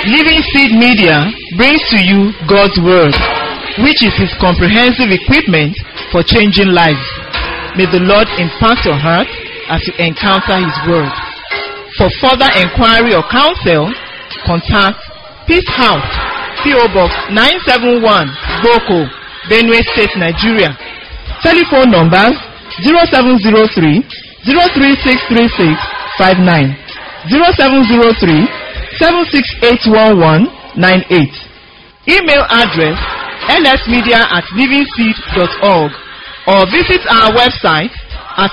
Living Seed Media brings to you God's Word, which is His comprehensive equipment for changing lives. May the Lord impact your heart as you encounter His Word. For further inquiry or counsel, contact Peace House, P.O. Box 971, Boko, Benue State, Nigeria. Telephone numbers 0703 03636 59 0703 7681198. Email address lsmedia at livingseed.org or visit our website at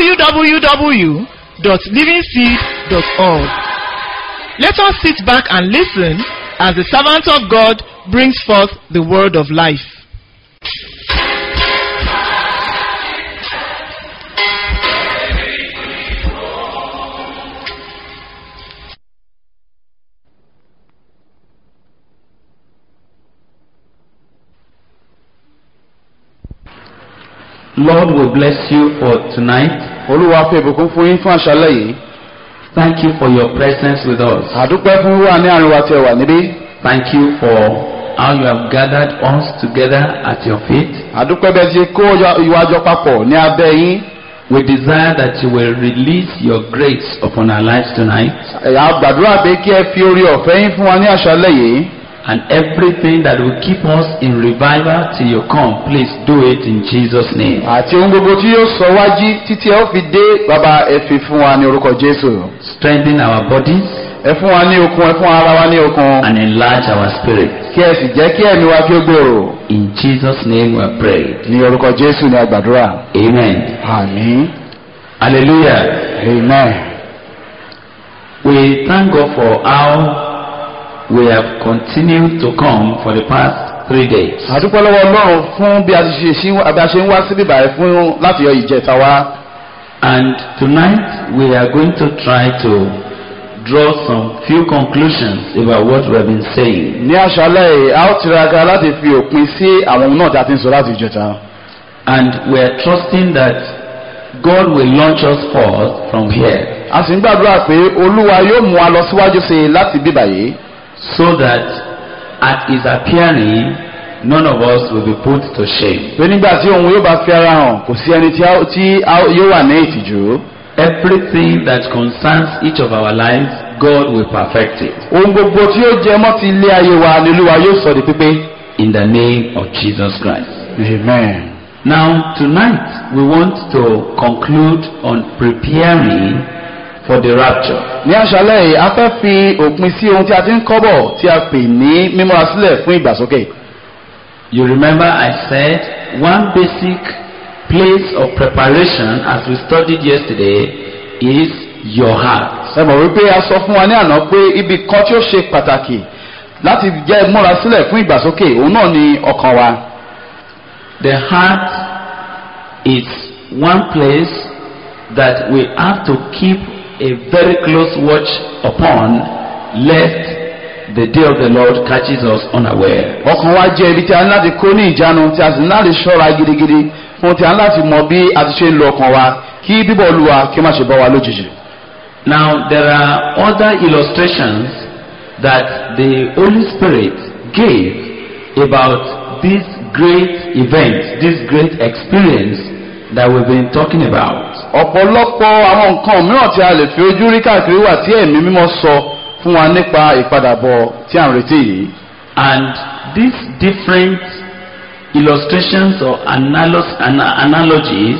www.livingseed.org. Let us sit back and listen as the servant of God brings forth the word of life. Lord will bless you for tonight. olúwa fi ìbùkún fún yín fún àṣálẹ́ yìí Thank you for your presence with us. àdúpẹ́ fún wíwà ní àárín wa tí ẹ wà níbí Thank you for how you have gathered us together at your feet. àdúpẹ́ bẹ́ẹ̀ ti kó ìwà jọ papọ̀ ní abẹ́ yín We desire that you will release your grace upon our lives tonight ẹ̀yà gbàdúrà pé kí ẹ fi orí ọ̀fẹ́ yín fún wa ní àṣálẹ́ yìí and everything that will keep us in revival till you come, please do it in Jesus' name. àti ohun gbogbo tí yóò sọ wájú títí ẹ ó fi dé bàbá ẹ fi fún wa ní orúkọ jésù Strengthen our bodies ẹ fún wa ní okun ẹ fún ara wa ní okun and enlarge our spirit. kí ẹ sì jẹ́ kí ẹ̀mí wa kí ó gbòòrò In Jesus' name we have prayed. ní orúkọ jésù ní àgbàdúrà Amen. àmín Hallelujah. amen. We thank God for how we have continued to come for the past three days. àdúpẹ́ lọ́wọ́ ọlọ́run fún bí a ti ṣe ṣí- bí a ṣe ń wá síbí báyìí fún láti yọ ìjẹta wá And tonight we are going to try to draw some few conclusions about what we have been saying. ní àṣálẹ́ yìí a ó tiraka láti fi òpin sí àwọn ohun náà tí a ti ń sọ láti ìjẹta And we are trusting that God will launch us forth from here a sì ń gbàdúrà pé olúwa yóò mú wa lọ síwájú sí i láti bí báyìí so that at his appearing none of us will be put to shame. pé nígbà tí òun yóò bá fi ara hàn kò sí ẹni tí a- tí a- yóò wà ní ìtìjú Everything that concerns each of our lives, God will perfect it. ohun gbogbo tí ó jẹ mọ́ ti ilé ayé wa ni olúwa yóò sọ di pípé. in the name of Jesus Christ. amen. Now, tonight we want to conclude on preparing for the rapture. ní àṣálẹ́ yìí a fẹ́ fi òpin sí ohun tí a ti ń kọ́ bọ̀ tí a pè ní mímúra sílẹ̀ fún ìgbàsókè. You remember I said one basic place of preparation as we studied yesterday is your heart. ẹ mọ̀ wípé a sọ fún wa ní àná pé ibi kan tí ó ṣe pàtàkì láti jẹ́ múra sílẹ̀ fún ìgbàsókè òun náà ni ọkàn wa. The heart is one place that we have to keep a very close watch upon lest the day of the Lord catches us unaware. ọkàn wa jẹ́ ibi tí a ní láti kó ní ìjánu tí a sì ní láti ṣọ́ra gidigidi fún tí a ní láti mọ bí a ti ṣe ń lo ọkàn wa kí bíbọ̀ olúwa kí ó má ṣe bọ́ wa lójijì. Now, there are other illustrations that the Holy Spirit gave about this great event, this great experience that we've been talking about. ọ̀pọ̀lọpọ̀ àwọn nǹkan mìíràn tí a lè fi ojú rí káàkiri wà tí ẹ̀mí mímọ́ sọ fún wa nípa ìpadàbọ̀ tí à ń retí yìí. And these different illustrations or analog- ana- analogies,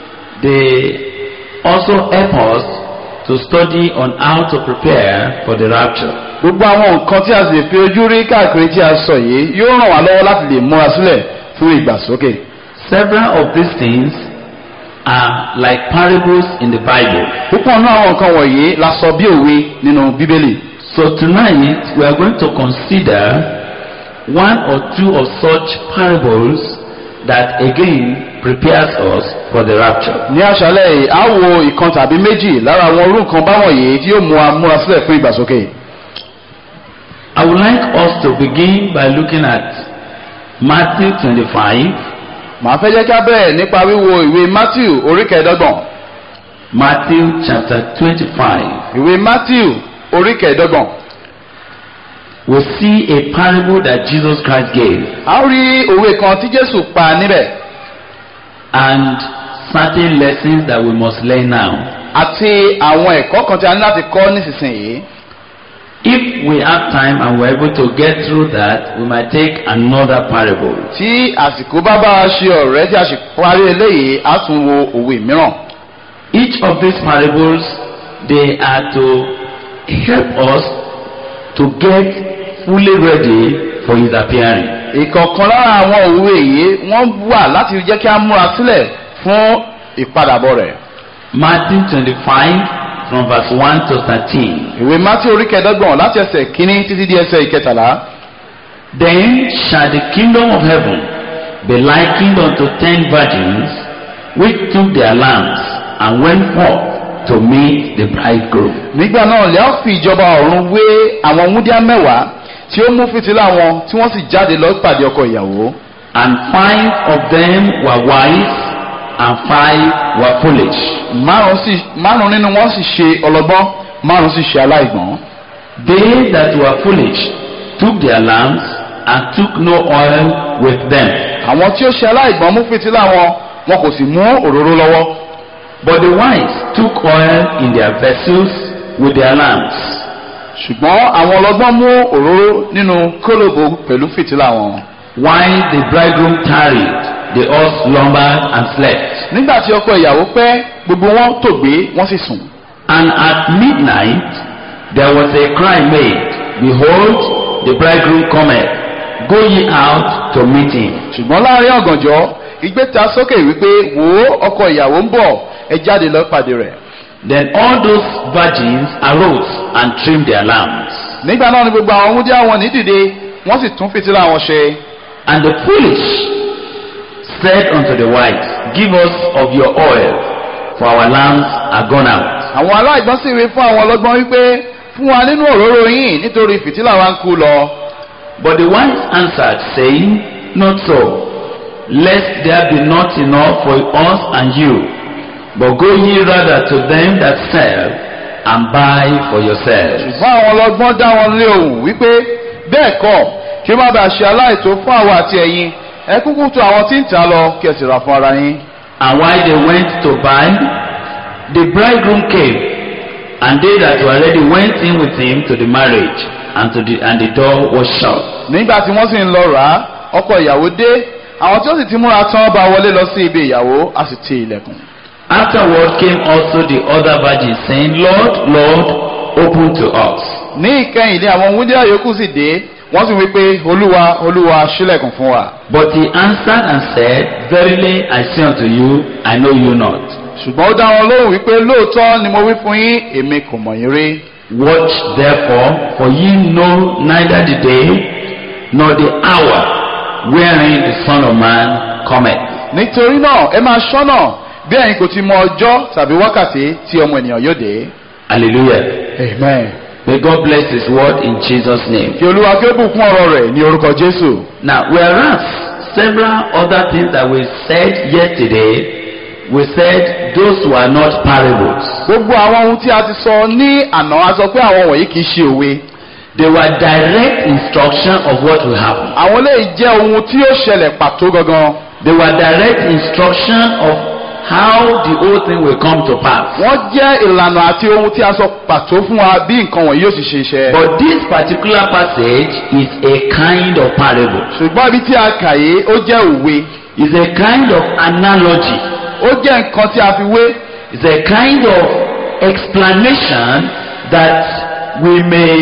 they also help us to study on how to prepare for the rapture. gbogbo àwọn nǹkan tí a sì lè fi ojú rí káàkiri tí a sọ yìí yóò ràn wá lọ́wọ́ láti lè múra sílẹ̀ fún ìgbàsókè. Several of these things are like parables in the Bible. púpọ̀ nínú àwọn nǹkan wọ̀nyí la sọ bí òwe nínú bíbélì. So tonight we are going to consider one or two of such parables that again prepares us for the rapture. ní àṣálẹ̀ yìí a wo ìkan tàbí méjì lára àwọn orú nǹkan báwọn yìí tí yóò mú wa múra sílẹ̀ fún ìgbàsókè. I would like us to begin by looking at Matthew 25, màá fẹ́ jẹ́ ká bẹ̀rẹ̀ nípa wíwo ìwé matthew orí kẹẹ̀ẹ́dọ́gbọ̀n. Matthew chapter 25. ìwé matthew orí kẹẹ̀ẹ́dọ́gbọ̀n. we see a parable that Jesus Christ gave a ó rí òwe kan tí jésù pa níbẹ̀ and certain lessons that we must learn now. àti àwọn ẹ̀kọ́ kan tí a ní láti kọ́ nísinsìnyí If we have time and we're able to get through that, we might take another parable. tí àsìkò bá bá a ṣe ọ̀rẹ́ tí a sì parí eléyìí á tún wo òwe mìíràn Each of these parables, they are to help us to get fully ready for his appearing. ìkọ̀ọ̀kan lára àwọn òwe yìí wọ́n wà láti jẹ́ kí a múra sílẹ̀ fún ìpadàbọ̀ rẹ̀ Matthew 25 from verse 1 to 13. ìwé mátí orí kẹẹ̀dọ́gbọ̀n láti ẹsẹ̀ kínní títí di ẹsẹ̀ ìkẹtàlá Then shall the kingdom of heaven be likened unto ten virgins which took their lamps and went forth to meet the bridegroom. nígbà náà lẹ́yìn fi ìjọba ọ̀run wé àwọn wúndíá mẹ́wàá tí ó mú fìtílà wọn tí wọ́n sì jáde lọ pàdé ọkọ ìyàwó And five of them were wise and five were foolish. márùn sì márùn nínú wọn sì ṣe ọlọ́gbọ́n márùn sì ṣe aláìgbọ́n They that were foolish took their lamps and took no oil with them. àwọn tí ó ṣe aláìgbọ́n mú fìtílà wọn wọn kò sì mú òróró lọ́wọ́ But the wise took oil in their vessels with their lamps. ṣùgbọ́n àwọn ọlọ́gbọ́n mú òróró nínú kólòbó pẹ̀lú fìtílà wọn. While the bridegroom tarried, they all slumbered and slept. nígbà tí ọkọ ìyàwó pẹ́ gbogbo wọn tògbé wọ́n sì sùn. And at midnight there was a cry made, Behold, the bridegroom cometh, go ye out to meet him. ṣùgbọ́n láàrin ọ̀gànjọ́ igbe ta sókè wípé wò ó ọkọ ìyàwó ń bọ̀ ẹ jáde lọ pàdé rẹ̀. Then all those virgins arose and trimmed their lamps. nígbà náà ni gbogbo àwọn wúndíá wọn ní dìde wọ́n sì tún fìtílà wọn ṣe. And the foolish said unto the wise, Give us of your oil, for our lamps are gone out. àwọn aláìgbọ́n sì wí fún àwọn ọlọ́gbọ́n wípé fún wa nínú òróró yín nítorí fìtílà wa ń kú lọ. But the wise answered, saying, Not so, lest there be not enough for us and you, but go ye rather to them that sell, and buy for yourselves. ṣùgbọ́n àwọn ọlọ́gbọ́n dá wọn lé ohùn wípé bẹ́ẹ̀ kọ́ kí ó má bàa ṣe aláìtó fún àwọn àti ẹ̀yin ẹ kúkú tó àwọn tí ń tà lọ kí ẹ sì rà fún ara yín. And while they went to buy, the bridegroom came, and they that were ready went in with him to the marriage, and, to the, and the door was shut. nígbà tí wọ́n sì ń lọ rà á ọkọ ìyàwó dé àwọn tí ó sì ti múra tán bá wọlé lọ sí ibi ìyàwó a sì ti ilẹ̀kùn. Afterward came also the other virgins, saying, Lord, Lord, open to us. ní ìkẹyìn ní àwọn wúndíá yòókù sì dé wọ́n sì wí pé olúwa olúwa ṣílẹ̀kùn fún wa. But he answered and said, Verily I say unto you, I know you not. ṣùgbọ́n ó dá wọn lóhùn wípé lóòótọ́ ni mo wí fún yín èmi kò mọ̀ yín rí. Watch therefore, for ye know neither the day nor the hour wherein the Son of Man cometh. nítorí náà ẹ máa ṣọ́nà bí ẹ̀yin kò ti mọ ọjọ́ tàbí wákàtí tí ọmọ ènìyàn yóò dé. Hallelujah. amen. May God bless his word in Jesus' name. kí olúwa kí ó bùkún ọ̀rọ̀ rẹ̀ ní orúkọ jésù. Now, whereas several other things that we said yesterday, we said those were not parables. gbogbo àwọn ohun tí a ti sọ ní àná a sọ pé àwọn wọ̀nyí kì í ṣe òwe. They were direct instruction of what will happen. àwọn eléyìí jẹ́ ohun tí yóò ṣẹlẹ̀ pàtó gangan. They were direct instruction of how the whole thing will come to pass. wọ́n jẹ́ ìlànà àti ohun tí a sọ pàtó fún wa bí nǹkan wọ̀nyí yóò sì ṣe iṣẹ́. But this particular passage is a kind of parable. ṣùgbọ́n ibi tí a kà yìí ó jẹ́ òwe. It's a kind of analogy. ó jẹ́ nǹkan tí a fi wé. It's a kind of explanation that we may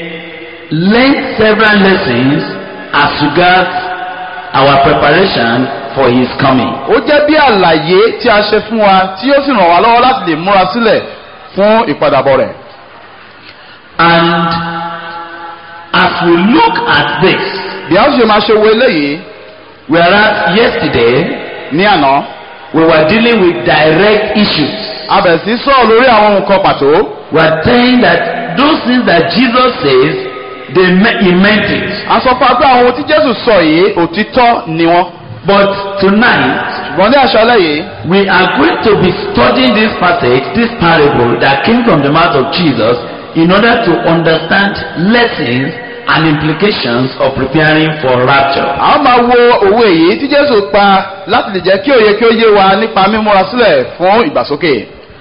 learn several lessons as regards our preparation for his coming. ó jẹ́ bí àlàyé tí a ṣe fún wa tí yóò sì ràn wá lọ́wọ́ láti lè múra sílẹ̀ fún ìpadàbọ̀ rẹ̀. And as we look at this, bí a ó ṣe máa ṣe wo eléyìí whereas yesterday ní àná we were dealing with direct issues, a bẹ̀rẹ̀ sí sọ̀rọ̀ lórí àwọn nǹkan pàtó. we are saying that those things that Jesus says, they me- he meant it. a sọ fún wa pé àwọn ohun tí jésù sọ yìí òtítọ́ ni wọ́n. But tonight, ṣùgbọ́n ní àṣálẹ́ yìí we are going to be studying this passage, this parable that came from the mouth of Jesus, in order to understand lessons and implications of preparing for rapture. a ó máa wo òwe èyí tí jésù pa láti lè jẹ́ kí òye kí ó yé wa nípa mímúra sílẹ̀ fún ìgbàsókè.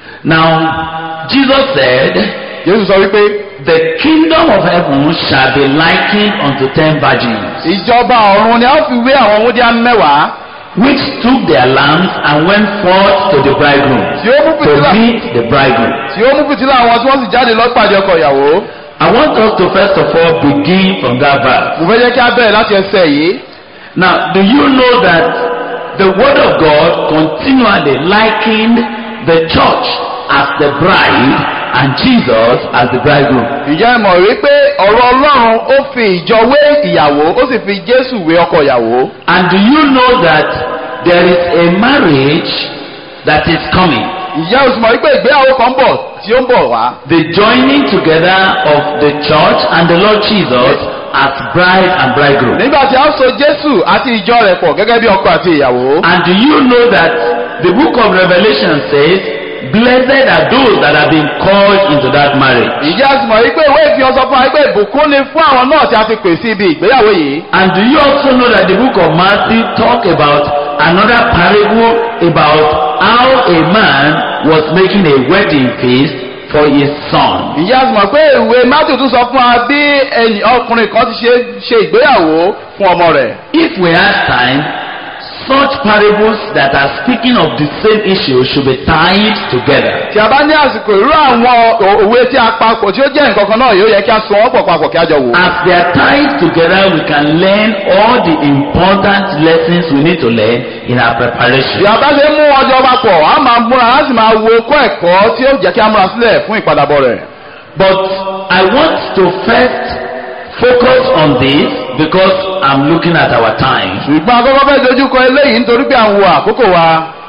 Now, Jesus said, jésù sọ wípé The kingdom of heaven shall be likened unto ten virgins, ìjọba ọ̀run ni a ó fi wé àwọn wúndíá mẹ́wàá which took their lamps and went forth to the bridegroom tí ó mú to fìtílà meet the bridegroom. tí ó mú fìtílà àwọn tí wọ́n sì jáde lọ pàdé ọkọ ìyàwó. I want us to first of all begin from that verse. mo fẹ́ jẹ́ kí a bẹ̀rẹ̀ láti ẹsẹ̀ yìí. Now, do you know that the word of God continually likened the church as the bride and Jesus as the bridegroom? ìjẹ́ ẹ mọ̀ wípé ọ̀rọ̀ ọlọ́run ó fi ìjọ wé ìyàwó ó sì fi jésù wé ọkọ ìyàwó. And do you know that there is a marriage that is coming? ìyá oṣù mọ̀ wípé ìgbéyàwó kan ń bọ̀ tí ó ń bọ̀ wá. The joining together of the church and the Lord Jesus as bride and bridegroom. nígbà tí a so jésù àti ìjọ rẹ̀ pọ̀ gẹ́gẹ́ bí ọkọ àti ìyàwó. And do you know that the book of Revelation says, Blessed are those that have been called into that marriage. ìyá oṣù mọ̀ wípé ìwé ìfihàn sọ fún wa wípé ìbùkún ni fún àwọn náà tí a ti pè sí ibi ìgbéyàwó yìí. And do you also know that the book of Matthew talk about another parable about how a man was making a wedding feast for his son? ìyá oṣù mọ̀ pé ìwé matthew tún sọ fún wa bí ẹnì ọkùnrin kan ti ṣe ṣe ìgbéyàwó fún ọmọ rẹ̀. If we have time, such parables that are speaking of the same issue should be tied together. tí a bá ní àsìkò irú àwọn òwe tí a papọ̀ tí ó jẹ́ nǹkan kan náà yóò yẹ kí a so wọ́n pọ̀ papọ̀ kí a jọ wò. As they are tied together, we can learn all the important lessons we need to learn in our bí preparation. a bá ṣe mú ọjọ́ papọ̀ a máa múra a sì máa wo kọ́ ẹ̀kọ́ tí ó jẹ́ kí a múra sílẹ̀ fún ìpadàbọ̀ rẹ̀. But I want to first focus on this because I'm looking at our time. ṣùgbọ́n akọ́kọ́ fẹ́ dojúkọ eléyìí nítorí pé à ń wo àkókò wa.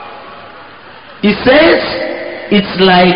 It says it's like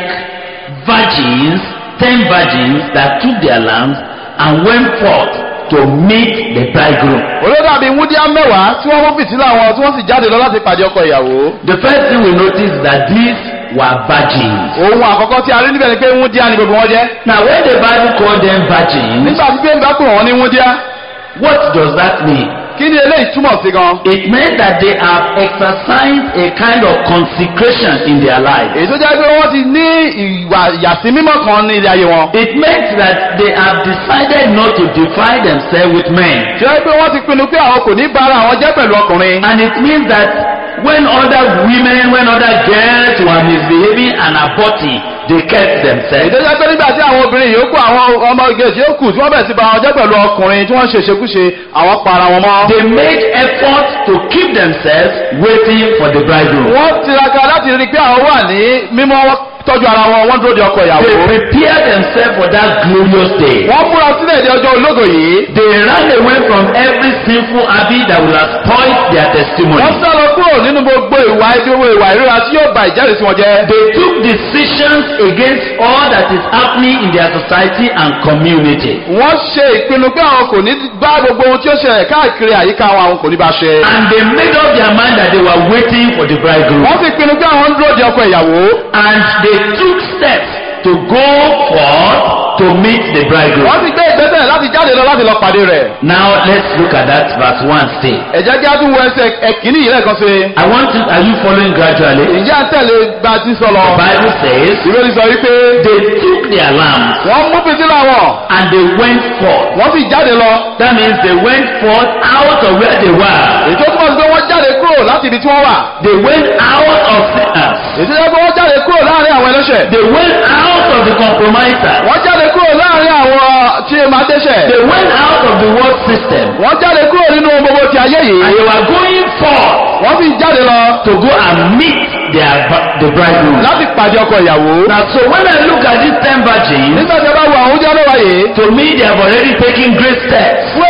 virgins, ten virgins that took their lamps and went forth to meet the bridegroom. olódò àbí wúdíá mẹ́wàá tí wọ́n mú fìtílà wọn tí wọ́n sì jáde lọ láti pàdé ọkọ ìyàwó. The first thing we notice is that these were virgins. ohun àkọ́kọ́ tí a rí níbẹ̀ ni pé wúdíá ni gbogbo wọn jẹ́. Now, when the Bible called them virgins, nígbà tí bẹ́ẹ̀ bá pè wọ́n ní wúdíá what does that mean? kí ni eléyìí túmọ̀ sí gan. It meant that they have exercised a kind of consecration in their life. èyí tó jẹ́ pé wọ́n ti ní ìwà ìyàsí mímọ́ kan ní ilé ayé wọn. It meant that they have decided not to defile themselves with men. tí wọ́n pé wọ́n ti pinnu pé àwọn kò ní bára àwọn jẹ́ pẹ̀lú ọkùnrin. And it means that when other women, when other girls were misbehaving and aborting, they kept themselves. ìdọ́jọ́ pé nígbà tí àwọn obìnrin yòókù àwọn ọmọ ìgbésí yòókù tí wọ́n bẹ̀rẹ̀ sí bá wọn jẹ́ pẹ̀lú ọkùnrin tí wọ́n ṣe ṣekúṣe àwọn pa ara wọn mọ́. They made effort to keep themselves waiting for the bridegroom. wọ́n tiraka láti rí i pé àwọn wà ní mímọ́ wọ́n tọ́jú ara wọn wọ́n dúró de ọkọ ìyàwó. They prepared themselves for that glorious day. wọ́n múra sílẹ̀ di ọjọ́ ológo yìí. They ran away from every sinful habit that would have spoiled their testimony. wọ́n sá lọ kúrò nínú gbogbo ìwà ìdíwọ́ ìwà ìríra tí yóò ba ìjẹ́rìísí wọn jẹ́. They took decisions against all that is happening in their society and community. wọ́n ṣe ìpinnu pé àwọn kò ní bá gbogbo ohun tí ó ṣẹlẹ̀ káàkiri àyíká wọn àwọn kò ní bá ṣe. And they made up their mind that they were waiting for the bridegroom. wọ́n sì pinnu pé àwọn ń dúró de ọkọ ìyàwó. And they took steps to go forth to meet the bridegroom. wọ́n sì gbé ìgbésẹ̀ láti jáde lọ láti lọ pàdé rẹ̀. Now let's look at that verse 1 still. ẹ jẹ́ kí á tún wo ẹsẹ̀ ẹ̀kíní yìí lẹ́ẹ̀kan sí. I want to, are you following gradually? ìjẹ́ à ń tẹ̀lé bá a ti sọ lọ. The Bible says ìwé ni sọ wípé they took their lamps wọ́n mú fìtílà wọn and they went forth. wọ́n sì jáde lọ. That means they went forth out of where they were. èyí tó túmọ̀ sí pé wọ́n jáde kúrò láti ibi tí wọ́n wà. They went out of sinners. èyí tó jẹ́ pé wọ́n jáde kúrò láàrin àwọn ẹlẹ́ṣẹ̀. They went out of the compromisers. wọ́n jáde kúrò láàrin àwọn tí ẹ máa dẹ́ṣẹ̀. They went out of the world system. wọ́n jáde kúrò nínú gbogbo ti ayé And yìí. they were going forth wọ́n sì jáde lọ to go and meet their bri- the bridegroom. láti pàdé ọkọ ìyàwó. Now, so when I look at these ten virgins, nígbà tí a bá wo àwọn oúnjẹ lọ́wọ́ yìí. to me they have already taken great steps. fún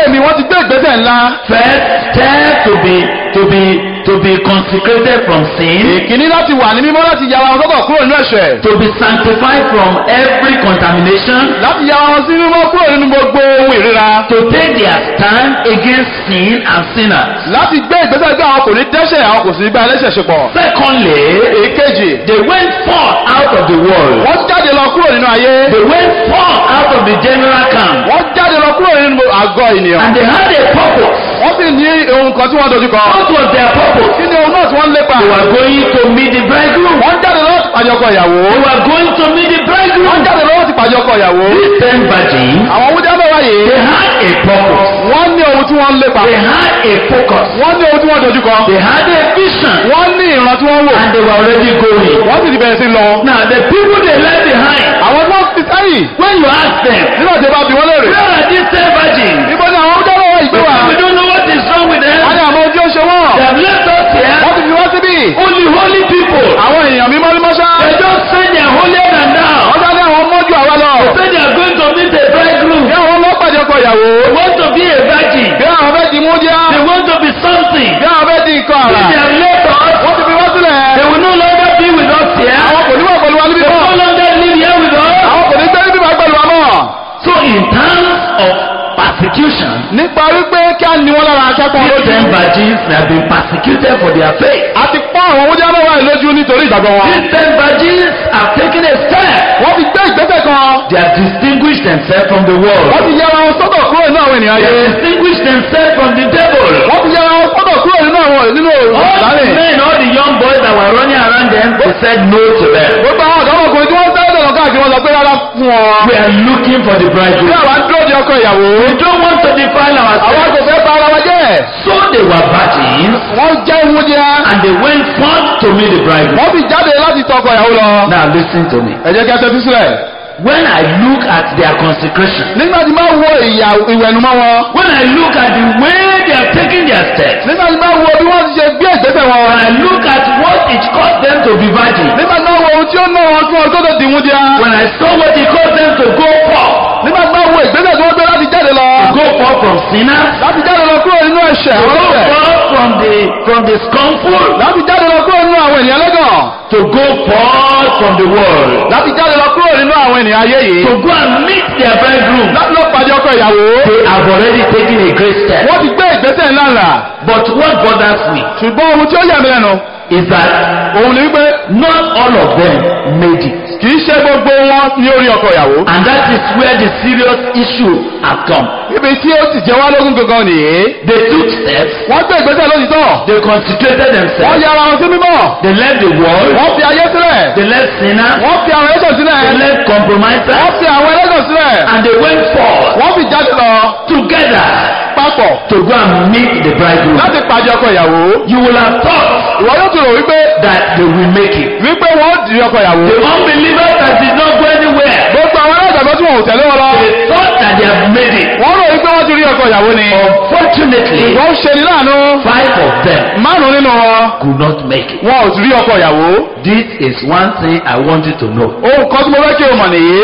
mi wọ́n ti gbé ìgbésẹ̀ ńlá. First step to be to be to be consecrated from sin, ìkíní láti wà ní mímọ́ láti yára wọn sọ́tọ̀ kúrò nínú ẹ̀ṣẹ̀. to be sanctified from every contamination, láti yára wọn sí mímọ́ kúrò nínú gbogbo ohun ìríra. to take their stand against sin and sinners. láti gbé ìgbésẹ̀ pé àwọn kò ní dẹ́ṣẹ̀ àwọn kò sì ní bá ẹlẹ́ṣẹ̀ ṣe pọ̀. Secondly, èkejì they went forth out of the world. wọ́n jáde lọ kúrò nínú ayé. They went forth out of the general camp. wọ́n jáde lọ kúrò nínú àgọ́ ènìyàn. And they had a purpose. wọ́n sì ní ohun kan tí wọ́n dojú kọ. What was their purpose? kí ni ohun náà tí wọ́n ń lépa? They were going to meet the bridegroom. wọ́n jáde lọ́wọ́ ti pàjọ ọkọ ìyàwó. They were going to meet the wọ́n bridegroom. jáde lọ́wọ́ ti pàjọ ọkọ ìyàwó. These ten virgins, àwọn wúdí abẹ́wá they yìí. had a purpose. wọ́n ní ohun tí wọ́n ń lépa. They had a focus. wọ́n ní ohun tí wọ́n dojú kọ. They had a vision. wọ́n ní ìran tí wọ́n wò. And they were already going. wọ́n sì ti bẹ̀rẹ̀ sí lọ. Now, the people they left behind, àwọn tí wọ́n ti sẹ́yìn. when you ask them, nígbà tí ó bá bí wọ́n léèrè. where are these ten virgins? níbo ni àwọn wúdí abẹ́wá yìí gbé wà? We don't know what is wrong with them. wọ́n ní àmọ́ ohun tí ó ṣe wọ́n. They have left us here. wọ́n ti fi wọ́n síbí. Only holy people. àwọn èèyàn mímọ́ ní mọ́ṣá. They just say they are holier than thou. wọ́n dá ní àwọn mọ́jú àwa lọ. Say they are going to meet a bridegroom. bí àwọn ọmọ pàdé ọkọ ìyàwó. They want to be a virgin. bí àwọn fẹ́ di múdíá. They want to be something. bí àwọn fẹ́ di nǹkan If àrà. they have left us, wọ́n ti fi wọ́n sílẹ̀. they will no longer be with us here. àwọn kò ní wà pẹ̀lú wa níbí They will mọ́. no longer live here with us. àwọn kò ní gbé níbí wà pẹ̀lú wa mọ́. So in terms of persecution, nípa wípé kí á ní wọn lára akẹ́kọ̀ọ́ these ten lójú. virgins they have been persecuted for their faith. a ti pọ́n àwọn múdíá náà wáyé lójú nítorí ìgbàgbọ́ wọn. These ten virgins have taken a step. wọ́n ti gbé ìgbésẹ̀ kan. They have distinguished themselves from the world. wọ́n ti yẹra wọn sọ́tọ̀ kúrò nínú àwọn ènìyàn They ayé. have distinguished themselves from the devil. wọ́n ti yẹra wọn sọ́tọ̀ kúrò nínú àwọn nínú All the ìlànà. men, all the young boys that were running around them, they said no to them. gbogbo àwọn ọ̀dọ́mọkùnrin tí wọ́n sáré dọ̀nà káàkiri wọn sọ pé rárá fún wọn. We are looking for the bí bridegroom. àwa ń dúró di ọkọ ìyàwó. We don't want to defile àwa ourselves. kò fẹ́ bá ara wa jẹ́. So they were virgins wọ́n jẹ́ múdíá. and they went forth to meet the bridegroom. wọ́n sì jáde láti tọkọ ìyàwó lọ. Now listen to me. ẹ jẹ́ kí a tẹ́tí sílẹ̀. When I look at their consecration, nígbà tí máa wo ìyà ìwẹ̀nùmọ́ wọn. when I look at the way they are taking their steps, nígbà tí máa wo bí wọ́n ti ṣe gbé ìgbésẹ̀ wọn. when I look at what it cost them to be virgins, nígbà tí máa wo ohun tí ó ná wọn kí wọn tó tó di múdíá. when I saw what it cost them to go forth, nígbà tí máa wo ìgbésẹ̀ tí wọ́n gbé láti jáde lọ. go forth from sinners, láti jáde lọ kúrò nínú ẹ̀ṣẹ̀. to àwọn go ọ̀sẹ̀. forth from the from the scornful, láti jáde lọ kúrò nínú àwọn ènìyàn lẹ́gàn. to go forth from the world, láti jáde lọ kúrò nínú àwọn ènìyàn ayé yìí. to go and meet their bridegroom. láti lọ pàdé ọkọ ìyàwó. They have already taken a great step. wọ́n ti gbé ìgbésẹ̀ ńlá ńlá. But what bothers me ṣùgbọ́n ohun tí ó yà mí lẹ́nu. is that òun ni wípé not all of them made it. kì í ṣe gbogbo wọn ní orí ọkọ ìyàwó. And that is where the serious issue has come. ibi tí ó ti jẹ wá lógún gangan nìyí. They took steps, wọ́n gbé ìgbésẹ̀ lójútọ́. they consecrated wọ́n themselves, yára wọn sí mímọ́. they left the world, wọ́n fi ayé sílẹ̀. they left sinners, wọ́n fi àwọn ẹlẹ́gàn they sílẹ̀. left compromisers, wọ́n fi àwọn ẹlẹ́gàn sílẹ̀. and they went forth wọ́n fi jáde lọ together papọ̀ to go and meet the bridegroom. láti pàdé ọkọ ìyàwó. You will have thought ìwọ yóò tún rò wípé that they will make it. wípé wọ́n ó di ọkọ ìyàwó. The unbelievers that did not go anywhere, gbogbo àwọn ẹlẹ́gbàgbọ́ tí wọn ò tẹ̀lé wọn lọ. they thought that they have made it. wọ́n rò wípé wọ́n ti rí ọkọ ìyàwó ni. Unfortunately, wọ́n ṣe ní láàánú. five of them márùn-ún nínú wọn could not make it. wọn ò ti rí ọkọ ìyàwó. This is one thing I want you to know. ohun kan tí mo fẹ́ kí o mọ̀ nìyí.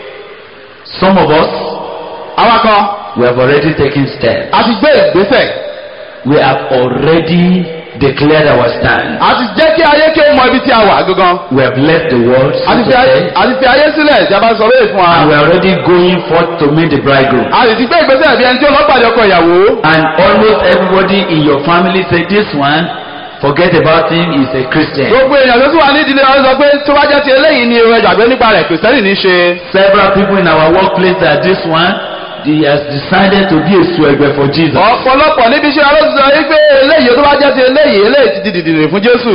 Some of us, àwa kan we have already taken steps. a ti gbé ìgbésẹ̀. We have already declared our stand. a ti jẹ́ kí ayé kí o mọ ibi tí a wà gangan. We have left the world, so a ti to fi ayé say, a ti fi ayé sílẹ̀ tí a bá sọ bẹ́ẹ̀ fún and we wa. are already going forth to meet the bridegroom. a sì ti gbé ìgbésẹ̀ bí ẹni tí ó lọ pàdé ọkọ ìyàwó. And almost everybody in your family say, this one, forget about him, he's a Christian. gbogbo èèyàn tó tún wà ní ìdílé wa sọ pé tó bá jẹ́ ti eléyìí ni ẹ gbàgbé nípa rẹ̀ kìrìsìtẹ́nì ní í ṣe. Several people in our workplace that this one, he has decided to be a suegbe for Jesus. ọ̀pọ̀lọpọ̀ níbi iṣẹ́ ló ti sọ wípé eléyìí tó bá jẹ́ ti eléyìí eléyìí ti di dìdìrì fún Jésù.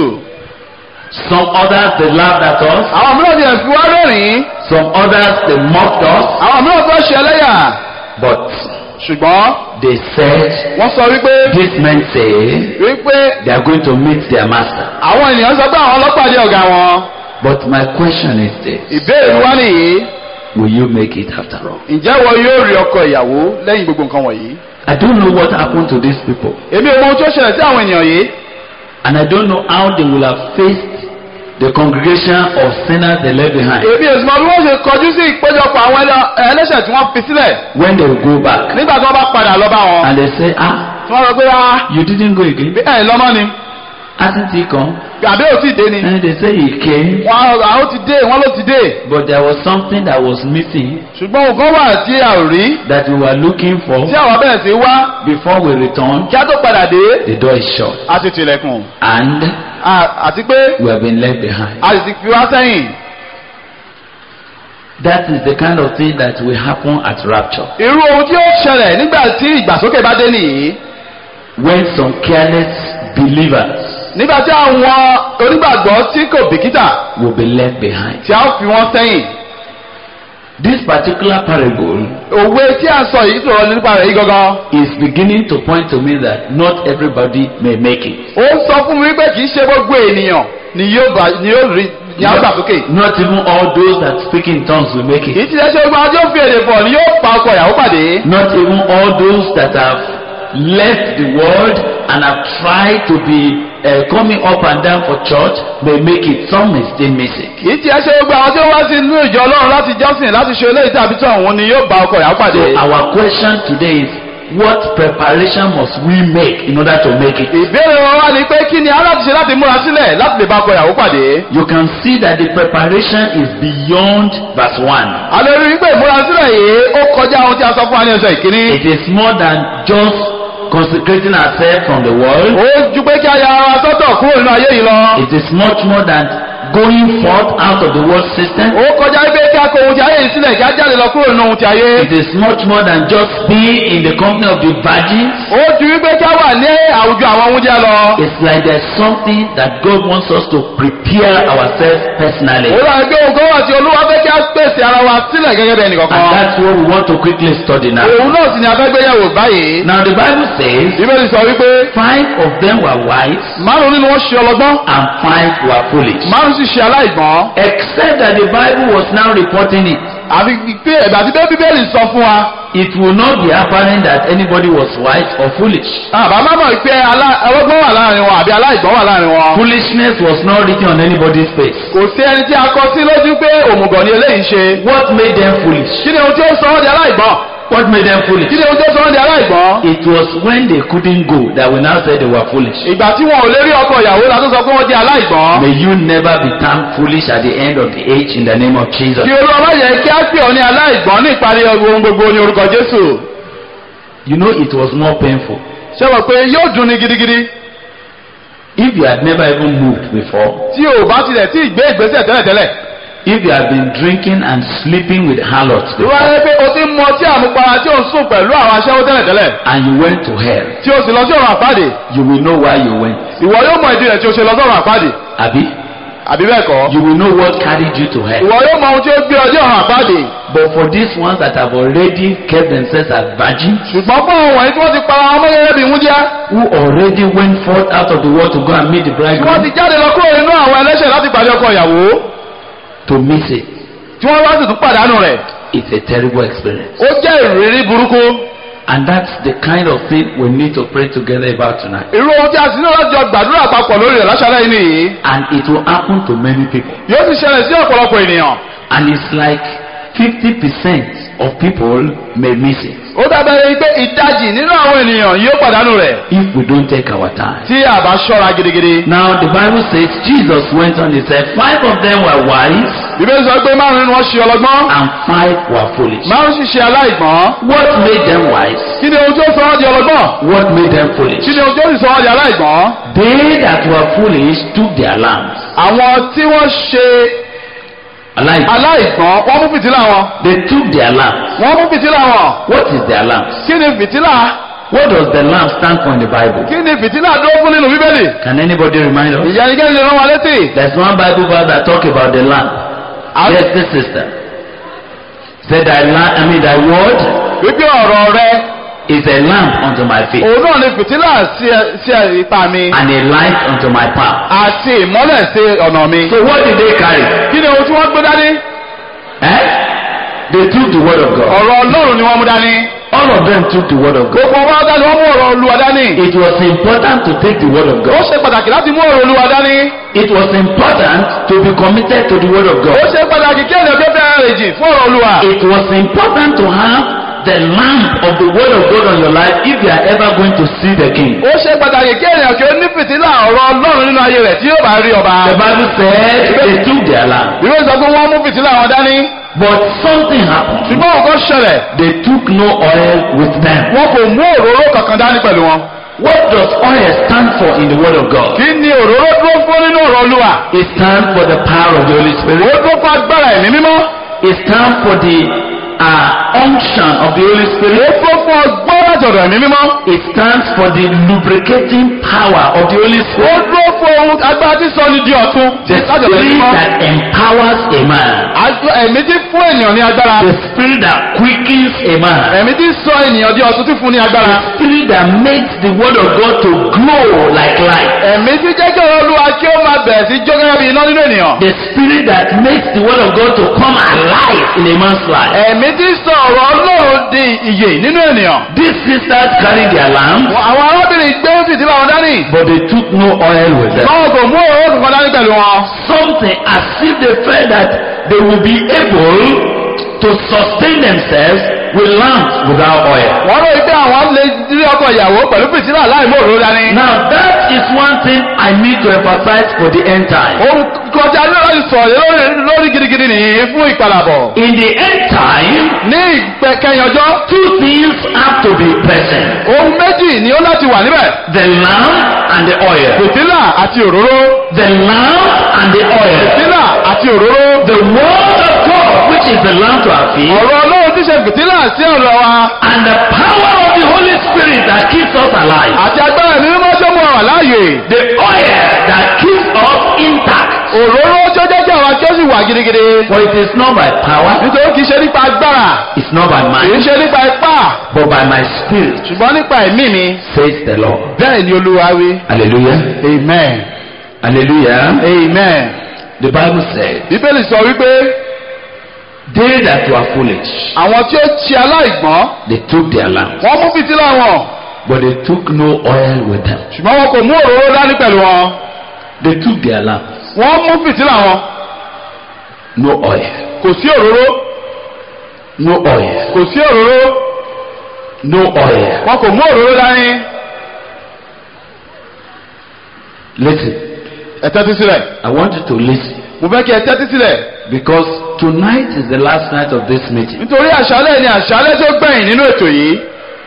Some others, they laughed at us. àwọn mìíràn ti ẹ̀ fi wá rẹ́rìn-ín. Some others, they mocked us. àwọn mìíràn tó ṣe ẹlẹ́yà. But ṣùgbọ́n they said, wọ́n sọ wípé these men say, wípé they are going to meet their master. àwọn ènìyàn sọ pé àwọn ọlọ́pàdé ọ̀gá wọn. But my question is this, ìbéèrè mi wá nìyí. will you make it after all? ǹjẹ́ wọ yóò rí ọkọ ìyàwó lẹ́yìn gbogbo nǹkan wọ̀nyí? I don't know what happened to these people. èmi ò mọ ohun tó ṣẹlẹ̀ sí àwọn ènìyàn yìí. And I don't know how they will have faced the congregation of sinners they left behind. èmi ò sì mọ bí wọ́n ṣe kọjú sí ìpéjọpọ̀ àwọn ẹlẹ́- ẹlẹ́ṣẹ̀ tí wọ́n fi sílẹ̀ When they will go back nígbà tí wọ́n bá padà lọ bá wọn. and they say, ah, tí wọ́n sọ pé ah you didn't go again. bí ẹ̀ lọ́mọ ni Hasn't he come? àbí ò tí ì dé ni. And they say he came, wọ́n á ó ti dé wọ́n ló ti dé. but there was something that was missing ṣùgbọ́n nǹkan wà tí a ò rí that we were looking for tí àwọn bẹ̀rẹ̀ sí wá before we return. kí á tó padà dé. The door is shut a ti tilẹ̀kùn and À- àti pé we have been left behind. a sì ti fi wá sẹ́yìn. That is the kind of thing that will happen at rapture. irú ohun tí ó ṣẹlẹ̀ nígbà tí ìgbàsókè bá dé nìyí. When some careless believers nígbà tí àwọn onígbàgbọ́ tí kò bìkítà will be left behind. tí a ó fi wọ́n sẹ́yìn. This particular parable òwe tí a sọ yìí sọ̀rọ̀ nípa rẹ̀ yìí gangan. is beginning to point to me that not everybody may make it. ó ń sọ fún mi wípé kì í ṣe gbogbo ènìyàn ni yóò bá ni yóò rí ni a ó gbà sókè. Not even all those that speak in tongues will make kì it. í ti ṣe gbogbo àwọn tí ó fi èdè pọ̀ ni yóò pa ọkọ ìyàwó pàdé. Not even all those that have left the world and have tried to be uh, coming up and down for church may make it. Some may still miss it. kì í ti ṣe gbogbo àwọn tí ó wá sí inú ìjọ ọlọ́run láti jọ́sìn láti ṣe eléyìí tàbí tí òun ni yóò bá ọkọ ìyàwó pàdé. So our question today is what preparation must we make in order to make it? ìbéèrè wọn wá ni pé kí ni aláti ṣe láti múra sílẹ̀ láti lè bá ọkọ ìyàwó pàdé. You can see that the preparation is beyond verse 1. a lè rí i pé ìmúra sílẹ̀ yìí ó kọjá ohun tí a sọ fún wa ní ọjọ́ ìkíní. It is more than just consecrating ourselves from the world. ó ju pé kí a ya ara sọ́tọ̀ kúrò nínú ayé yìí lọ. It is much more than going forth out of the world system. ó kọjá pé kí a kó ohun tí ayé yìí sílẹ̀ kí a jáde lọ kúrò nínú ohun tí ayé. It is much more than just being in the company of the virgins. ó ju wípé kí a wà ní àwùjọ àwọn ohun jẹ́ lọ. It's like there's something that God wants us to prepare ourselves personally. ó dàbí pé ohun kan wà tí olúwa fẹ́ kí a pèsè ara wa sílẹ̀ gẹ́gẹ́ bẹ́ẹ̀ And nìkankan. that's what we want to quickly study now. òun náà sì ni a fẹ́ gbéyàwó báyìí. Now the Bible says bíbélì sọ wípé five of them were wise márùn nínú wọn ṣe ọlọ́gbọ́n and five were foolish. márùn sì ṣe aláìgbọ́n. Except that the Bible was now reporting it. àfi pé ẹ̀bà tí bẹ́ẹ̀ bíbélì sọ fún wa. It will not be apparent that anybody was wise or foolish. àbá má mọ̀ pé alá- ọlọ́gbọ́n wà láàrin wọn àbí aláìgbọ́n wà láàrin wọn. Foolishness was not written on anybody's face. kò sí ẹni tí a kọ sí lójú pé òmùgọ̀ ni eléyìí ṣe. What made them foolish? kí ni ohun tí ó sọ wọ́n di aláìgbọ́n? What made them kí foolish? ni ohun tí ó sọ wọ́n di aláìgbọ́n? It was when they couldn't go that we now said they were foolish. ìgbà tí wọn ò lè rí ọkọ ìyàwó la tó sọ pé wọ́n di aláìgbọ́n. May you never be termed foolish at the end of the age in the name of Jesus. kí olúwa má yẹ kí á pè ọ́ ní aláìgbọ́n ní ìparí ohun gbogbo ní orúkọ jésù. You know it was more painful. ṣé wọ́n pé yóò dùn ní gidigidi If you had never even moved before, tí o bá tilẹ̀ tí ì gbé ìgbésẹ̀ tẹ́lẹ̀tẹ́lẹ̀. if you had been drinking and sleeping with harlots ìwà before, rẹ pé o ti ń mu ọtí àmupara tí o ń sùn pẹ̀lú àwọn aṣẹ́wó tẹ́lẹ̀tẹ́lẹ̀ and you went to hell, tí o sì lọ sí ọ̀run àpáàdé you will know why you went. ìwọ yóò mọ ìdí rẹ̀ tí o ṣe lọ sí ọ̀run àpáàdé Abi, àbí bẹ́ẹ̀ kọ́ you will know what carried you to hell. ìwọ yóò mọ ohun tí ó gbé ọ dé ọ̀run àpáàdé But for these ones that have already kept themselves as virgins, ṣùgbọ́n fún àwọn wọ̀nyí tí wọ́n ti para wọn mọ́gẹ́gẹ́ bí wúndíá who already went forth out of the world to go and meet the tí wọ́n ti bridegroom, jáde lọ kúrò nínú àwọn ẹlẹ́ṣẹ̀ láti pàdé ọkọ ìyàwó to miss it, tí wọ́n wá sì tún pàdánù rẹ̀ it's a terrible experience. ó jẹ́ ìrírí burúkú And that's the kind of thing we need to pray together about tonight. irú ohun tí a sì ní láti jọ gbàdúrà papọ̀ lórí rẹ̀ láṣálẹ́ yìí nìyí And it will happen to many people. yóò sì ṣẹlẹ̀ sí ọ̀pọ̀lọpọ̀ ènìyàn And it's like 50% of people may miss it ó dábẹ́rẹ́ pé ìdajì nínú àwọn ènìyàn yóò pàdánù rẹ̀ if we don't take our time. tí a bá ṣọ́ra gidigidi. Now the Bible says Jesus went on, he said, five of them were wise bíbélì sọ pé márùn nínú wọn ṣe ọlọ́gbọ́n and five were foolish. márùn sì ṣe aláìgbọ́n What made them wise? kí ni ohun tí ó sọ wọ́n di ọlọ́gbọ́n What made them foolish? kí ni ohun tí ó sì sọ wọ́n di aláìgbọ́n. They that were foolish took their lamps. àwọn tí wọ́n ṣe Like aláìgbọ́n wọ́n mú fìtílà wọn they took their lamps. wọ́n mú fìtílà wọn What is their lamps? kí ni fìtílà What does the lamp stand for in the Bible? kí ni fìtílà dúró fún nínú bíbélì Can anybody remind us? ìyẹnikẹ́ni lè rán wa létí. There's one Bible verse that talk about the lamp. Yes, this sister. Said thy lamp, I mean thy word wípé ọ̀rọ̀ rẹ is a lamp unto my feet òun náà ni fìtílà sí ẹ- sí ẹ- ipa mi and a light unto my path. àti ìmọ́lẹ̀ sí ọ̀nà mi. So what did they carry? kí ni ohun tí wọ́n gbé dání? Eh? They took the word of God. ọ̀rọ̀ ọlọ́run ni wọ́n mú dání. All of them took the word of God. gbogbo wọn dání wọ́n mú ọ̀rọ̀ olúwa dání. It was important to take the word of ó God. ṣe pàtàkì láti mú ọ̀rọ̀ olúwa dání. It was important to be committed to the word of ó God. ṣe pàtàkì kí ènìyàn tó fẹ́ràn rẹ̀ jì fún ọ̀rọ̀ olúwa. It was important to have the lamp of the word of God on your life if you are ever going to see the king. ó ṣe pàtàkì kí ènìyàn kí ó ní fìtílà ọ̀rọ̀ ọlọ́run nínú ayé rẹ̀ tí yóò bá rí ọba. The Bible said they took their lamp. ìwé sọ pé wọ́n mú fìtílà wọn dání. But something happened. ṣùgbọ́n nǹkan ṣẹlẹ̀ They took no oil with them. wọn kò mú òróró kankan dání pẹ̀lú wọn. What does oil stand for in the word of God? kí ni òróró dúró fún nínú ọ̀rọ̀ olúwa. It stands for the power of the Holy ó Spirit. dúró fún agbára ẹ̀mí mímọ́. It stands for the uh, unction of the Holy ó Spirit. dúró fún ọgbọ́n láti ọ̀dọ̀ ẹ̀mí mímọ́. It stands for the lubricating power of the Holy ó Spirit. dúró fún ohun agbára tí sọ ní di ọ̀tun. The láti ọ̀dọ̀ ẹ̀mí spirit mímọ́. that empowers a man. Àjọ- ẹ̀mí tí fún ènìyàn ní agbára. The spirit that quickens a man. ẹ̀mí tí sọ ènìyàn di ọ̀tun tí fún ní agbára. The spirit that makes the word of God to glow like light. ẹ̀mí tí jẹ́ kí ọ̀rọ̀ olúwa kí ó máa bẹ̀rẹ̀ sí jó gẹ́gẹ́ bí iná nínú ènìyàn. The spirit that makes the word of God to come alive in a man's life. ẹ̀mí tí sọ ọ̀rọ̀ ọlọ́run di ìyè nínú ènìyàn. These sisters carried their lamp, àwọn arábìnrin gbé fìtílà wọn dání. but they took no oil with them. wọn kò mú òróró kankan dání pẹ̀lú wọn. Something as if they felt that they will be able to sustain themselves with lamps without oil. wọ́n rò pé àwọn lè rí ọkọ ìyàwó pẹ̀lú fìtílà láì mú òróró dání. Now that is one thing I need to emphasize for the end time. ohun kan tí a ní láti sọ̀rọ̀ lórí lórí gidigidi nìyí fún ìpadàbọ̀. In the end time, ní ìgbẹ́kẹ̀yìn ọjọ́ two things have to be present. ohun méjì ni ó láti wà níbẹ̀. The lamp and the oil. fìtílà àti òróró. The lamp and the oil. fìtílà àti òróró. The word of God, which is the lamp to our feet, ọ̀rọ̀ ọlọ́run tí ṣe fìtílà sí ọ̀rọ̀ wa. and the power of the Holy Spirit that keeps us alive. àti agbára ẹ̀mí mímọ́ tó mú wa wà láàyè. The oil that keeps us intact. òróró tó jẹ́ kí àwọn akẹ́ sì wà gidigidi. For it is not by power, nítorí kì í ṣe nípa agbára. it's not by kì í might, ṣe nípa ipá. but by my spirit, ṣùgbọ́n nípa ẹ̀mí mi. says the Lord. bẹ́ẹ̀ ni olúwa wí. Hallelujah. amen. Hallelujah. amen. The Bible said, bíbélì sọ wípé They that were foolish, àwọn tí ó ti aláìgbọ́n they took their lamps, wọ́n mú fìtílà wọn but they took no oil with them. ṣùgbọ́n wọn kò mú òróró dání pẹ̀lú wọn They took their lamps, wọ́n mú fìtílà wọn no oil, kò sí òróró no oil, kò sí òróró no oil. wọn kò mú òróró dání. Listen, ẹ tẹ́tí sílẹ̀ I want you to listen mo fẹ́ kí ẹ tẹ́tí sílẹ̀ because tonight is the last night of this meeting. nítorí àṣálẹ̀ ni àṣálẹ̀ tó gbẹ̀yìn nínú ètò yìí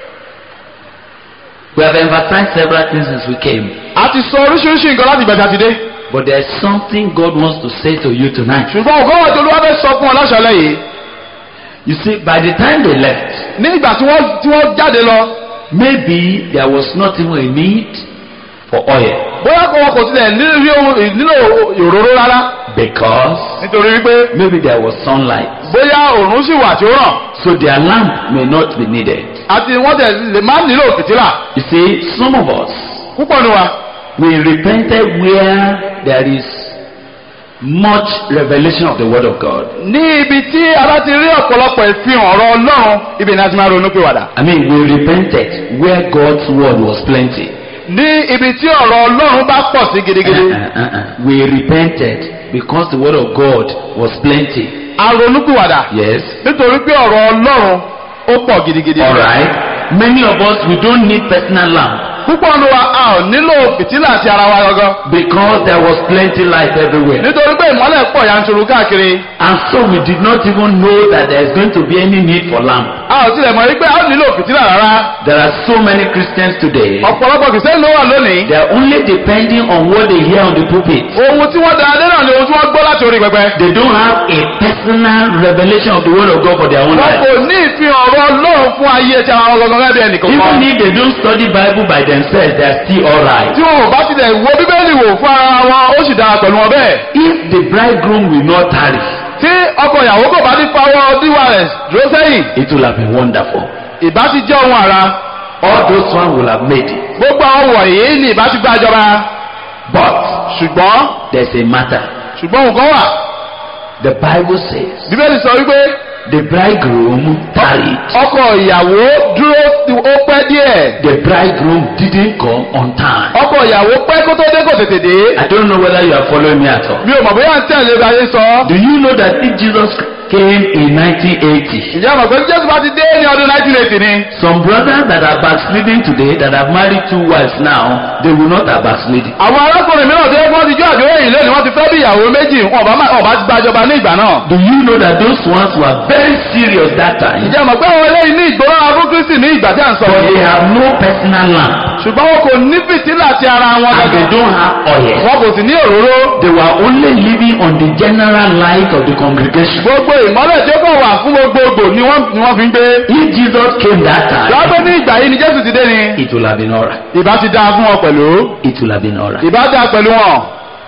We have emphasized several things since we came, a ti sọ oríṣiríṣi nǹkan láti ìgbàjà ti dé but there is something God wants to say to you tonight. ṣùgbọ́n ògbọ́n wọn tó ló wá fẹ́ sọ fún ọ láṣálẹ̀ yìí You see, by the time they left, ní ìgbà tí wọ́n tí wọ́n jáde lọ maybe there was not even a need for oil bóyá kò wọn kò tilẹ̀ nílò ohun- nílò òróró rárá because nítorí wípé maybe there was sunlight, bóyá òòrùn sì wà tí ó ràn so their lamp may not be needed. àti wọ́n tẹ̀ lè má nílò fìtílà You see, some of us púpọ̀ ní wa we repented where there is much revelation of the word of God. ní ibi tí a bá ti rí ọ̀pọ̀lọpọ̀ ìfihàn ọ̀rọ̀ ọlọ́run ibi ni a ti máa ronú pé wàdà I mean, we repented where God's word was plenty. ní ibi tí ọ̀rọ̀ ọlọ́run bá pọ̀ sí gidigidi Uh-uh, uh-uh. We repented because the word of God was plenty. a ronú pé wàdà Yes. nítorí pé ọ̀rọ̀ ọlọ́run ó pọ̀ gidigidi All right. Many of us we don't need personal lamp púpọ̀ ní wa a ò nílò fìtílà àti ara wa gangan because there was plenty light everywhere. nítorí pé ìmọ́lẹ̀ pọ̀ yanturu káàkiri And so we did not even know that there is going to be any need for lamp. a ò tilẹ̀ mọ̀ wípé a ò nílò fìtílà rárá There are so many Christians today. ọ̀pọ̀lọpọ̀ kìsẹ́ni ló wà lónìí They are only depending on what they hear on the pulpit. ohun tí wọ́n dára dé náà ni ohun tí wọ́n gbọ́ láti orí pẹpẹ They don't have a personal revelation of the word of God for their own wọn life. kò ní ìfihàn ọ̀rọ̀ ọlọ́run fún ayé tí àwọn gangan gẹ́gẹ́ bí ẹnìkan Even kan if they don't study Bible by themselves, they are still alright. tí wọn ò bá tilẹ̀ wo bíbélì wò fún ara wọn ó sì dára pẹ̀lú wọn bẹ́ẹ̀ If the bridegroom will not tarry, tí ọkọ ìyàwó kò bá ní fawọ́ díwà rẹ̀ dúró sẹ́yìn it will have been wonderful. ìbá ti jẹ́ ohun àrà All those ones will have made it. gbogbo àwọn wọ̀nyí ni ìbá ti gbàjọba But ṣùgbọ́n there's a matter. ṣùgbọ́n nǹkan wà The Bible says bíbélì sọ wípé The bridegroom tarried. ọkọ ìyàwó dúró ó pẹ́ díẹ̀ The bridegroom didn't come on time. ọkọ ìyàwó pẹ́ kó tó dé kò tètè dé I don't know whether you are following me at all. mi ò mọ̀ bóyá ń tẹ̀lé bí ayé sọ. Do you know that if Jesus came in 1980, ìjà mọ̀ pé jésù bá ti dé ní ọdún 1980 ni. some brothers that are backsliding today that have married two wives now, they will not have backsliding. àwọn arákùnrin mìíràn tó yẹ kí wọ́n ti jó àjò èyí lónìí wọ́n ti fẹ́ bí ìyàwó méjì wọn bá wọn bá ti gbàjọba ní ìgbà náà. Do you know that those ones were very serious that time? ìjà mọ̀ pé àwọn eléyìí ní ìgbóná fún kristi ní ìgbà tí à ń sọ But they yìí. have no personal lamp ṣùgbọ́n wọn kò ní fìtílà ti ara wọn and they gẹ́gẹ́. don't have oil. wọn kò sì ní òróró. They were only living on the general light of the congregation. gbogbo ìmọ́lẹ̀ tí ó kàn wà fún gbogbogbò ni wọ́n ni wọ́n fi ń gbé. If Jesus came that time, lọ́gbọ́n ní ìgbà yìí ni jésù ti dé ni. it will have been alright. ìbá ti dáa fún wọn pẹ̀lú. It will have been alright. ìbá dáa pẹ̀lú wọn.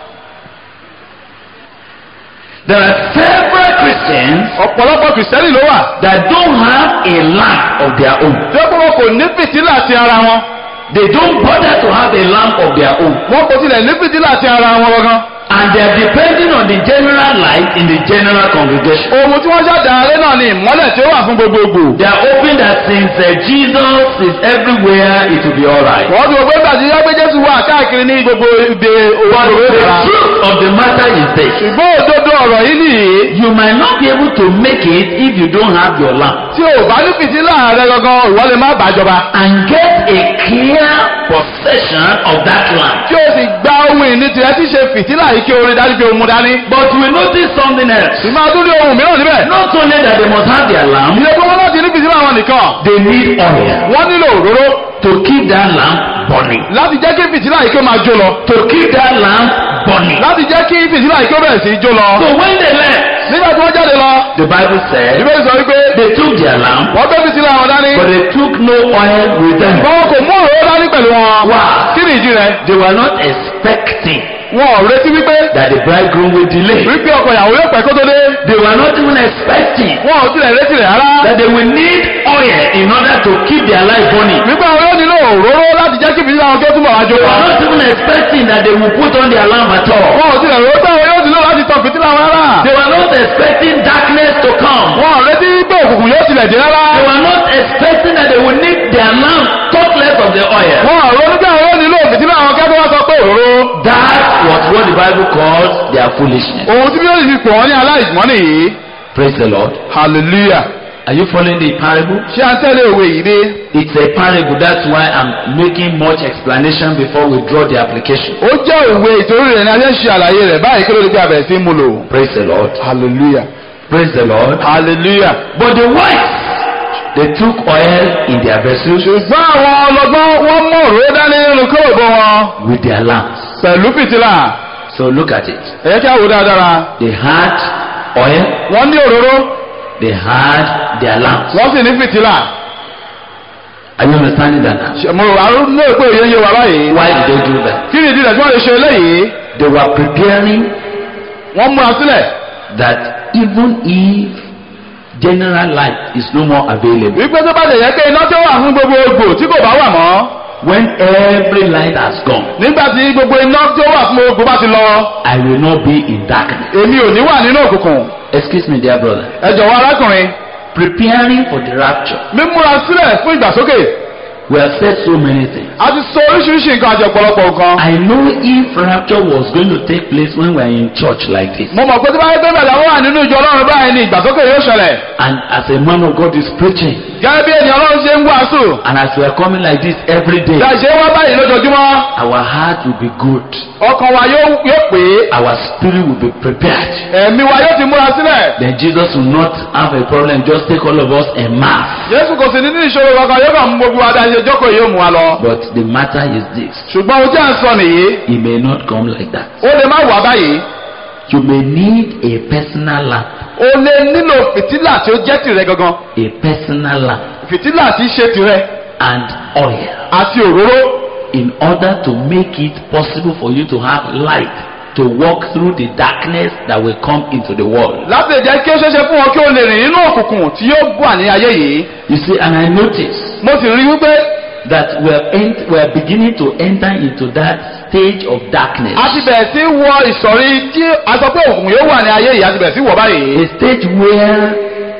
There are several Christians ọ̀pọ̀lọpọ̀ kìrìsìtẹ́nì ló wà. that don't have a lamp of their own. tí ó kọ́ wọn kò ní fìtílà ti ara wọn. They don't bother to have a lamp of their own. wọn kò tilẹ̀ ní fìtílà ti ara wọn gangan. And they are depending on the general light in the general congregation. ohun tí wọ́n ṣàdáyé náà ni ìmọ́lẹ̀ tí ó wà fún gbogbogbò. They are hoping that since uh, Jesus is everywhere, it will be alright. wọ́n ti wọ pé gbàtí yá pé jésù wà káàkiri ní gbogbo ibi But òwò the ìlera. truth of the matter is this. ṣùgbọ́n òdodo ọ̀rọ̀ yìí nìyí. You might not be able to make it if you don't have your lamp. tí o bá ní fìtílà rẹ gangan ìwọ lè má bàjọba. And get a clear possession of that lamp. tí o sì gba ohun ìní tirẹ̀ tí ṣe fìtílà yìí kí o rí dájú pé o mú dání. But we notice something else. ìmọ̀ àdúrà ohun mìíràn níbẹ̀. Not only that they must have their lamp, ìyẹn pé wọ́n láti ní fìtílà wọn nìkan. they need oil wọ́n nílò òróró to keep that lamp burning. láti jẹ́ kí fìtílà yìí kí ó máa jó lọ. To keep that lamp burning. láti jẹ́ kí fìtílà yìí kí ó bẹ̀rẹ̀ sí í jó lọ. So when they left, nígbà tí wọ́n jáde lọ. the Bible said ìbéèrè sọ wípé they took their lamp, wọ́n gbé fìtílà wọn dání. but they took no oil with them. wọn kò mú òróró dání pẹ̀lú wọn. Wá. kí ni ìdí rẹ̀? They were not expecting wọn ò retí wípé that the bridegroom will delay. wípé ọkọ ìyàwó yóò pẹ́ kó tó dé. They were not even expecting wọn ò tilẹ̀ retí rẹ̀ rárá. that they will need oil in order to keep their life burning. wípé àwọn yóò nílò òróró láti jẹ́ kí fìtílà wọn kí ó túbọ̀ wá jó They lọ. were not even expecting that they will put on their lamp at all. wọn ò tilẹ̀ rò pé àwọn yóò nílò láti tan fìtílà wọn rárá. They were not expecting darkness to come. wọn ò retí pé òkùnkùn yóò tilẹ̀ dé rárá. They were not expecting that they would need their lamp, talk less of the oil. wọn ò ronú pé àwọn yóò nílò fìtílà wọn kí wọ́n sọ pé òróró. That was what the Bible calls their foolishness. ohun tí bí yóò fi pọ̀ wọ́n ní aláìgbọ́n nìyí. Praise the Lord. hallelujah. Are you following the parable? ṣé à ń tẹ́lẹ̀ òwe yìí dé? It's a parable. That's why I'm making much explanation before we draw the application. ó jẹ́ òwe ìtorí rẹ̀ ni a ṣe ń ṣe àlàyé rẹ̀ báyìí kí ló dé bí abẹ̀ sí mú lò. Praise the Lord. hallelujah. Praise the Lord. hallelujah. But the wives, they took oil in their vessels ṣùgbọ́n àwọn ọlọ́gbọ́n wọ́n mú òróró dání nínú kóòbó wọn with their lamps. pẹ̀lú fìtílà. So look at it. ẹ jẹ́ kí a wò dáadáa. They had oil, wọ́n ní òróró they had their lamps. wọ́n sì ní fìtílà. Are you understanding that now? Ṣé mo rò àrùn ní èpè òye ń yé wa báyìí. Why did they do that? kí ni ìdí rẹ̀ tí wọ́n lè ṣe eléyìí? They were preparing wọ́n múra sílẹ̀. that even if general light is no more available, wípé tó bá lè yẹ pé iná tó wà fún gbogbo egbò tí kò bá wà mọ́. when every light has gone, nígbà tí gbogbo iná tó wà fún gbogbo bá ti lọ. I will not be in darkness. èmi ò ní wà nínú òkùnkùn. Excuse me, dear brother. ẹ jọ̀wọ́ arákùnrin. Preparing for the rapture. mímúra sílẹ̀ fún ìgbàsókè. We have said so many things. a ti sọ oríṣiríṣi nǹkan àti ọ̀pọ̀lọpọ̀ nǹkan. I know if rapture was going to take place when we are in church like this, mo mọ̀ pé tí bá yẹ pé bàtà wà nínú ìjọ ọlọ́run báyìí ni ìgbàsókè yóò ṣẹlẹ̀. and as a man of God is preaching, gẹ́gẹ́ bí ènìyàn ọlọ́run ṣe ń wàásù. and as we are coming like this every day, bí a ṣe ń wá báyìí lójoojúmọ́. our heart will be good, ọkàn wa yóò yóò pé. our spirit will be prepared. ẹ̀mí wa yóò ti múra sílẹ̀. Then Jesus will not have a problem, just take all of us en masse. Jésù kò sí nínú ìṣòro kankan yóò kàn mú gbogbo adájọ́ jókòó yóò mú wa lọ. But the matter is this ṣùgbọ́n ojú à ń sọ nìyí. He may not come like that. ó lè má wà báyìí. You may need a personal lamp, o lè nílò fìtílà tí ó jẹ́ tìrẹ gangan. a personal lamp, fìtílà tí í ṣe tìrẹ and oil àti òróró. in order to make it possible for you to have light to walk through the darkness that will come into the world. láti lè jẹ́ kí ó ṣeéṣe fún wọn kí ó lè rìn nínú òkùnkùn tí yóò wà ní ayé yìí. You see, and I notice mo sì rí wípé that we're, ent- we're beginning to enter into that stage of darkness. a ti bẹ̀rẹ̀ sí wọ ìsọ̀rí tí a sọ pé òkùnkùn yóò wà ní ayé yìí a ti bẹ̀rẹ̀ sí wọ̀ báyìí. A stage where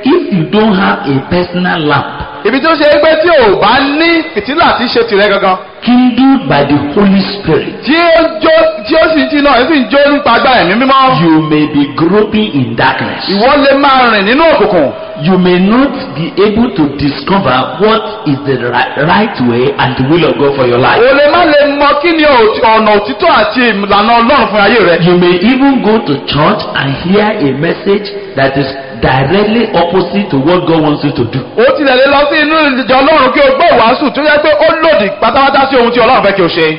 if you don't have a personal lamp ibi tí ó ṣe é pé tí ò bá ní fìtílà tí í ṣe tìrẹ gangan kindled by the Holy Spirit, tí ó jó tí ó sì ti náà ẹ sì ń jó nípa agbára ẹ̀mí mímọ́ you may be groping in darkness. ìwọ lè máa rìn nínú òkùnkùn You may not be able to discover what is the right, right way and the will of God for your life. o lè má lè mọ kí ni òtí- ọ̀nà òtítọ́ àti ìlànà ọlọ́run fún ayé rẹ You may even go to church and hear a message that is directly opposite to what God wants you to do. ó tilẹ̀ lè lọ sí inú ìjọ ọlọ́run kí o gbọ́ ìwàásù tó yẹ pé ó lòdì pátápátá sí ohun tí ọlọ́run fẹ́ kí o ṣe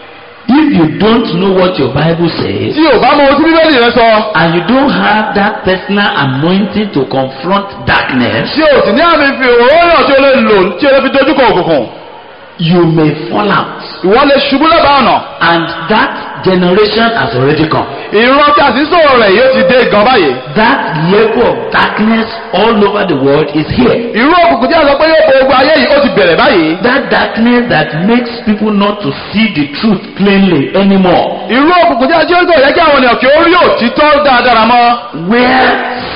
If you don't know what your Bible says tí o bá mọ ohun tí bíbélì rẹ sọ and you don't have that personal anointing to confront darkness, tí o sì ní àmì fi òróró tí o lè lò tí o lè fi dojúkọ òkùnkùn you may fall out. ìwọ lè ṣubú lẹ́bàá ọ̀nà And that generation has already come. ìran tí a sì ń sọ̀rọ̀ rẹ̀ yóò ti dé gan báyìí That level of darkness all over the world is here. irú òkùnkùn tí a sọ pé yóò bo ogun ayé yìí ó ti bẹ̀rẹ̀ báyìí That darkness that makes people not to see the truth plainly anymore. irú òkùnkùn tí a jẹ́ kò yẹ kí àwọn ènìyàn kí ó rí òtítọ́ dáadáa mọ́ Where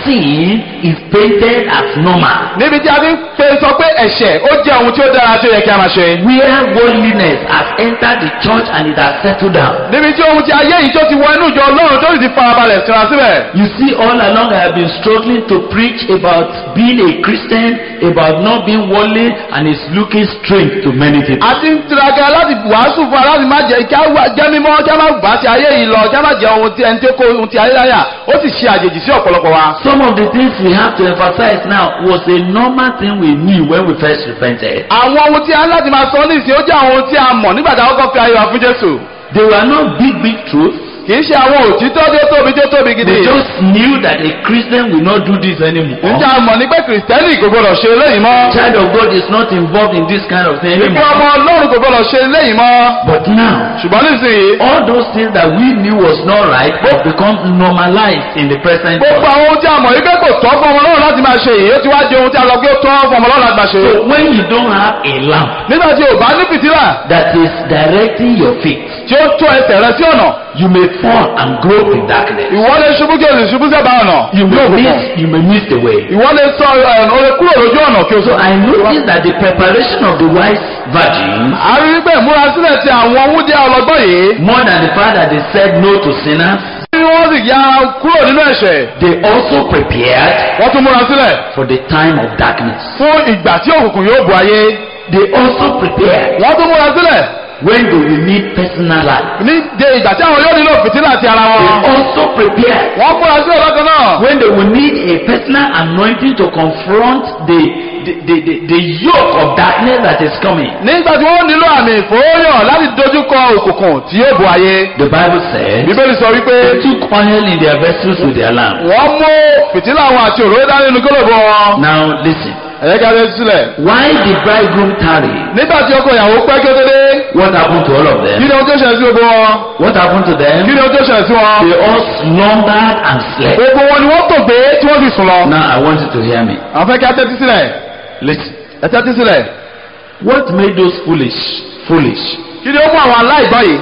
sin is painted as normal. níbi tí a ti ń pe sọ pé ẹ̀ṣẹ̀ ó jẹ́ ohun tí ó dára tí ó yẹ kí a máa ṣe Where worldliness has entered the church and it has settled down. níbi tí ohun tí ayé yìí tó ti wọ inú ìjọ ọlọ́run tó sì ti farabalẹ̀ síra síbẹ̀ You see, all along I have been struggling to preach about being a Christian, about not being worldly, and it's looking strange to many people. a ti ń tiraka láti wàásù fún wa láti má jẹ kí a wà- jẹ́ mímọ́ kí a má bá ti ayé yìí lọ kí a má jẹ ohun tí ẹni tí ó kó ohun tí ayé láyà ó sì ṣe àjèjì sí ọ̀pọ̀lọpọ̀ wa. Some of the things we have to emphasize now was a normal thing we knew when we first repented. àwọn ohun tí a ń láti máa sọ nísìnyí ó jẹ́ àwọn ohun tí a mọ̀ nígbà tí a kọ́kọ́ fi ayé wa fún Jésù. They were not big, big truths. kì í ṣe àwọn òtítọ́ tí ó tóbi tí ó tóbi gidi. They just knew that a Christian will not do this anymore. ǹjẹ́ a mọ̀ ní pé kìrìsìtẹ́nì kò gbọdọ̀ ṣe eléyìí mọ́. Child of God is not involved in this kind of thing ìpín anymore. ọmọ ọlọ́run kò gbọdọ̀ ṣe eléyìí mọ́. But now, ṣùgbọ́n nísìnyí all those things that we knew was not right have become normalized in the present gbogbo world. àwọn ohun tí a mọ̀ wípé kò tọ́ fún ọmọ ọlọ́run láti máa ṣe yìí ó ti wá di ohun tí a lọ pé ó tọ́ fún ọmọ ọlọ́run láti máa ṣe. So when you don't have a lamp nígbà tí o bá ní fìtílà that is directing your feet, tí ó tó ẹsẹ̀ rẹ sí ọ̀nà you may fall and grope in darkness. ìwọ lè ṣubú kí o sì ṣubú sẹ́bàá ọ̀nà You ní may òkùnkùn miss, you may miss the way. ìwọ lè sọ ẹ̀ o lè kúrò lójú ọ̀nà kí o So sọ. I noticed that the preparation of the wise virgins, a rí wípé ìmúrasílẹ̀ ti àwọn wúdíá ọlọ́gbọ́n yìí more than the fact that they said no to sinners, tí wọ́n sì ya kúrò nínú ẹ̀ṣẹ̀ they also prepared wọ́n tún múra sílẹ̀ for the time of darkness. fún ìgbà tí òkùnkùn yóò bu ayé They also prepared wọ́n tún múra sílẹ̀ when they will need personal life. ní de ìgbà tí àwọn yóò nílò fìtílà ti ara They wọn also prepared wọ́n múra sílẹ̀ lọ́kàn náà when they will need a personal anointing to confront the, the, the, the, the yoke of darkness that is coming. nígbà tí wọ́n nílò àmì ìfòóyàn láti dojúkọ òkùnkùn tí yóò bu ayé The Bible says bíbélì sọ wípé they took oil in their vessels with their lamp. wọ́n mú fìtílà wọn àti òróró dání nínú kólòbó wọn Now listen. ẹ̀yẹ́ kí a lè sílẹ̀ Why did bridegroom tarry? nígbà tí ọkọ ìyàwó pẹ́ kí ó tó dé What happened to all of kí them? ni ohun tó ṣẹlẹ̀ sí gbogbo wọn What happened to kí them? ni ohun tó ṣẹlẹ̀ sí wọn They all slumbered and slept. gbogbo wọn ni wọ́n tò gbé tí wọ́n sì sùn lọ Now I want you to hear me. àwọn fẹ́ kí a tẹ́tí sílẹ̀ Listen. ẹ tẹ́tí sílẹ̀ What made those foolish foolish kí ni ó mú àwọn aláìgbọ́ yìí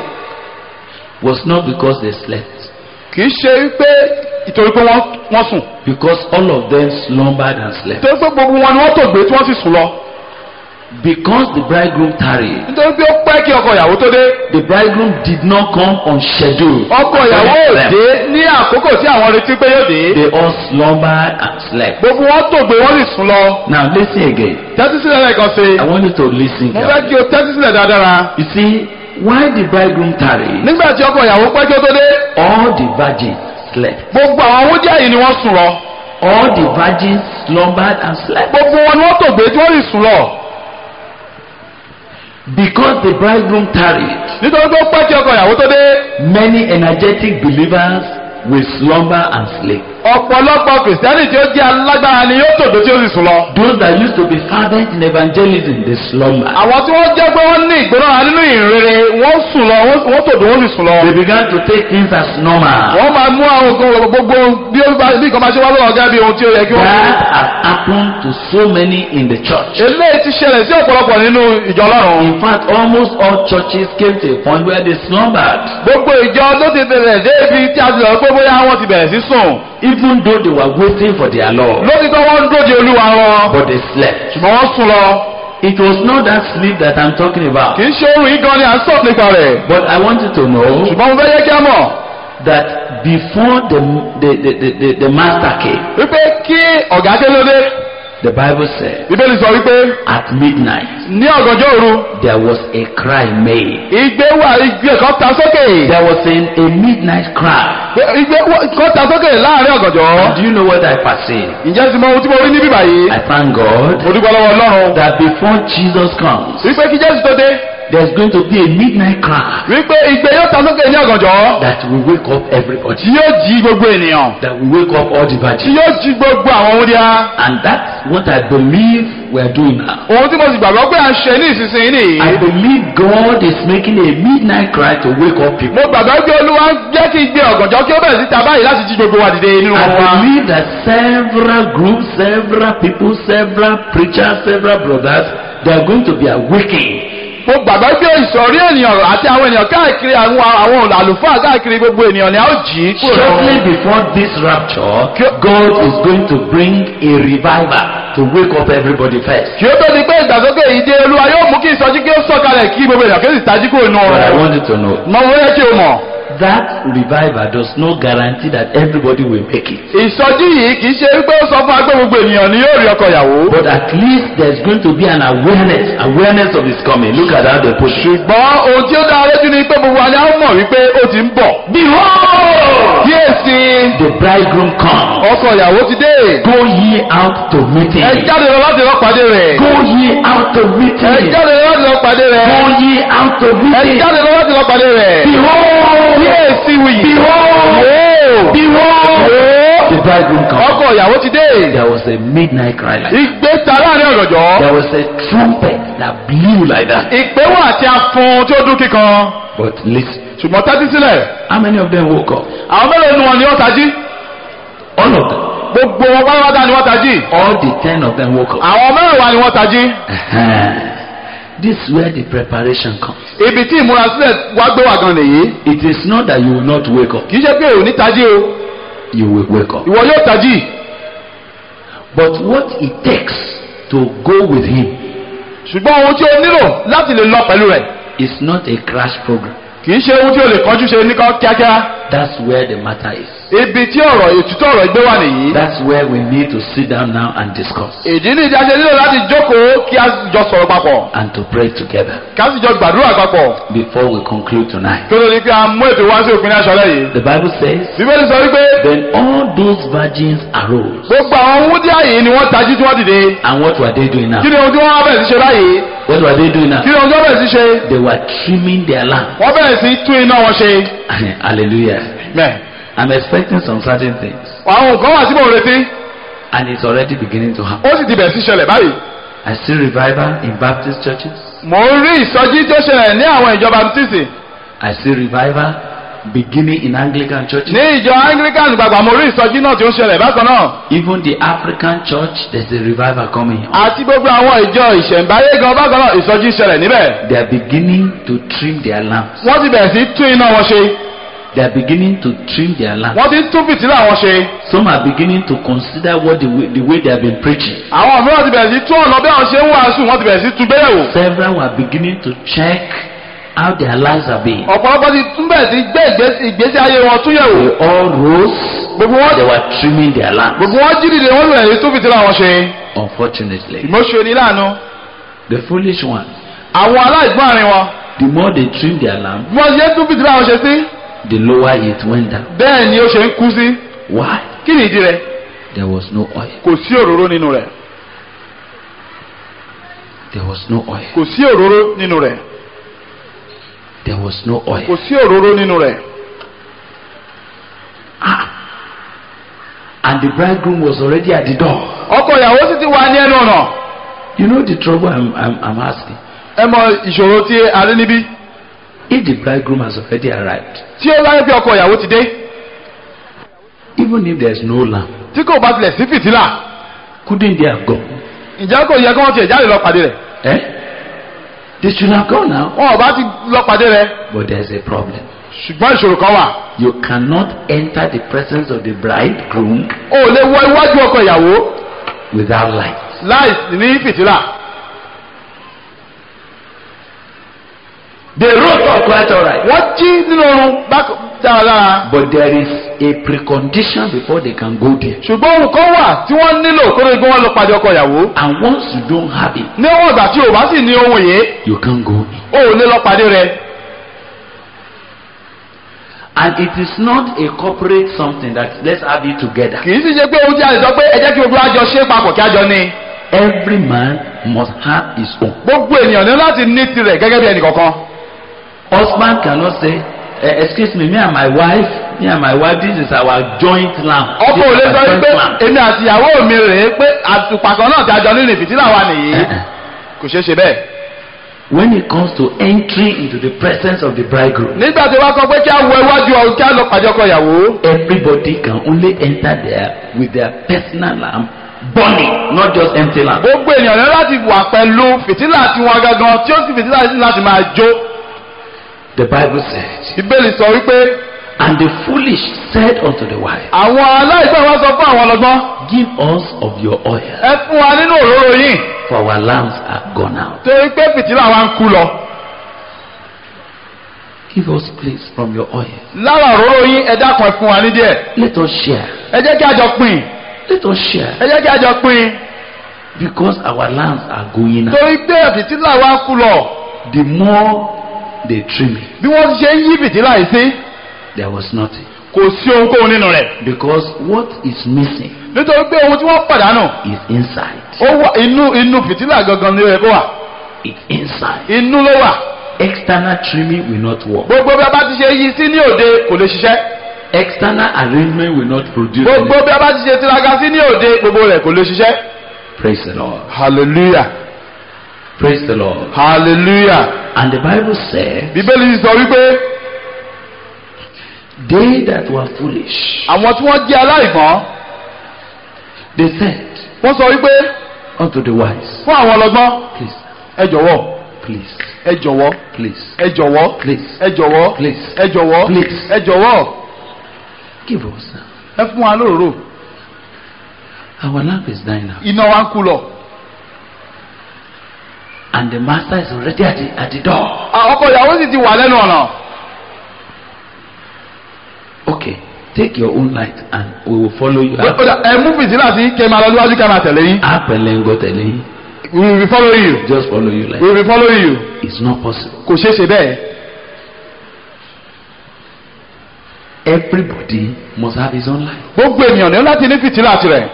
was not because they slept. kì í ṣe wípé ìtorí pé wọ́n wọ́n sùn Because all of them slumbered and slept. nítorí pé gbogbo wọn ni wọ́n tò gbé tí wọ́n sì sùn lọ Because the bridegroom tarried. nítorí pé ó pẹ́ kí ọkọ ìyàwó tó dé The bridegroom did not come on schedule. ọkọ ìyàwó ò dé ní àkókò tí àwọn retí pé yóò dé They all slumbered and slept. gbogbo wọn tò gbé wọ́n sì sùn lọ Now listen again. tẹ́tí sílẹ̀ lẹ́ẹ̀kan sí I want you to listen. mo fẹ́ carefully. kí o tẹ́tí sílẹ̀ dáadáa You see, why the bridegroom tarried? nígbà tí ọkọ ìyàwó pẹ́ kí ó tó dé All the virgins slept. gbogbo àwọn wúdíá yìí ni wọ́n sùn lọ All the virgins slumbered and slept. gbogbo wọn ni wọ́n tò gbé tí wọ́n sì sùn lọ Because the bridegroom tarried, nítorí pé ó pẹ́ kí ọkọ ìyàwó tó dé many energetic believers will slumber and sleep. ọ̀pọ̀lọpọ̀ kìrìsìtẹ́nì tí ó jẹ́ alágbára ni yóò tògbé tí ó sì sùn lọ. Those that used to be fervent in evangelism, they slumber. àwọn tí wọ́n jẹ́ pé wọ́n ní ìgbónára nínú ìrere wọ́n sùn lọ wọ́n wọ́n tògbé wọ́n sì sùn lọ. They began to take things as normal. wọ́n máa mú àwọn nǹkan gbogbo bí ó bá bí nǹkan máa ṣe wá lọ́wọ́ gẹ́gẹ́ bí ohun tí ó yẹ kí wọ́n. That has happened to so many in the church. eléyìí ti ṣẹlẹ̀ sí ọ̀pọ̀lọpọ̀ nínú ìjọ ọlọ́run. In fact, almost all churches came to a point where they slumbered. gbogbo ìjọ ló ti bẹ̀rẹ̀ dé ibi tí a ti lọ pé bóyá wọ́n ti bẹ̀rẹ̀ sí sùn even though they were waiting for their Lord, lótìtọ́ wọ́n ń dóde olúwa wọn but they slept. ṣùgbọ́n wọ́n sùn lọ It was not that sleep that I'm talking about. kì í ṣe oorun yìí gan ni à ń sọ̀rọ̀ nípa rẹ̀ But I want you to know ṣùgbọ́n mo fẹ́ yẹ kí a mọ̀ that before the, the, the, the, the, the master came, wípé kí ọ̀gá dé lóde the Bible said, bíbélì sọ wípé at midnight, ní ọ̀gànjọ́ òru there was a cry made. igbe wà igbe kan ta sókè There was a, a midnight cry. igbe wà- kan ta sókè láàrin ọ̀gànjọ́ Do you know what I perceive? ǹjẹ́ ti mọ ohun tí mo rí níbí báyìí I thank God mo dúpẹ́ lọ́wọ́ ọlọ́run that before Jesus comes, wípé kí jésù tó dé there's going to be a midnight cry wípé igbe yóò ta sókè ní ọ̀gànjọ́ that will wake up everybody, tí yóò jí gbogbo ènìyàn that will wake up all the tí virgins. yóò jí gbogbo àwọn wúndíá And that's what I believe we're doing now. ohun tí mo sì gbàgbọ́ pé à ń ṣe ní ìsinsìnyí nìyí I believe God is making a midnight cry to wake up people. mo gbàgbọ́ pé olúwa ń jẹ́ kí igbe ọ̀gànjọ́ kí ó bẹ̀rẹ̀ sí ta báyìí láti jí gbogbo wa dìde nínú I wọn wa believe that several groups, several people, several preachers, several brothers, they are going to be awakened. mo gbàgbọ́ pé ìsọ̀rí ènìyàn àti àwọn ènìyàn káàkiri àwọn àwọn àlùfáà káàkiri gbogbo ènìyàn ni a ó jí kúrò Shortly lọ́wọ́. before this rapture, God is going to bring a revival to wake up everybody first. kí ó tó di pé ìdàgbàsókè yìí dé olúwa yóò mú kí ìsọjí kí ó sọ̀kalẹ̀ kí gbogbo ènìyàn kí ó sì tají kúrò nínú But I ọ̀rọ̀ want you to know mọ wọ́n yẹ kí o mọ̀ that revival does not guarantee that everybody will make it. ìsọjí yìí kì í ṣe wípé ó sọ fún wa pé gbogbo ènìyàn ni yóò rí ọkọ ìyàwó But at least there's going to be an awareness, awareness of his coming. Look at how they put it. ṣùgbọ́n ohun tí ó dára lójú ni pé gbogbo wa ni a ó mọ̀ wípé ó ti ń bọ̀ Behold, kíyèsí the bridegroom comes. ọkọ ìyàwó ti dé Go ye out to meet ẹ him. jáde lọ láti lọ pàdé rẹ̀ Go ye out to meet ẹ him. jáde lọ láti lọ pàdé Go rẹ̀ ye out to ẹ meet him. jáde lọ láti lọ pàdé rẹ̀ Behold, kíyèsí wuyì Behold! Wò ó. behold, Wò the bridegroom ó. comes. ọkọ ìyàwó ti dé There was a midnight cry like that. ìgbé ta láàrin ọ̀gànjọ́ There was a trumpet that blew like that. ìpè wà àti afun tí ó dún kíkan But listen, ṣùgbọ́n tẹ́tí sílẹ̀ how many of them woke up? àwọn mélòó nu wọn ni wọ́n tají All of them. gbogbo wọn pátápátá ni wọ́n tají All the ten of them woke up. àwọn mẹ́wàá ni wọ́n tají Uh-huh. This is where the preparation comes. ibi tí ìmúrasílẹ̀ wá gbé wà gan nìyí It is not that you will not wake up. kì í ṣe pé ò ní tají o You will wake up. ìwọ yóò tají But what it takes to go with him ṣùgbọ́n ohun tí o nílò láti lè lọ pẹ̀lú rẹ̀ is not a crash program. kì í ṣe ohun tí o lè kánjú ṣe ní kán kíákíá That's where the matter is. ibi tí ọ̀rọ̀ ètùtù ọ̀rọ̀ ìgbé wà nìyí That's where we need to sit down now and discuss ìdí ní ìdájọ́ nílò láti jókòó kí a sì jọ sọ̀rọ̀ papọ̀ and to pray together kí a sì jọ gbàdúrà papọ̀ before we conclude tonight. kí ó tó di pé a mú ètò wá sí òpin ní aṣọ́lẹ̀ yìí. The Bible says, bíbélì sọ wípé Then all those virgins arose. gbogbo àwọn wúdíá yìí ni wọ́n tají tí wọ́n dìde And what were they doing now? kí ni ohun tí wọ́n wá bẹ̀rẹ̀ sí ṣe báyìí What were they doing now? kí ni ohun tí wọ́n bẹ̀rẹ̀ sí ṣe They were trimming their lamp. wọ́n bẹ̀rẹ̀ sí tún iná wọn ṣe. Hallelujah. mẹ́ I'm expecting some certain things. àwọn nǹkan wà tí mò ń retí And it's already beginning to happen. ó sì ti bẹ̀rẹ̀ sí ṣẹlẹ̀ báyìí. I see revival in Baptist churches. mò ń rí ìsọjí tó ṣẹlẹ̀ ní àwọn ìjọ baptist I see revival beginning in Anglican churches. ní ìjọ anglican gbàgbà mo rí ìsọjí náà tí ó ń ṣẹlẹ̀ bákan náà Even the African church, there's a revival coming. àti gbogbo àwọn ìjọ ìṣẹ̀ǹbáyé gan bákan náà ìsọjí ṣẹlẹ̀ níbẹ̀ They are beginning to trim their lamps. wọ́n ti bẹ̀rẹ̀ sí tún iná wọn ṣe They are beginning to trim their lamps. wọ́n ti tún fìtílà wọn ṣe Some are beginning to consider what the way, the way they have been preaching. àwọn mìíràn ti bẹ̀rẹ̀ sí tún ọ̀nà bí àwọn ṣe ń wàásù wọ́n ti bẹ̀rẹ̀ sí tún gbéyẹ̀wò Several were beginning to check how their lives have been. ọ̀pọ̀lọpọ̀ ti tún bẹ̀rẹ̀ sí gbé ìgbésí- ìgbésí ayé wọn tún yẹ̀wò They all rose. gbogbo wọn They were trimming their lamps. gbogbo wọn jí dìde wọn bẹ̀rẹ̀ sí tún fìtílà wọn ṣe Unfortunately, ìmọ̀ṣẹ́ ni láàánú the foolish ones, àwọn aláìgbọ́n àárín wọn the more they trim their lamp, bí wọ́n ṣe ń tún fìtílà wọn ṣe sí the lower it went down. bẹ́ẹ̀ ni ó ṣe ń kú sí Why? kí ni ìdí rẹ̀ There was no oil. kò sí òróró nínú rẹ̀ There was no oil. kò sí òróró nínú rẹ̀ There was no kò oil. sí òróró nínú rẹ̀ And the bridegroom was already at the door. ọkọ ìyàwó sì ti wà ní ẹnu ọ̀nà You know the trouble I'm, I'm, I'm asking? ẹ mọ ìṣòro tí a rí níbí If the bridegroom has already arrived, tí ó láyé bí ọkọ ìyàwó ti dé even if there's no lamp, tí kò bá tilẹ̀ sí fìtílà couldn't they have gone? ǹjẹ́ kò yẹ kí wọ́n tiẹ̀ jáde lọ pàdé rẹ̀ Eh? They should have gone now. wọn ò bá ti lọ pàdé rẹ̀ But there's a problem. ṣùgbọ́n ìṣòro kan wà You cannot enter the presence of the bridegroom o ò lè wọ iwájú ọkọ ìyàwó without light. láì ní fìtílà They wrote up quite alright. wọ́n jí nínú oorun bákan dáradára But there is a precondition before they can go there. ṣùgbọ́n ohun kan wà tí wọ́n nílò kó ló gbé wọn lọ pàdé ọkọ ìyàwó And once you don't have it, níwọ̀n ìgbà tí o bá sì ní ohun yìí you can't go in. o ò lè lọ pàdé rẹ And it is not a corporate something that let's have it together. kì í sì ṣe pé ohun tí a lè sọ pé ẹ jẹ́ kí gbogbo àjọ ṣe papọ̀ kí àjọ ní Every man must have his own. gbogbo ènìyàn ní láti ní tirẹ̀ gẹ́gẹ́ bí ẹnì kọ̀ọ̀kan Husband cannot say, eh, excuse me, me and my wife, me and my wife, this is our joint lamp. ọkọ ò This lè is sọ our wípé joint lamp. èmi àti ìyàwó mi rèé pé àtùpà kan náà tí a jọ nínú ìfìtílà wa nìyí Eh-eh. kò ṣeé ṣe bẹ́ẹ̀. When it comes to entry into the presence of the bridegroom, nígbà tí wọ́n sọ pé kí a wọ iwájú ọ kí a lọ pàdé ọkọ ìyàwó everybody can only enter there with their personal lamp burning, not just empty lamp. gbogbo ènìyàn ní láti wà pẹ̀lú fìtílà tiwọn gangan tí ó sì fìtílà sí láti máa jó The Bible said, ìbéèrè sọ wípé And the foolish said unto the wise, àwọn aláìsàn wọn sọ fún àwọn ọlọ́gbọ́n Give us of your oil, ẹ fún wa nínú òróró yìí for our lamps are gone out. torí pé fìtílà wa ń kú lọ Give us, please, from your oil. lára òróró yìí ẹ dákun ẹ fún wa ní díẹ̀ Let us share. ẹ jẹ́ kí a jọ pín Let us share. ẹ jẹ́ kí a jọ pín Because our lamps are going out. torí pé fìtílà wa ń kú lọ The more they trim it, bí wọ́n ti ṣe ń yí fìtílà yìí sí there was nothing. kò sí ohunkóhun nínú rẹ̀ Because what is missing nítorí pé ohun tí wọ́n pàdánù is inside. ó wà inú inú fìtílà gangan ni ó yẹ kó wà It's inside. inú ló wà External trimming will not work. gbogbo bí a bá ti ṣe yí sí ní òde kò lè ṣiṣẹ́ External arrangement will not produce. gbogbo anything. bí a bá ti ṣe tiraka sí ní òde gbogbo rẹ̀ kò lè ṣiṣẹ́. Praise the Lord. hallelujah Praise the Lord. hallelujah And the Bible says, bíbélì sọ wípé They that were foolish, àwọn tí wọ́n jẹ́ aláìgbọ́n they said wọ́n sọ wípé unto the wise, fún àwọn ọlọ́gbọ́n Please, ẹ jọ̀wọ́ please, ẹ jọ̀wọ́ please, ẹ jọ̀wọ́ please, ẹ jọ̀wọ́ Please. ẹ jọ̀wọ́ Please. ẹ jọ̀wọ́ give us. ẹ fún wa lóòrò Our lamp is dying now. iná wa ń kú lọ. And the master is already at the, at the door. À, ọkọ ìyàwó sì ti wà lẹ́nu ọ̀nà. Okay, take your own light and we will follow you. Ó dà, ẹ mú fìtílà sí kí ẹ máa lọ níwájú kí ẹ máa tẹ̀lé yín. Apelengo telling we will be following you. just follow you like we will be following you. it's not possible. kò ṣeé ṣe bẹ́ẹ̀. Everybody must have his own light. gbogbo ènìyàn ní láti ní fìtílà tirẹ̀.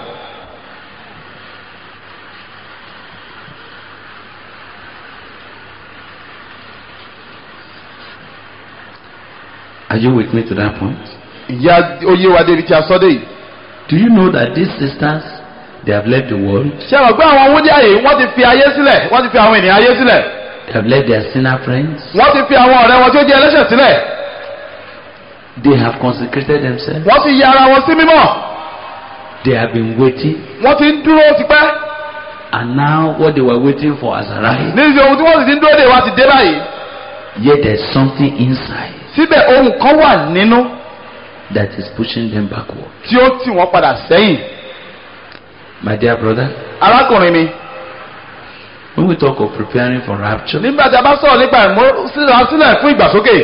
Are you with me to that point? ìyá oyé wa débi tí a sọ dé yìí. Do you know that these sisters they have left the world? ṣé àwọn pé àwọn wúndí àyè wọ́n ti fi ayé sílẹ̀ wọ́n ti fi àwọn ènìyàn ayé sílẹ̀ They have left their sinner friends. wọ́n ti fi àwọn ọ̀rẹ́ wọn tí ó jẹ́ ẹlẹ́ṣẹ̀ sílẹ̀ They have consecrated themselves. wọ́n ti ya ara wọn sí mímọ́ They have been waiting, wọ́n ti ń dúró tipẹ́ and now what they were waiting for has arrived. níbi ohun tí wọ́n sì ti ń dúró dè wá ti dé báyìí Yet there's something inside síbẹ̀ ohun kan wà nínú that is pushing them backward. tí ó tì wọ́n padà sẹ́yìn My dear brother, arákùnrin mi when we talk of preparing for rapture, nígbà tí a bá sọ̀rọ̀ nípa ìmúra sílẹ̀ fún ìgbàsókè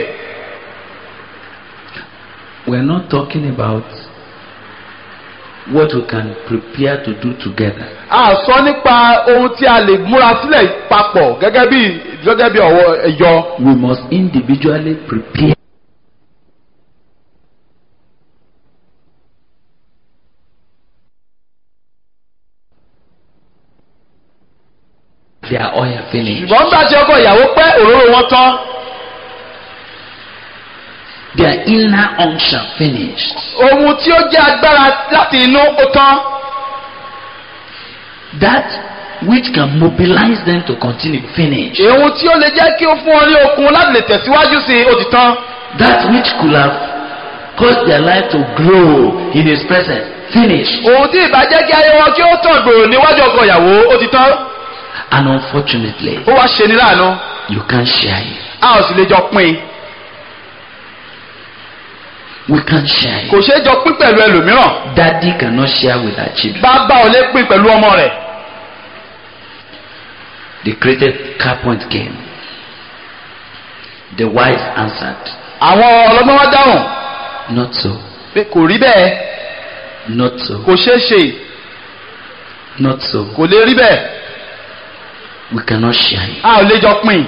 we're not talking about what we can prepare to do together. a sọ nípa ohun tí a lè múra sílẹ̀ papọ̀ gẹ́gẹ́ bí gẹ́gẹ́ bí ọ̀wọ́ ẹ̀yọ We must individually prepare. Their oil finished. ṣùgbọ́n nígbà tí ọkọ ìyàwó pẹ́ òróró wọn tán Their inner unction finished. ohun tí ó jẹ́ agbára láti inú ó tán That which can mobilize them to continue finished. ohun tí ó lè jẹ́ kí ó fún ọ ní okun láti lè tẹ̀síwájú sí i ó ti tán That which could have caused their life to grow in His presence finished. ohun tí ìbá jẹ́ kí ayé wọn kí ó tàn gbòòrò níwájú ọkọ ìyàwó ó ti tán And unfortunately, ó wá ṣe ní láàánú you can't share it. a ò sì lè jọ pín in We can't share kò it. ṣeé jọ pín pẹ̀lú ẹlòmíràn Daddy cannot share with our children. bàbá ò lè pín pẹ̀lú ọmọ rẹ̀ The created car point came. The wise answered, àwọn ọlọ́gbọ́n wá dáhùn Not so, pé kò rí bẹ́ẹ̀ not so, kò ṣeé ṣe not so. kò lè rí bẹ́ẹ̀ We cannot share it. a ò lè jọ pín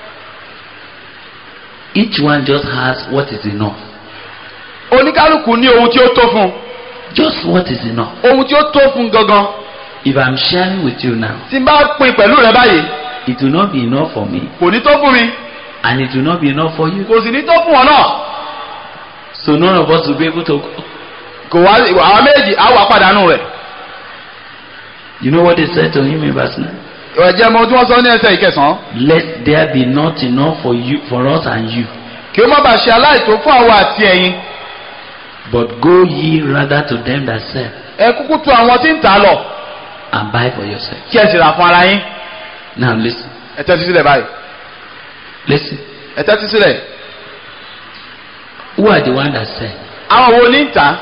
Each one just has what is enough. oníkálukú ní ohun tí ó tó fún Just what is enough. ohun tí ó tó fún gangan If I'm sharing with you now, tí n bá pín pẹ̀lú rẹ báyìí it will not be enough for me, kò ní tó fún mi and it will not be enough for you. kò sì ní tó fún ọ náà So none of us will be able to. kò wá àwọn méjì á wà pàdánù rẹ̀ You know what they said to him in verse 9? ẹ̀jẹ̀ mọ tí wọ́n sọ ní ẹsẹ̀ ìkẹsàn-án Let there be not enough for you, for us and you, kí ó má bàa ṣe aláìtó fún àwọn àti ẹ̀yin but go ye rather to them that sell ẹ kúkú tu àwọn tí ń tà á lọ and buy for yourself. kí ẹ sì rà fún ara yín Now listen, ẹ tẹ́tí sílẹ̀ báyìí listen. ẹ tẹ́tí sílẹ̀ Who are the one that sell? àwọn wo ní ń tà á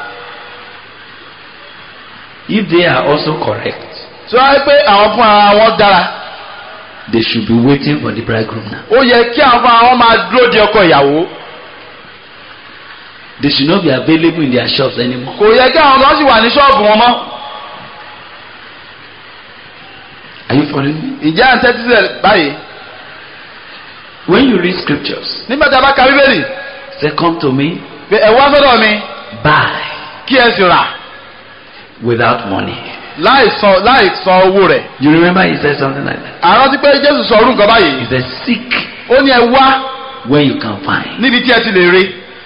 If they are also correct, tí wọ́n á rí pé àwọn fún ara wọn dára they should be waiting for the bridegroom now. ó yẹ kí àwọn fún ara wọn máa dúró de ọkọ ìyàwó They should not be available in their shops anymore. kò yẹ kí àwọn kan sì wà ní ṣọ́ọ̀bù wọn mọ́ Are you following me? ìjẹ́ à ń tẹ́tí sílẹ̀ báyìí When you read scriptures, nígbà tí a bá ka bíbélì say, Come to me, pé ẹ wá sọ́dọ̀ mi buy kí ẹ sì rà without money. láì san láì san owó rẹ̀ You remember he said something like that? àrántí pé jésù sọ orú nǹkan He báyìí said, Seek ó ní ẹ wá where you can find. níbi tí ẹ ti lè rí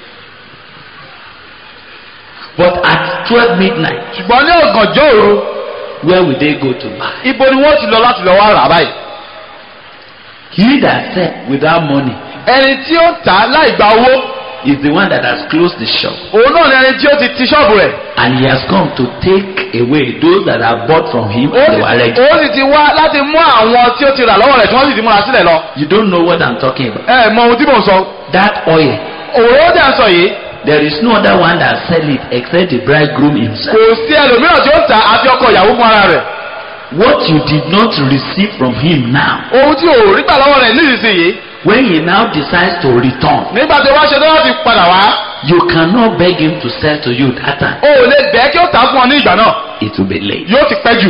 But at 12 midnight, ṣùgbọ́n ní ọ̀gànjọ́ òru where will they go to buy? ibo ni wọ́n ti lọ láti lọ wá rà báyìí He that said without money ẹni tí ó tà á láì gba owó is the one that has closed the shop. òun náà ni ẹni tí ó ti ti ṣọ́ọ̀bù rẹ̀ And he has come to take away those that are bought from him ó and sì they were ready. ó sì ti wá láti mú àwọn tí ó ti rà lọ́wọ́ rẹ̀ tí wọ́n sì ti múra sílẹ̀ lọ You don't know what I'm talking about. ẹ mọ ohun tí mò ń sọ That oil, òróró dẹ̀ ń sọ yìí there is no other one that sell it except the bridegroom himself. kò sí ẹlòmíràn tí ó tà á àfi ọkọ ìyàwó fún ara rẹ̀ What you did not receive from him now, ohun tí ò rí gbà lọ́wọ́ rẹ̀ nísinsìnyí when he now decides to return, nígbà tí wọ́n ṣe tó láti padà wá you cannot beg him to sell to you that time. o ò lè bẹ́ẹ̀ kí ó tà á fún ọ ní ìgbà náà It will be late. yóò ti pẹ́ jù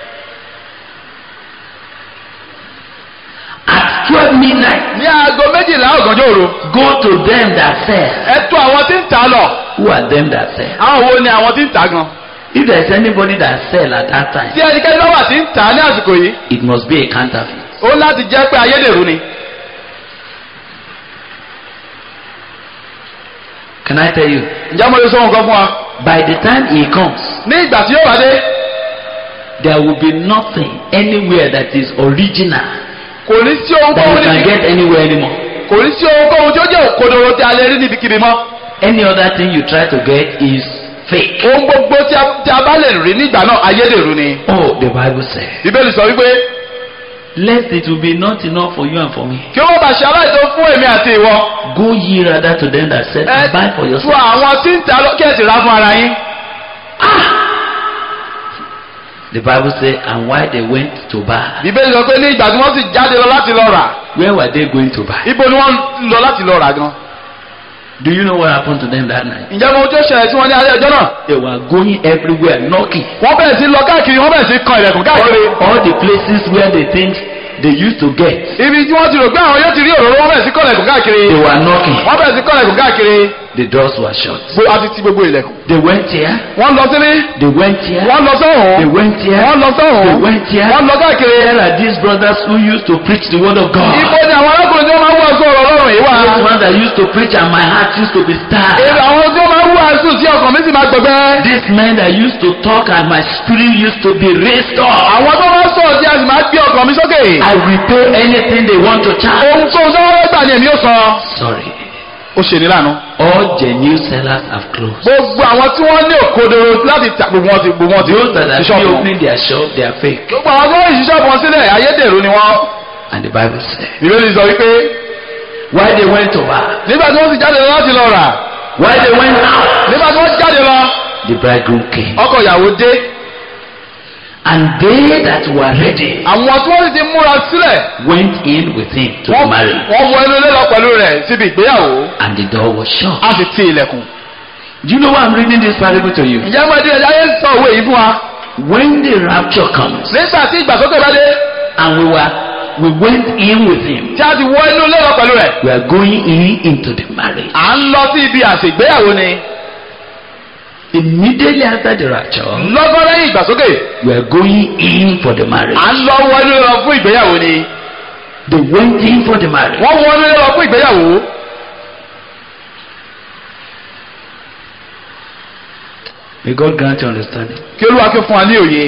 At 12 midnight, ní aago méjìlá ọ̀gànjọ́ òru go to them that sell. ẹ tó àwọn tí ń tà á lọ Who are them that sell? àwọn wo ni àwọn tí ń tà á gan If there is anybody that sell at that time, tí ẹnikẹ́ni bá wà tí ń tà á ní àsìkò yìí it must be a counterfeit. ó láti jẹ́ pé ayédèrú ni Can I tell you? ǹjẹ́ mo lè sọ nǹkan fún wa By the time he comes, ní ìgbà tí yóò bá dé there will be nothing anywhere that is original kò ní sí that ohunkóhun you can níbi get anywhere anymore. kò ní sí ohunkóhun tí ó jẹ́ òkodoro tí a lè rí níbikíbi mọ́ Any other thing you try to get is fake. ohun gbogbo tí a- tí a bá lè rí nígbà náà ayédèrú ni Oh, the Bible says, bíbélì sọ wípé lest it will be not enough for you and for me. kí wọ́n bá ṣe aláìsàn fún èmi àti ìwọ Go ye rather to them that sell ẹ and buy for tu yourself. àwọn tí ń tà á lọ kí ẹ sì rà fún ara yín The Bible says, and why they went to buy, bíbélì sọ pé ní ìgbà tí wọ́n sì jáde lọ láti lọ rà where were they going to buy? ibo ni wọ́n lọ láti lọ rà gan Do you know what happened to them that night? ǹjẹ́ mo tó ṣẹlẹ̀ tí wọ́n ní alẹ́ ọjọ́ náà They were going everywhere knocking. wọ́n bẹ̀rẹ̀ sí lọ káàkiri wọ́n bẹ̀rẹ̀ sí kan ilẹ̀kùn káàkiri All the places where they think they used to get, ibi tí wọ́n ti rò pé àwọn yóò ti rí òróró wọ́n bẹ̀rẹ̀ sí kan ilẹ̀kùn káàkiri they were knocking. wọ́n bẹ̀rẹ̀ sí kan ilẹ̀kùn káàkiri The doors were shut. Gbogbo- a ti ti gbogbo ilẹ̀kùn They went here, wọ́n lọ sílé they went here, wọ́n lọ they sọ́hùn went here, wọ́n lọ they sọ́hùn went here. wọ́n lọ káàkiri There are these brothers who used to preach the word of God. ibo ni àwọn arákùnrin tí wọ́n máa ń wàásù ọ̀rọ̀ ọlọ́run yìí wà Those ones that used to preach and my heart used to be èrè stirred. àwọn tí wọ́n máa ń wàásù tí ọkàn mi sì máa gbẹgbẹ́ These men that used to talk and my spirit used to be raised up. àwọn tó máa ń sọ̀rọ̀ tí a sì máa gbé ọkàn mi sókè I will pay anything they want to charge. ohun tó ń sọ́wọ́ gbà ni èmi yóò sọ Sorry. ó ṣe ní lánàá All genuine sellers have closed. gbogbo àwọn tí wọ́n ní òkodoro láti ta gbogbo wọn ti gbogbo wọn ti Those that are ti still ṣọ́ọ̀bù wọn. opening their shop, they are fake. gbogbo àwọn tó ń ṣí ṣọ́ọ̀bù wọn sílẹ̀ ayédèrú ni wọ́n And the Bible says, ìbéèrè sọ wípé why they went to buy, nígbà tí wọ́n sì jáde lọ láti lọ rà While they went out, nígbà tí wọ́n jáde lọ the bridegroom came. ọkọ ìyàwó dé And they that were ready àwọn tí wọ́n sì ti múra sílẹ̀ went in with him to wọ́n marry. wọ́n wọ inú ilé lọ pẹ̀lú rẹ̀ síbi ìgbéyàwó And the door was shut. a sì ti ilẹ̀kùn. Do you know why I'm reading this parable to you? ìyá máa di ẹja yẹn sọ òwe yìí fún wa. When the rapture comes, nígbà tí ìgbàsókè bá dé and we were we went in with him, tí a ti wọ inú ilé lọ pẹ̀lú rẹ̀ we are going in into the marriage. à ń lọ sí ibi àṣègbéyàwó ni Immediately after the rapture, lọ́gán lẹ́yìn ìgbàsókè we are going in for the marriage. à ń lọ wọ inú ilé lọ fún ìgbéyàwó ni They went in for the marriage. wọ́n wọ inú ilé lọ fún ìgbéyàwó. May God grant you understanding. kí olúwa kí fún wa ní òye.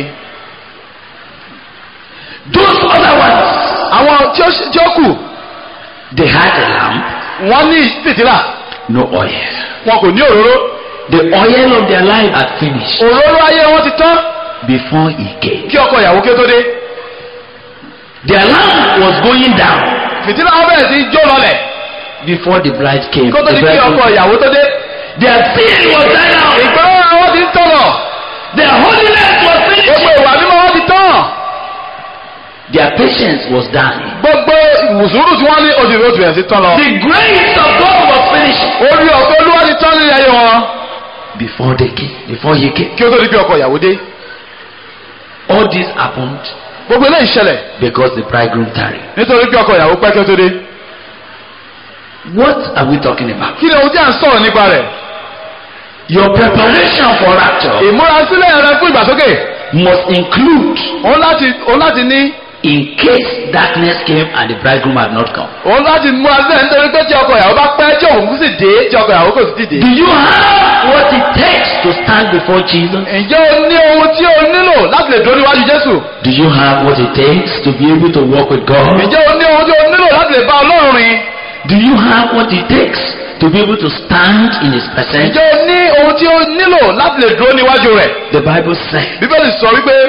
Those other ones, àwọn tí ó tí ó kù they had a lamp, wọ́n ní fìtílà no oil. wọn kò ní òróró The oil of their life had finished òróró ayé wọn ti tán before he came. kí ọkọ ìyàwó kí ó tó dé Their lamp was going down fìtílà wọn bẹ̀rẹ̀ sí í jó lọlẹ̀ before the bride came. kó tó The di kí bride ọkọ came. ìyàwó tó dé. Their sin was dying out. ìgbọ́n àwọn ti ń tọ̀nà Their holiness was gbogbo finished. ìwà mímọ́ wọn ti tán Their patience was dying. gbogbo ìwùsùrù tí wọ́n ní oṣù tó bẹ̀rẹ̀ sí tán lọ. The grace of God was finished orí ọ̀fẹ́ olúwa ti tán nílé ayé wọn before they came. Before he came. kí ó tó di kí ọkọ ìyàwó dé. All this happened gbogbo eléyìí ṣẹlẹ̀ because the bridegroom tarried. nítorí kí ọkọ ìyàwó pẹ́ kí ó tó dé. What are we talking about? kí ni ohun tí à ń sọ̀rọ̀ nípa rẹ̀. Your preparation for rapture ìmúrasílẹ̀ rẹ fún ìgbàsókè must include òun láti òun láti ní in case darkness came and the bridegroom had not come. òun láti múra sílẹ̀ nítorí pé tí ọkọ ìyàwó bá pẹ́ tí òun sì dé tí ọkọ ìyàwó kò sì ti Do dé. you have what it takes to stand before Jesus? ǹjẹ́ o ní ohun tí o nílò láti lè dúró níwájú Jésù? Do you have what it takes to be able to walk with God? ǹjẹ́ o ní ohun tí o nílò láti lè bá Ọlọ́run rìn? Do you have what it takes to be able to stand in His presence? ǹjẹ́ o ní ohun tí o nílò láti lè dúró níwájú rẹ̀? The Bible says, Bíbélì sọ wípé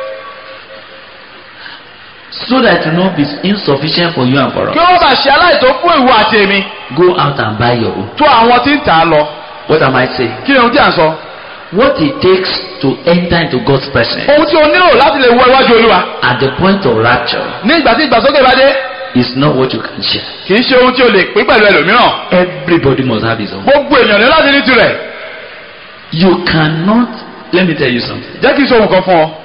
so that it will not be insufficient for you and for kí us. wọ́n bá ṣe aláìtó fún ìwọ àti èmi Go out and buy your own. tó àwọn tí ń tà á lọ. What am I saying? kí ni ohun tí à ń sọ? What it takes to enter into God's presence ohun tí o nílò láti lè wọ iwájú Olúwa at the point of rapture ní ìgbà tí ìgbàsókè bá dé is not what you can share. kì í ṣe ohun tí o lè pín pẹ̀lú ẹlòmíràn. Everybody must have his own. gbogbo èèyàn ní láti ní tirẹ̀. You cannot. Let me tell you something. jẹ́ kí n sọ ohun kan fún ọ.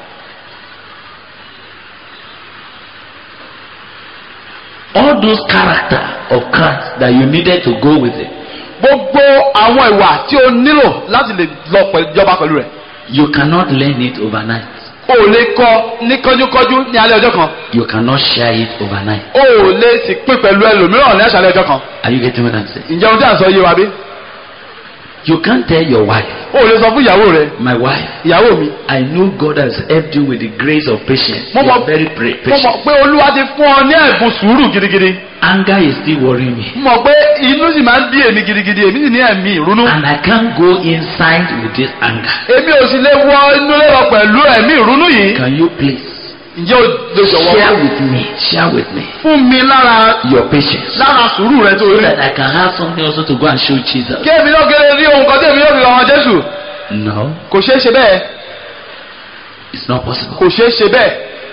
All those character of Christ that you needed to go with it, gbogbo àwọn ìwà tí o nílò láti lè lọ pẹ̀lú ìjọba pẹ̀lú rẹ̀. you cannot learn it overnight. o ò lè kọ́ ní kánjúkánjú ní alẹ́ ọjọ́ kan. You cannot share it overnight. o ò lè sì pín pẹ̀lú ẹlòmíràn ní àṣálẹ́ ọjọ́ kan. Are you getting what I'm saying? ǹjẹ́ ohun tí à ń sọ yé wa bí? You can't tell your wife, o ò lè sọ fún ìyàwó rẹ my wife, ìyàwó mi. I know God has helped you with the grace of patience. Mo You are mọ̀- very pra- mo mọ̀ patient. pé olúwa ti fún ọ ní ẹ̀bùn sùúrù gidigidi. Anger is still worrying me. mo mọ̀ pé inú sì máa ń bí èmi gidigidi èmi sì ní ẹ̀mí ìrunú. And I can't go inside with this anger. èmi ò sì lè wọ inú lérò pẹ̀lú ẹ̀mí ìrunú yìí. Can you please ǹjẹ́ o lè jọ̀wọ́ share with me, share with me fún mi lára your patience lára sùúrù rẹ tó so rí. that I can have something also to go and show Jesus? kí èmi náà gẹ́gẹ́ rí ohun kan tí èmi yóò fi lọ wọn Jésù. No, kò ṣeé ṣe bẹ́ẹ̀ it's not possible. kò ṣeé ṣe bẹ́ẹ̀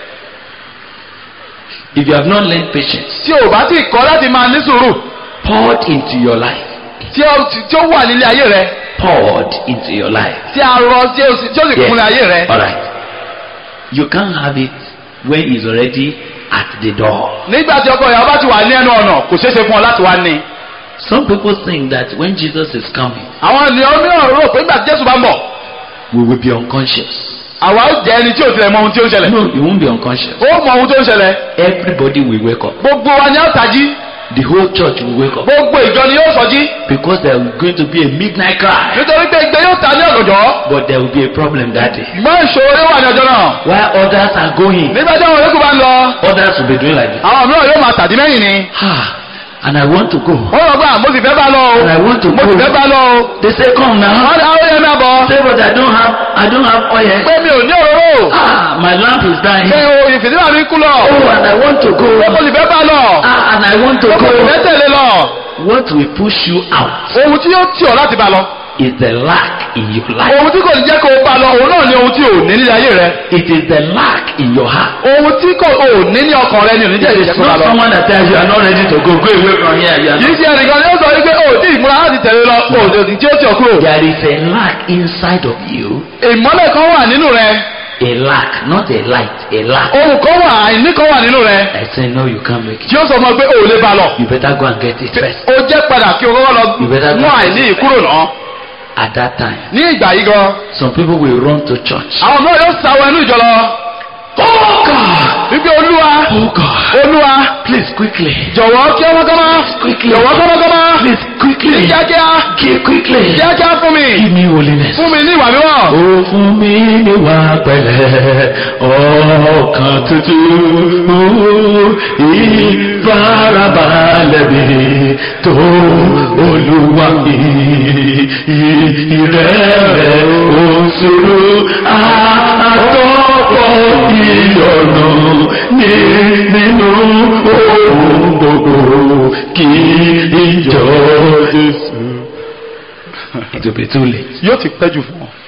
If you have not learned patience, tí o bá ti kọ́ láti máa ní sùúrù poured into your life, tí ó tí ó wà nílé ayé rẹ poured into your life. tí a rọ tí ó sì tí ó sì kúnlẹ̀ ayé rẹ. All right. You can't have it when he's already at the door. nígbà tí ọkọ ìyàwó bá ti wà ní ẹnu ọ̀nà kò ṣeé ṣe fún ọ láti wá ní. Some people think that when Jesus is coming, àwọn ènìyàn mìíràn rò pé nígbà tí Jésù bá ń bọ̀ we will be unconscious. àwa ó jẹ́ ẹni tí ò tilẹ̀ mọ ohun tí ó ń ṣẹlẹ̀. No, you won't be unconscious. ó mọ ohun tó ń ṣẹlẹ̀ Everybody will wake up. gbogbo wa ni a ó tají The whole church will wake up gbogbo ìjọ ni yóò sọjí because there is going to be a midnight cry. nítorí pé igbe yóò ta ní ọ̀gànjọ́ But there will be a problem that day. ṣùgbọ́n ìṣòro yóò wà ní ọjọ́ náà. While others are going, nígbà tí àwọn yòókù bá ń lọ others will be doing like this. àwọn mìíràn yóò máa tàdí mẹ́yìn ni. Ah, and I want to go. wọ́n lọ gbà mo sì fẹ́ bá lọ o And I want to mo sì fẹ́ go. bá lọ o. They say, come now. wọ́n ní àwọn yẹn náà bọ̀. Say, but I don't have, I don't have oil. pé mi ò ní òróró. Ah, my lamp is dying. pé o ìfìdíwà mi kú lọ. Oh, and I want to go. pé mo sì fẹ́ bá lọ. Ah, and I want to pé mo sì fẹ́ go. tẹ̀lé lọ. What will push you out ohun tí yóò tì ọ́ láti bá lọ. is the lack in your life. ohun tí kò ní jẹ́ kó o bá lọ òun náà ni ohun tí ò ní nílé ayé rẹ. It is the lack in your heart. ohun tí kò ò ní ní ọkàn rẹ ni ò ní jẹ́ It ìjẹ́ is kó bá not lọ. someone that tells you are not ready to go. Go away from here. You are kì í not. ṣe ẹnìkan ni ó sọ wípé o tí ìmúra láti tẹ̀lé lọ o ò tí ó tì ọ́ kúrò. There is a lack inside of you. ìmọ́lẹ̀ kan wà nínú rẹ. A lack, not a light. A lack. ohun kan wà àìní kan wà nínú rẹ. I say no, you can't make it. tí ó sọ fún ọ pé o ò lè bá lọ. You better go and get it first. ó jẹ́ padà kí o kọ́kọ́ lọ You better go. mú àìní yìí kúrò náà. At that time, ní ìgbà yìí gan. some people will run to church. àwọn náà yóò sáwọ ẹnu ìjọ lọ. Oh God! wípé olúwa Oh God! olúwa Please quickly. jọ̀wọ́ kí ọmọ kọ́mọ́ Quickly. jọ̀wọ́ kọ́mọ́ kọ́mọ́ Please quickly. kíákíá Give quickly. kíákíá fún mi Give me holiness. fún mi ní ìwà mímọ́. Ó fún mi níwà pẹ̀lẹ́ ọkàn tútù ìfarabalẹ̀ mi tó olúwa mi ìrẹ́lẹ̀ òṣèlú àtọ́kọ̀ ìyọ̀nà ní nínú ohun gbogbo kí ìjọ Jésù. It will be too late. yóò ti pẹ́ jù fún ọ.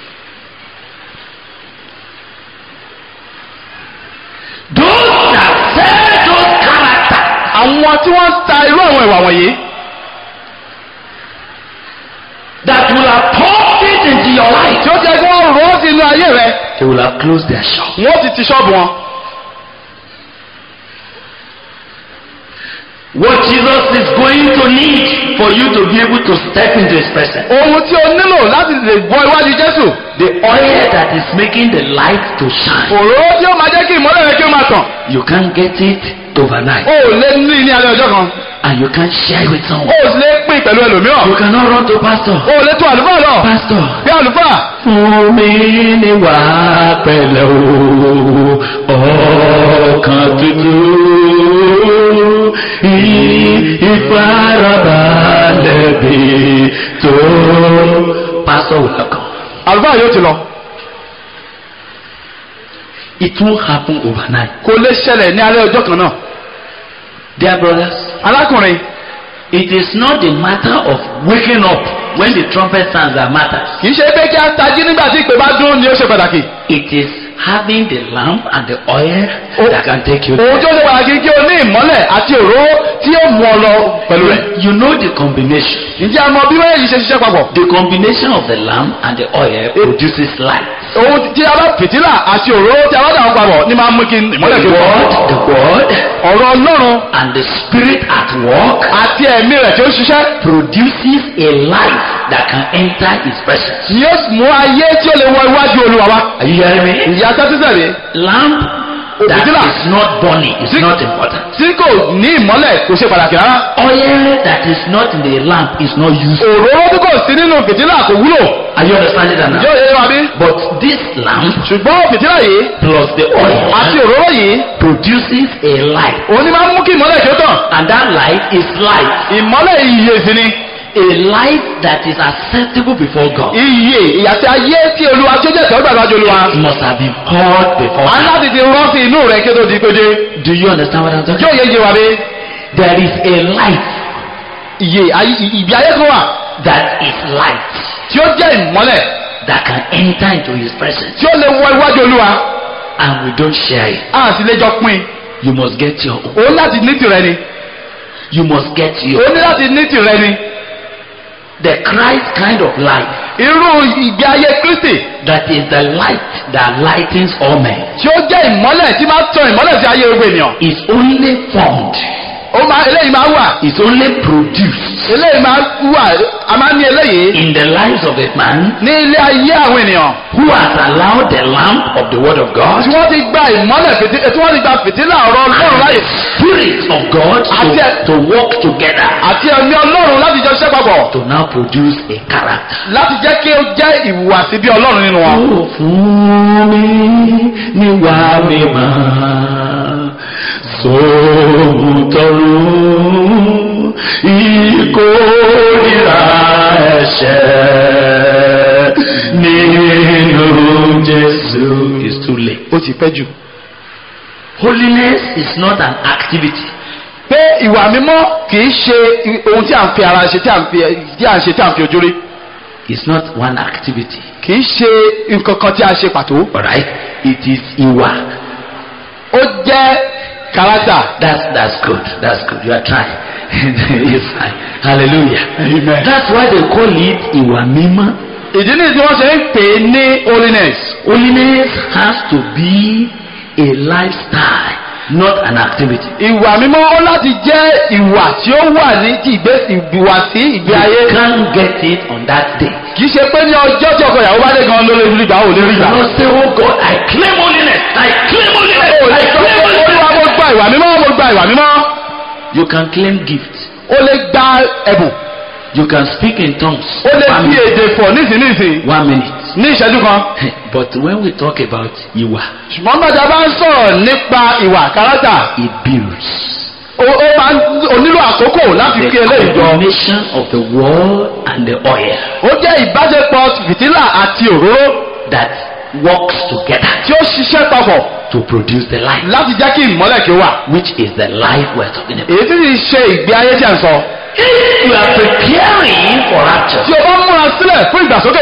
Those that sell those character àwọn tí wọ́n ń ta irú àwọn ìwà wọ̀nyí that will have poured it into your life, tí ó jẹ́ kí wọ́n rọ́ sí inú ayé rẹ they will have closed their shop. wọ́n ti ti ṣọ́ọ̀bù wọn. What Jesus is going to need for you to be able to step into His presence. ohun tí o nílò láti lè wọ iwájú Jésù The oil that is making the light to shine. òróró tí ó máa jẹ́ kí ìmọ́lẹ̀ rẹ kí ó máa tàn You can't get it overnight. o ò lè ní ní alẹ́ ọjọ́ kan And you can't share it with o someone. ò sì lè pín pẹ̀lú ẹlòmíràn You cannot run to pastor. o ò lè tó àlùfáà lọ Pastor. bí àlùfáà Fún mi ní wà pẹ̀lẹ́ o, ọkàn tútù, ìfarabalẹ̀ bí tó. Pastor will not come. àlùfáà yóò ti lọ It won't happen overnight. kò lè ṣẹlẹ̀ ní alẹ́ ọjọ́ kan náà Dear brothers, alákùnrin it is not the matter of waking up when the trumpet sounds that matters. kì í ṣe pé kí a tají nígbà tí ìpè bá dún ni ó ṣe pàtàkì It is having the lamp and the oil Oh. that can take you ohun tí ó ṣe pàtàkì kí o ní ìmọ́lẹ̀ àti òróró tí ó mú ọ lọ pẹ̀lú rẹ̀ You know the combination. ǹjẹ́ a mọ bí wọ́n yìí ṣe ṣiṣẹ́ papọ̀ The combination of the lamp and the oil produces light. ohun tí a bá fìtílà àti òróró tí a bá dà wọ́n papọ̀ ní máa mú kí ìmọ́lẹ̀ The fi wọ́ word, the word, ọ̀rọ̀ ọlọ́run and the spirit at work àti ẹ̀mí rẹ̀ tí ó ń ṣiṣẹ́ produces a light that can enter his presence. ni yóò mú ayé tí ó lè wọ iwájú olúwa wa Are you hearing me? ìyá tẹ́tísẹ̀lé Lamp that Òbítìlà. is not burning is Sí- not important. tí kò ní ìmọ́lẹ̀ kò ṣe pàtàkì rárá Oil that is not in the lamp is not useful. òróró tí kò sí nínú fìtílà kò wúlò Are you understanding that now? yóò yẹ wa bí But this lamp ṣùgbọ́n fìtílà yìí plus the àti oil òróró yìí produces a light. òun ni máa ń mú kí ìmọ́lẹ̀ kí ó tàn And that light is light. ìmọ́lẹ̀ ìyè sí ni A light that is acceptable before God. ìyè ìyàtí ayé tí olúwa tí ó jẹ́ tẹ́wọ́ gbàgbájú olúwa It must have been poured before a ń God. láti ti rán sí inú rẹ̀ kí ó tó di péde Do you understand what I'm talking yóò yẹ yé wa bí There is a light ìyè ayé ìbí ayé kan wà that is light tí ó jẹ́ ìmọ́lẹ̀ that can enter into His presence. tí ó lè wọ iwájú olúwa And we don't share it. a sì lè jọ pín You must get your own. òun láti ní tìrẹ ni You must get your òun ní láti ní tìrẹ ni The Christ kind of light irú ìgbé ayé kristi that is the light that lightens all men tí ó jẹ́ ìmọ́lẹ̀ tí máa tàn ìmọ́lẹ̀ sí ayé gbogbo ènìyàn is only formed, ó máa eléyìí máa wà is only produced eléyìí máa wà a máa ní eléyìí in the lives of a man ní ilé ayé àwọn ènìyàn who has allowed the lamp of the Word of God tí wọ́n ti gba ìmọ́lẹ̀ fìtí tí wọ́n ti gba fìtílà ọ̀rọ̀ ọlọ́run and láyè the Spirit of God Àti to, ẹ- to work together àti ẹ̀mí ọlọ́run láti jọ ṣiṣẹ́ papọ̀ to now produce a character. láti jẹ́ kí ó jẹ́ ìhùwàsí bí ọlọ́run nínú wọn. Ó fún mi níwà mímọ́ sóhun tọrùn ìkórìíra ẹ̀ṣẹ̀ nínú Jésù. It's too late. ó ti pẹ́ jù. Holiness is not an activity. pé ìwà mímọ́ kì í ṣe ohun tí à ń fi ara ṣe tí à ń fi tí à ń ṣe tí à ń fi ojú rí It's not one activity. kì í ṣe nǹkan kan tí a ṣe pàtó. Alright? It is ìwà. ó jẹ́ kárátà. That's that's good. That's good. You are trying. yes, I, hallelujah. Amen. That's why they call it ìwà mímọ́. ìdí nìyí tí wọ́n ṣe ń pè é ní holiness. Holiness has to be a lifestyle, not an activity. ìwà mímọ́ ó láti jẹ́ ìwà tí ó wà ní ti ìgbé ìwàsí ìgbé You ayé. can't get it on that day. kì í ṣe pé ní ọjọ́ tí ọkọ ìyàwó bá dé gan ló lè rí gbà ó lè rí You gbà. cannot say, oh God, I claim holiness. I claim holiness. ó lè I sọ claim pé olúwa holiness. mo gba ìwà mímọ́ mo gba ìwà mímọ́. You can claim gift. ó lè gba ẹ̀bùn. You can speak in tongues. ó lè One fi minute. èdè fọ̀ nísinsìnyí One minute. ní ìṣẹ́jú kan. But when we talk about ìwà, ṣùgbọ́n gbàdá bá ń sọ̀rọ̀ nípa ìwà kárátà it builds. ó ó máa ń ó nílò àkókò láti The fi eléyìí jọ. combination of the word and the oil ó jẹ́ ìbáṣepọ̀ fìtílà àti òróró that works together tí ó ṣiṣẹ́ papọ̀ to produce the light, láti jẹ́ kí ìmọ́lẹ̀ kí ó wà. which is the life we're talking about. èyí tí kì í ṣe ìgbé ayé tí a ń sọ. If you are preparing for rapture, tí o bá múra sílẹ̀ fún ìgbàsókè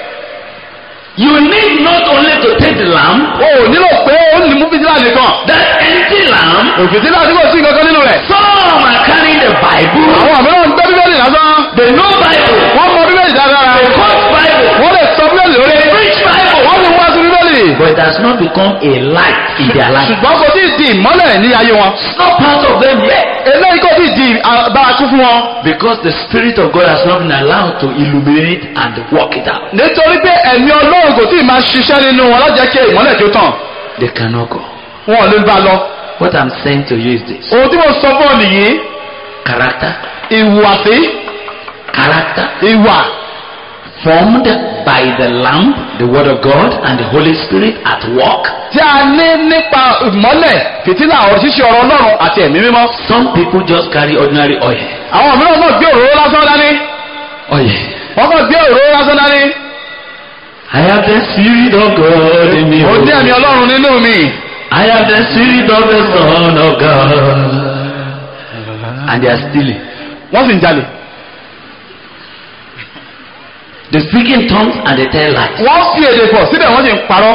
you need not only to take the lamp, o ò nílò pé ó ní mú fìtílà nìkan. that empty lamp. òfìtílà tí kò sí nǹkan kan nínú rẹ̀. Some are carrying the Bible. àwọn mìíràn ń gbé bíbélì lásán. They know Bible. wọ́n mọ bíbélì dáadáa. They quote Bible. wọ́n lè sọ bíbélì lórí. They preach Bible. wọ́n lè wá sí bíbélì. But it has not become a light in their life. ṣùgbọ́n kò tí ì di ìmọ́lẹ̀ ní ayé wọn. It's not part of them yet. eléyìí kò tí ì di bárakú fún wọn. Because the Spirit of God has not been allowed to illuminate and work it out. nítorí pé ẹ̀mí ọlọ́run kò tí ì máa ṣiṣẹ́ nínú wọn láti jẹ́ kí ìmọ́lẹ̀ kí ó tàn. They cannot go. wọn ò lè bá a lọ. What I'm saying to you is this ohun tí mo sọ fún ọ nìyí character, ìhùwàsí character ìwà formed by the lamp, the Word of God, and the Holy Spirit at work. tí a ní nípa ìmọ́lẹ̀ fìtílà ọ̀rọ̀ ṣíṣe ọ̀rọ̀ ọlọ́run àti ẹ̀mí mímọ́. Some people just carry ordinary oil. àwọn mìíràn náà gbé òróró lásán dání. Oil. wọ́n kàn gbé òróró lásán dání. I have the Spirit of God in me. ó ní ẹ̀mí ọlọ́run nínú mi. I have the Spirit of the Son of God. And they are stealing. wọ́n sì ń jalè. They speak in tongues and they tell lies. wọ́n fi èdè pọ̀ síbẹ̀ wọ́n sì ń parọ́.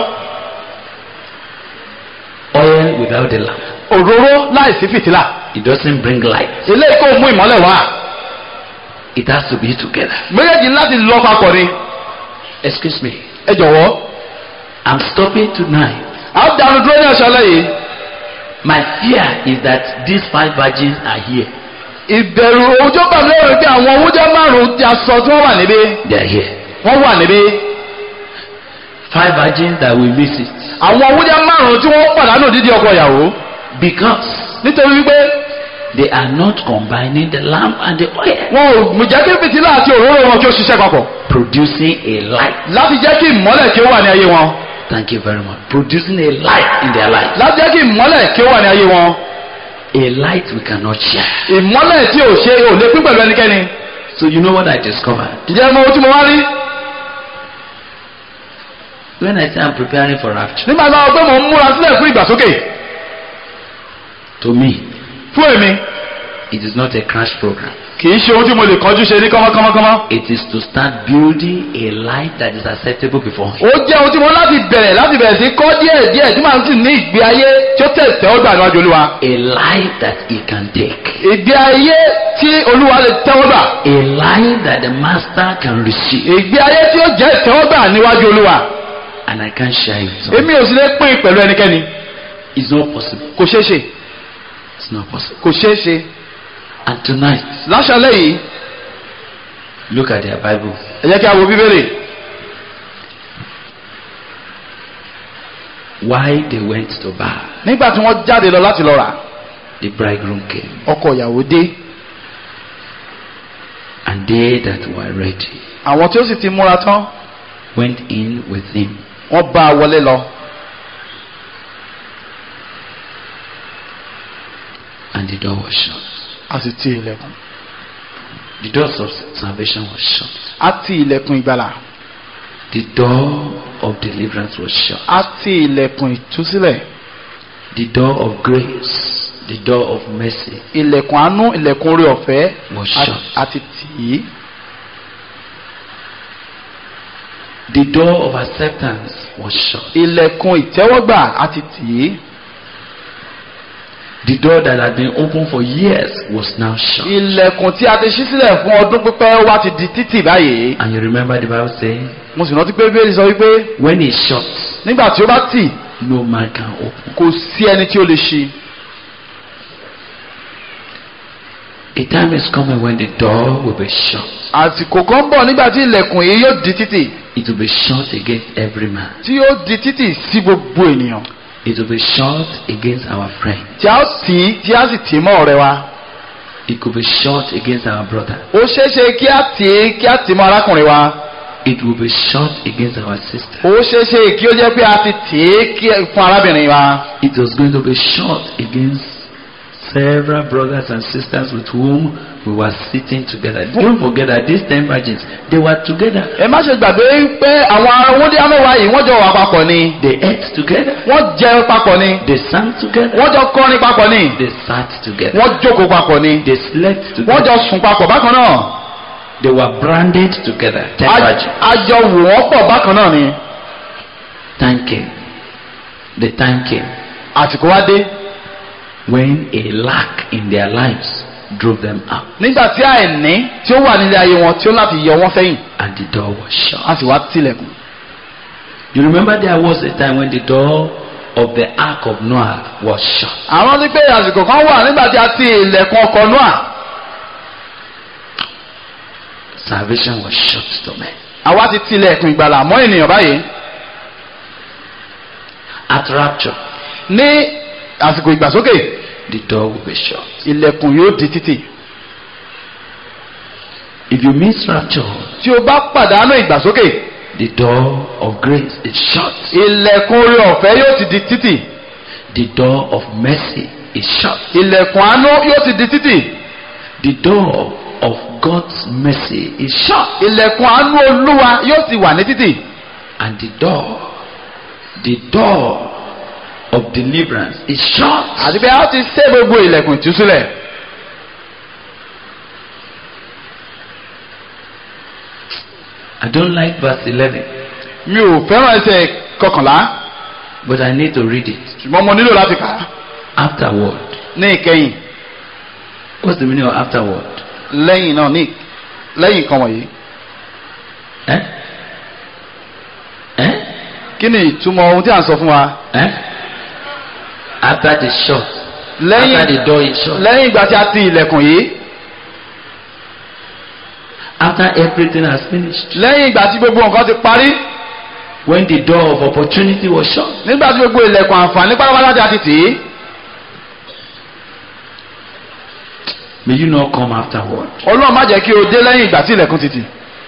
Oil without the lamp. òróró láìsí fìtílà. It doesn't bring light. eléyìí kò mú ìmọ́lẹ̀ wá. It has to be together. méjèèjì láti lọ papọ̀ ni. Excuse me. ẹ jọ̀wọ́. I'm stopping tonight. a ó dánu dúró ní ọ̀ṣọ́ lẹ́yìn. My fear is that these five virgins are here. ìbẹ̀rù ojú bá mi lọ́rùn pé àwọn owójẹ́ márùn-ún ti aṣọ tí wọ́n wà níbí. They are here. wọ́n wà níbí. Five virgins that will miss it. àwọn owójẹ́ márùn-ún tí wọ́n pàdánù dídí ọkọ ìyàwó. Because nítorí wípé they are not combining the lamp and the oil. wọn ò mú jẹ́ kí fìtílà àti òróró wọn kí ó ṣiṣẹ́ papọ̀. Producing a light. láti jẹ́ kí ìmọ́lẹ̀ kí ó wà ní ayé wọn. Thank you very much. Producing a light in their life. láti jẹ́ kí ìmọ́lẹ̀ kí ó wà ní ayé wọn. A light we cannot share. ìmọ́lẹ̀ tí ò ṣe ò lè pín pẹ̀lú ẹnikẹ́ni. So you know what I discovered? ǹjẹ́ mo tí mo wá rí. When I say I'm preparing for rapture, nígbà tí wọ́n pé mò ń múra sílẹ̀ fún ìgbàsókè. to me, fún èmi it is not a crash program. kì í ṣe ohun tí mo lè kọjú ṣe ní kọ́mọ́kọ́mọ́kọ́mọ́. It is to start building a life that is acceptable before Him. ó jẹ́ ohun tí mo láti bẹ̀rẹ̀ láti bẹ̀rẹ̀ sí kọ́ díẹ̀ díẹ̀ tí màá sì ní ìgbé ayé tí ó tẹ̀sẹ̀ ó gbà níwájú olúwa. A life that He can take. ìgbé ayé tí olúwa lè tẹ́wọ́ gbà. A life that the Master can receive. ìgbé ayé tí ó jẹ́ ìtẹ́wọ́gbà níwájú olúwa. And I can't share it. So èmi ò sì lè pín in pẹ̀lú ẹnikẹ́ni. it's not possible. kò ṣeé ṣe It's not possible. kò ṣeé ṣe. And tonight, láṣálẹ́ yìí look at their Bible. ẹ jẹ́ kí a wo bíbélì. Why they went to bar. nígbà tí wọ́n jáde lọ láti lọ rà The bridegroom came. ọkọ ìyàwó dé. And they that were ready àwọn tí ó sì ti múra tán went in with him. wọ́n bá a wọlé lọ. And the door was shut. a sì ti ilẹ̀kùn. The doors of salvation was shut. àti ilẹ̀kùn ìgbàlà The door of deliverance was shut. àti ilẹ̀kùn ìtúsílẹ̀ The door of grace, the door of mercy ilẹ̀kùn àánú ilẹ̀kùn orí ọ̀fẹ́ was àti- shut. àti tì í The door of acceptance was shut. ilẹ̀kùn ìtẹ́wọ́gbà àti tì í The door that had been open for years was now shut. ilẹ̀kùn tí a ti ṣí sílẹ̀ fún ọdún pípẹ́ wá ti di títì báyìí And you remember the Bible saying, mo sì rántí pé bíbélì sọ wípé when it's shut, nígbà tí ó bá tì no man can open. kò sí ẹni tí ó lè ṣí A time is coming when the door will be shut. àsìkò kan bọ̀ nígbà tí ilẹ̀kùn yìí yóò di títì It will be shut against every man. tí yóò di títì sí gbogbo ènìyàn It will be shut against our friend. tí a ó tì í tí a sì tì í mọ́ ọ̀rẹ́ wa It could be shut against our brother. ó ṣeé ṣe kí a tì í kí a tì í mọ́ arákùnrin wa It will be shut against our sister. ó ṣeé ṣe kí ó jẹ́ pé a ti tì í kí- fún arábìnrin wa It was going to be shut against several brothers and sisters with whom we were sitting together. Don't forget that these ten virgins, they were together. ẹ má ṣe gbàgbé pé àwọn owóde amẹ́wàá yìí wọ́n jọ wà papọ̀ ni They ate together. wọ́n jẹ papọ̀ ni They sang together. wọ́n jọ kọrin papọ̀ ni They sat together. wọ́n jókòó papọ̀ ni They slept wọ́n together. jọ sùn papọ̀ bákan náà They were branded together. Ten A- virgins. a jọ wò wọ́n pọ̀ bákan náà ni Time came. The time came àsìkò wá dé when a lack in their lives drove them out nígbà tí àìní tí ó wà nílé ayé wọn tí ó láti yọ wọ́n sẹ́yìn and the door was shut. a sì wá tilẹ̀kùn. You remember there was a time when the door of the ark of Noah was shut. àwọn ti pé àsìkò kan wà nígbà tí a ti ilẹ̀kùn ọkọ̀ Nóà Salvation was shut to men. àwa ti tilẹ̀kùn ìgbàlà mọ́ ènìyàn báyìí At rapture, ní àsìkò ìgbàsókè the door will be shut. ilẹ̀kùn yóò di títì If you miss rapture, tí o bá pàdánù ìgbàsókè the door of grace is shut. ilẹ̀kùn orí ọ̀fẹ́ yóò ti di títì The door of mercy is shut. ilẹ̀kùn àánú yóò ti di títì The door of God's mercy is shut. ilẹ̀kùn àánú olúwa yóò ti wà ní títì And the door, the door of deliverance is shut. àti pé a ti ṣe gbogbo ilẹ̀kùn ìtúsílẹ̀ I don't like verse 11, mi ò fẹ́ràn ẹsẹ̀ kọkànlá but I need to read it. ṣùgbọ́n mo nílò láti kà á Afterward. ní ìkẹyìn What's the meaning of afterward? lẹ́yìn náà ní lẹ́yìn nǹkan wọ̀nyí Eh? Eh? kí ni ìtumọ̀ ohun tí à ń sọ fún wa Eh? After the shut. lẹ́yìn After the door is shut. lẹ́yìn ìgbà tí a ti ilẹ̀kùn yìí After everything has finished. lẹ́yìn ìgbà tí gbogbo nǹkan ti parí When the door of opportunity was shut. nígbà tí gbogbo ilẹ̀kùn àǹfààní pátápátá tí a ti tì í May you not come afterward. ọlọ́run má jẹ́ kí o dé lẹ́yìn ìgbà tí ilẹ̀kùn ti tì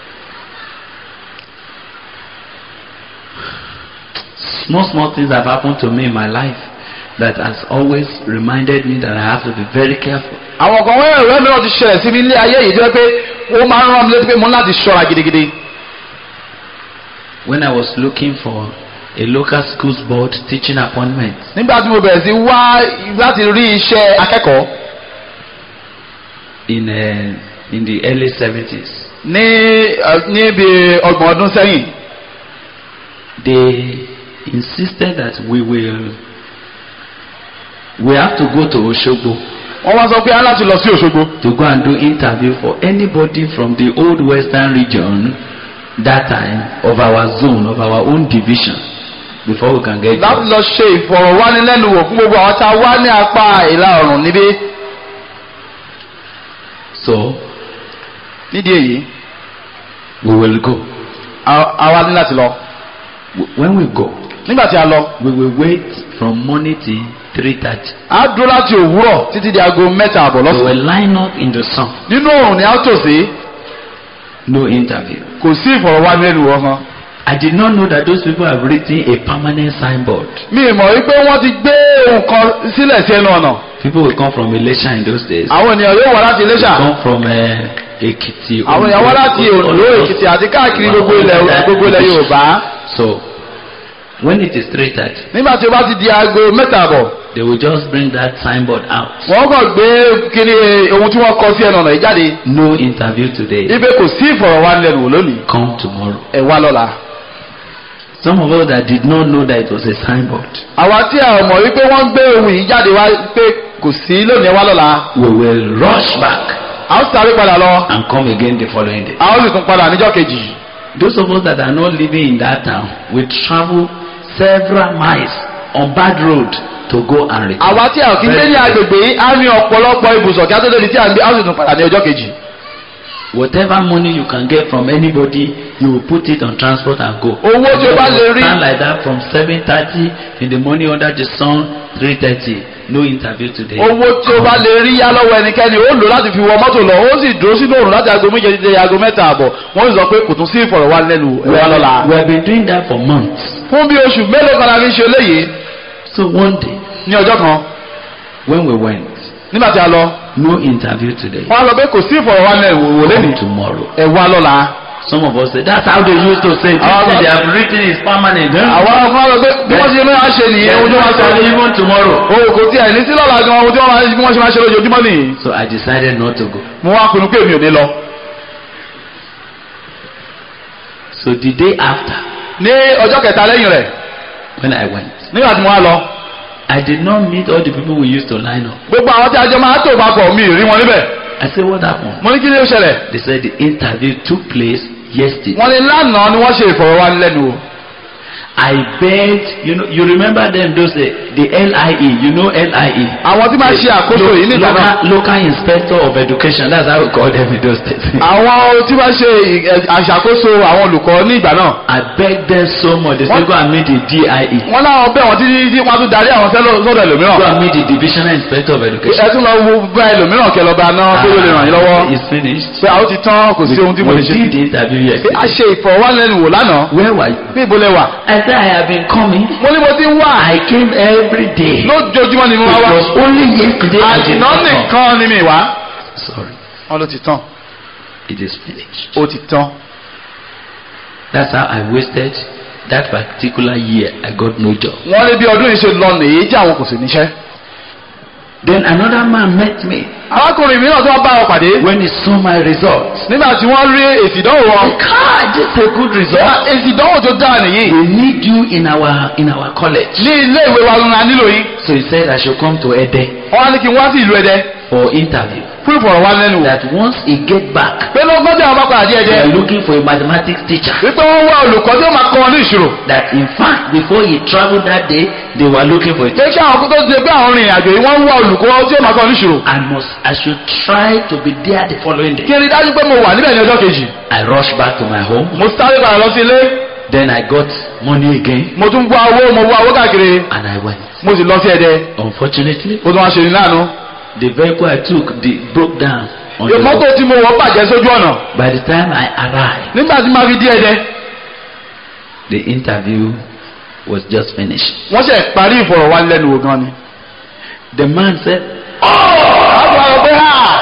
Small, small things have happened to me in my life that has always reminded me that I have to be very careful. àwọn kan wẹ́rẹ́ ìwé mìíràn ti ṣẹlẹ̀ sí mi nílé ayé yìí jẹ́ pé ó máa ń rán mi létí pé mo ní láti ṣọ́ra gidigidi When I was looking for a local schools board teaching appointment, nígbà tí mo bẹ̀rẹ̀ sí wá láti rí iṣẹ́ akẹ́kọ̀ọ́ in uh, in the early 70s. ní ẹ, ní bí ọgbọ̀n ọdún sẹ́yìn They insisted that we will we have to go to Oshogbo wọ́n wá sọ pé a láti lọ sí Òṣogbo to go and do interview for anybody from the old western region that time of our zone of our own division before we can get láti jobs. lọ ṣe ìfọ̀rọ̀wánilẹ́nuwò fún gbogbo àwọn tá a wá ní apá ìlà oòrùn níbí So nídìí èyí we will go. a- a wá ní láti lọ W- When we go, nígbà tí a lọ we will wait from morning till three thirty. a dúró láti òwúrọ̀ títí di aago mẹ́ta àbọ̀ We lọ́sàn will line up in the sun. nínú oòrùn ni a ó tò sí No interview. kò sí ìfọ̀rọ̀wánilẹ́nuwò kan I did not know that those people have written a permanent signboard. mi ì mọ̀ wípé wọ́n ti gbé ohun kan sílẹ̀ sí ẹnu ọ̀nà People will come from Elisha in those days. àwọn ènìyàn yóò wá láti Iléṣà Come from uh, Ekiti. àwọn èèyàn wá láti Oǹdó Èkìtì àti káàkiri gbogbo ilẹ̀ gbogbo ilẹ̀ Yorùbá So when it is three thirty nígbà tí ó bá ti di aago mẹ́ta àbọ̀ they will just bring that signboard out. wọ́n kàn gbé kíni ohun tí wọ́n kọ sí ẹnu ọ̀nà yìí jáde No interview today. ibẹ̀ kò sí ìfọ̀rọ̀wánilẹ́nuwò lónìí Come tomorrow. ẹ wá lọ́la. Some of us that did not know that it was a signboard. àwa tí a mọ̀ wípé wọ́n gbé ohun yìí jáde wá pé kò sí lónìí ẹ wá lọ́la We will rush back a ó sáré padà lọ and come again the following day. a ó sì tún padà níjọ́ kejì. Those of us that are not living in that town will travel several miles on bad road to go and return. àwa tí a kì í gbé ní agbègbè yìí á ní ọ̀pọ̀lọpọ̀ ibùsọ̀ kí á tó débi tí a ń gbé a ó sì tún padà ní ọjọ́ kejì. Whatever money you can get from anybody, you will put it on transport and go. owó tí o bá lè rí Stand like that from seven thirty in the morning under the sun, three thirty. No interview today. owó tí o bá lè rí yá lọ́wọ́ ẹnikẹ́ni ó lò láti fi wọ mọ́tò lọ ó sì dúró sínú òrùn láti aago méje títí aago mẹ́ta àbọ̀ wọ́n sì sọ pé kò tún sí ìfọ̀rọ̀wánilẹ́nuwò ẹ We wá lọ́la. have, we have been doing that for months. fún bí oṣù mélòó kan la fi ń ṣe eléyìí So one day ní ọjọ́ kan when we went, nígbà tí a lọ no interview today. wọ́n á sọ pé kò sí ìfọ̀rọ̀wánilẹ́nuwò Come lẹ́nìí tomorrow. ẹ wá lọ́la. Some of us say that's how they used to say. it. Our- they have written is permanent. Huh? àwọn ọkọ lọ pé bí wọ́n ṣe máa ṣe nìyẹn Yeah, ohun tí wọ́n sọ ní. even tomorrow. o kò tí ẹ̀ ní sí lọ́la gan ohun tí wọ́n máa bí wọ́n ṣe máa ṣe lójoojúmọ́ nìyí. So I decided not to go. mo wá pinnu pé mi ò ní lọ. So the day after, ní ọjọ́ kẹta lẹ́yìn rẹ̀ when I went, nígbà tí mo wá lọ I did not meet all the people we used to line up. gbogbo àwọn tí a jọ máa tó papọ̀ mi ì rí wọn níbẹ̀. I said, what happened? mo ní kí ni ó ṣẹlẹ̀. They said the interview took place yesterday. wọ́n ní lánàá ni wọ́n ṣe ìfọ̀rọ̀wánilẹ́nuwò. I begged, you know, you remember them those uh, the LIE, you know LIE. àwọn tí máa ṣe àkóso yìí nígbà náà. Local, local inspector of education, that's how we call them in those days. àwọn tí máa ṣe ì- àṣàkóso àwọn olùkọ́ ní ìgbà náà. I begged them so much. They said, What? go and meet the DIE. wọ́n láwọn bẹ̀ wọ́n títí tí wọ́n tún darí àwọn sẹ́lọ̀ sọ́dọ̀ Go ẹlòmíràn. and meet the divisional inspector of education. ẹ tún lọ wo bá ẹlòmíràn kẹ lọ bá náà tó lè ràn yín lọ́wọ́. It's finished. pé àwọn ti tán kò sí ohun tí mo lè We ṣe. did the interview pé a yesterday. ṣe ìfọ̀rọ̀wánilẹ́nuwò lánàá. Where were you? bí ibo lẹ wà. I said I have been coming. mo ní mo ti ń wá. I came every day. lójoojúmọ́ ni mo It wá was wá. only yesterday I did àṣìná not come. nìkan ni mi wá. Sorry, wọ́n ló ti tán. it is finished. ó ti tán. That's how I wasted that particular year. I got no job. wọ́n ní bí ọdún yìí ṣe lọ nìyí tí àwọn kò sì níṣẹ́. Then another man met me arákùnrin mi náà tó wá bá wọn pàdé. when he saw my results. nígbà tí wọ́n rí èsì ìdánwò wọn. God, this is a good Ṣé result. èsì ìdánwò tó dáa nìyí. We need you in our in our college. ní ilé ìwé wa ńlá nílò yín. So he said I should come to Ede wọ́n á ní kí n wá sí ìlú Ẹdẹ for interview. fún ìfọ̀rọ̀wánilẹ́nuwò. That once he get back, pé lọ́gbọ́n tí àwọn bá padà dé they are Ẹdẹ. looking for a mathematics teacher. wípé wọ́n wá olùkọ́ tí ó máa kọ́ wọn ní ìṣirò. That in fact before he traveled that day, they were looking for a pé kí àwọn kókó ṣe pé àwọn rìnrìn àjò yìí wọ́n ń wá olùkọ́ tí ó máa kọ́ wọn ní ìṣirò. I must I should try to be there the following kí day. n rí dájú pé mo wà níbẹ̀ ní ọjọ́ kejì. I rushed back to my home. mo sáré padà lọ sí ilé. Then I got money again mo tún wá owó mo wá owó káàkiri. and I went. mo sì lọ sí Ẹdẹ. Unfortunately, ó tún wá ṣe ní láàánú. the vehicle I took the, broke down. On the mọ́tò road. tí mo wọ̀ bàjẹ́ sójú ọ̀nà. By the time I arrived, nígbà tí máa fi dé Ẹdẹ. the interview was just finished. wọ́n ṣe parí ìfọ̀rọ̀wánilẹ́nuwò gan ni. The man said, àwọn àwọn pé ha.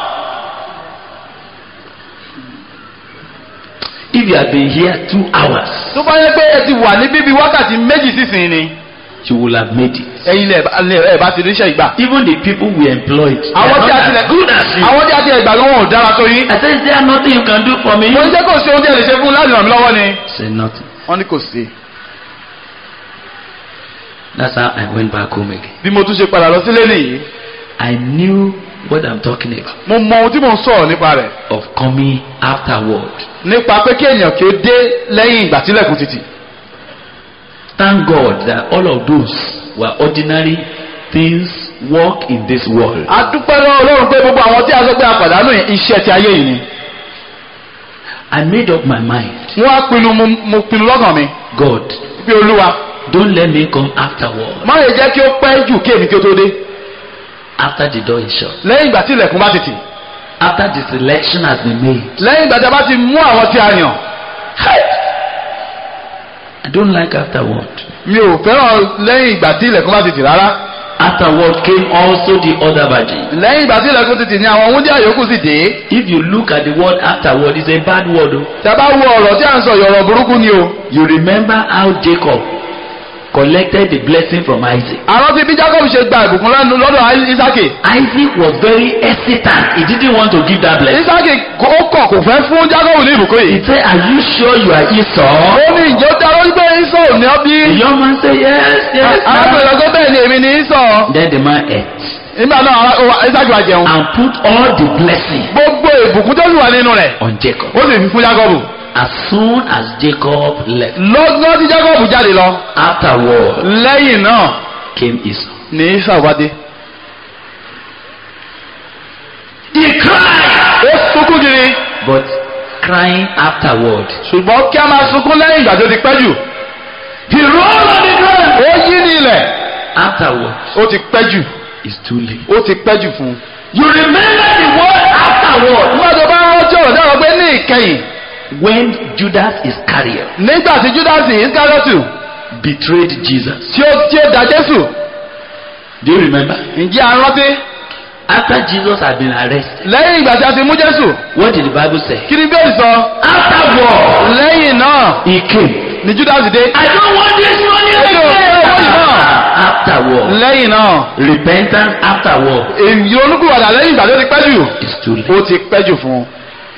If you had been here two hours, tó bá yẹ pé ẹ ti wà ní bíbí wákàtí méjì sísìn ni. you will have made it. ẹ̀yin lẹ ẹ bá ti ríṣẹ́ ìgbà. Even the people we employed, they àwọn are tí a not ti lẹ as good as you. àwọn tí a ti ẹgbà lọ́wọ́ ò dára tó yín. I said, Is there nothing you can do for me? mo ní jẹ́ kó ṣe ohun tí ẹ lè ṣe fún láti ràn mí lọ́wọ́ ni. Say nothing. wọ́n ní kò sí. That's how I went back home again. bí mo tún ṣe padà lọ sílé nìyí. I knew what I'm talking about mo mọ ohun tí mò ń sọ̀rọ̀ nípa rẹ̀. of coming afterward. nípa pé kí èèyàn kí ó dé lẹ́yìn ìgbà tílẹ̀kùn títì. Thank God that all of those were ordinary things work in this world. a dúpẹ́ lọ́wọ́ Ọlọ́run pé gbogbo àwọn tí a sọ pé a pàdánù yìí, iṣẹ́ ti ayé yìí ni. I made up my mind. wọ́n á pinnu mo mo pinnu lọ́kàn mi. God, pé olúwa don't let me come afterward. má lè jẹ́ kí ó pẹ́ jù kí èmi kí ó tó dé. After the door is shut. lẹ́yìn ìgbà tí ilẹ̀kùn bá ti tì. After the selection has been made. lẹ́yìn ìgbà tí a bá ti mú àwọn tí a yàn. I don't like afterward. mi ò fẹ́ràn lẹ́yìn ìgbà tí ilẹ̀kùn bá ti tì rárá. Afterward came also the other virgin. lẹ́yìn ìgbà tí ilẹ̀kùn ti tì ní àwọn wúndíá yòókù sì dé. If you look at the word afterward, it's a bad word. oh. tí a bá wo ọ̀rọ̀ tí à ń sọ yọ̀rọ̀ burúkú ni o. You remember how Jacob collected the blessing from Isaac. àrọ́ ti bí jacob ṣe gba ìbùkún lẹ́nu lọ́dọ̀ isaki. Isaac was very hesitant. He didn't want to give that blessing. isaki ó kọ̀ kò fẹ́ fún jacob ní ìbùkún He yìí. said, Are you sure you are Esau? ó ní ìjọ dá lórí pé isọ̀ ò ní ọ bí. The young man said, Yes, yes. arákùnrin lọ́gọ́ bẹ́ẹ̀ ni èmi ní isọ̀. Then the man ate nígbà náà ara- ó wá- isaki wá jẹun. and put all the blessing gbogbo ìbùkún tó sì wà nínú rẹ̀ on Jacob. ó sì fi fún jacob. As soon as Jacob left, lọ́gán tí jacob jáde lọ. afterward lẹ́yìn náà came Esau. ní isọ̀ wá dé. He cried, ó sunkún kiri. but crying afterward. ṣùgbọ́n kí a máa sunkún lẹ́yìn ìgbà tó ti pẹ́ jù. He rolled on the ground. ó yí ní ilẹ̀. Afterward, ó ti pẹ́ jù. it's too late. ó ti pẹ́ jù fún un. You remember the word afterward nígbà tó bá rántí ọ̀rọ̀ dáhùn pé ní ìkẹyìn when Judas Iscariot nígbà tí júdásì iskariotu betrayed Jesus. tí ó tí ó da jésù Do you remember? ǹjẹ́ a rántí After Jesus had been arrested, lẹ́yìn ìgbà tí a ti mú jésù what did the Bible say? kí ni bẹ́ẹ̀ sọ Afterward, lẹ́yìn náà he came. ni júdásì dé I don't want this money Ẹ yóò fẹ́ owó yìí náà. Afterward, lẹ́yìn náà repentance afterward èyí olúkúwàdà lẹ́yìn ìgbà tó ti pẹ́ jù is too late. ó ti pẹ́ jù fún un.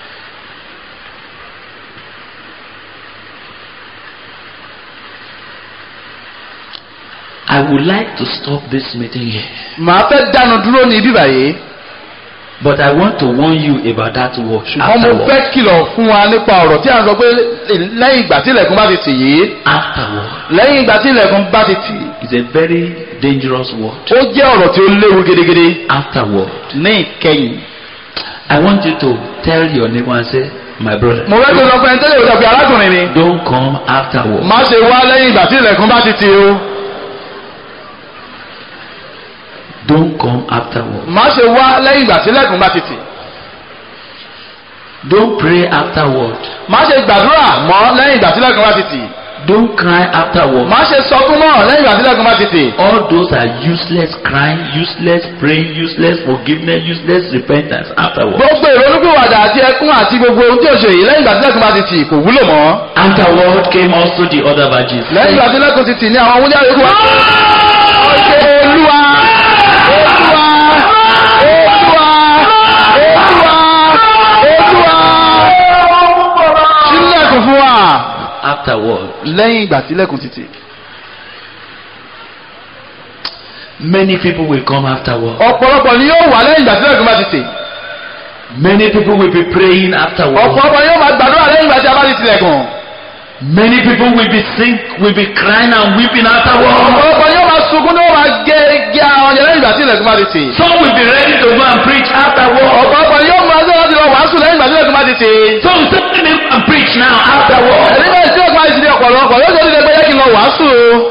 I would like to stop this meeting here, màá fẹ́ dánu dúró ní ibi báyìí but I want to warn you about that word. ṣùgbọ́n mo Afterward. fẹ́ kìlọ̀ fún wa nípa ọ̀rọ̀ tí a sọ pé lẹ́yìn ìgbà tí ilẹ̀kùn bá ti tì yìí Afterward lẹ́yìn ìgbà tí ilẹ̀kùn bá ti tì is a very dangerous word. ó jẹ́ ọ̀rọ̀ tí ó léwu gidigidi Afterward, ní ìkẹyìn. I want you to tell your neighbor and say, my brother, mo fẹ́ kí o sọ fún ẹni tẹ́lẹ̀ òjò pé arákùnrin ni. don't come afterward. má ṣe wá lẹ́yìn ìgbà tí ilẹ̀kùn bá ti tì o. Don't come afterward. má ṣe wá lẹ́yìn ìgbà tí ilẹ̀kùn bá ti tì. Don't pray afterward. má ṣe gbàdúrà mọ́ lẹ́yìn ìgbà tí ilẹ̀kùn bá ti tì. Don't cry afterward. má ṣe sọkún mọ́ lẹ́yìn ìgbà tí ilẹ̀kùn bá ti tì. All those are useless crying, useless praying, useless forgiveness, useless repentance afterward. gbogbo ìrònúpìwàdà àti ẹkún àti gbogbo ohun tí ò ṣe yìí lẹ́yìn ìgbà tí ilẹ̀kùn bá ti tì kò wúlò mọ́. Afterward came also the other virgins. lẹ́yìn ìgbà tí ilẹ̀kùn ti tì ní àwọn wúnyá yòókù wá. Ṣé olúwa olúwa olúwa olúwa olúwa sílẹ̀kùn fún wa. Afterward, lẹ́yìn ìgbà tí ilẹ̀kùn ti tì. many people will come afterward. ọ̀pọ̀lọpọ̀ ni yóò wà lẹ́yìn ìgbà tí ilẹ̀kùn bá ti tì. Many people will be praying afterward. ọ̀pọ̀lọpọ̀ ni yóò máa gbàdúrà lẹ́yìn ìgbà tí a bá ti tilẹ̀kùn. Many people will be sing, will be crying and weeping afterward. ọ̀pọ̀lọpọ̀ ni yóò máa sunkún ni yóò máa gé gé àwọn ọ̀jẹ̀ lẹ́yìn ìgbà tí ilẹ̀kùn bá ti tì. Some will be ready to go and preach afterward. ọ̀pọ̀lọpọ̀ ni yóò máa sọ láti lọ wàásù lẹ́yìn ìgbà tí ilẹ̀kùn bá ti tì. Some say let me go and preach now afterward. ẹ̀rí bẹ́ẹ̀ tí ilẹ̀kùn bá ti tì ọ̀pọ̀lọpọ̀ yóò sọ ní ẹgbẹ́ yẹ kí n lọ wàásù.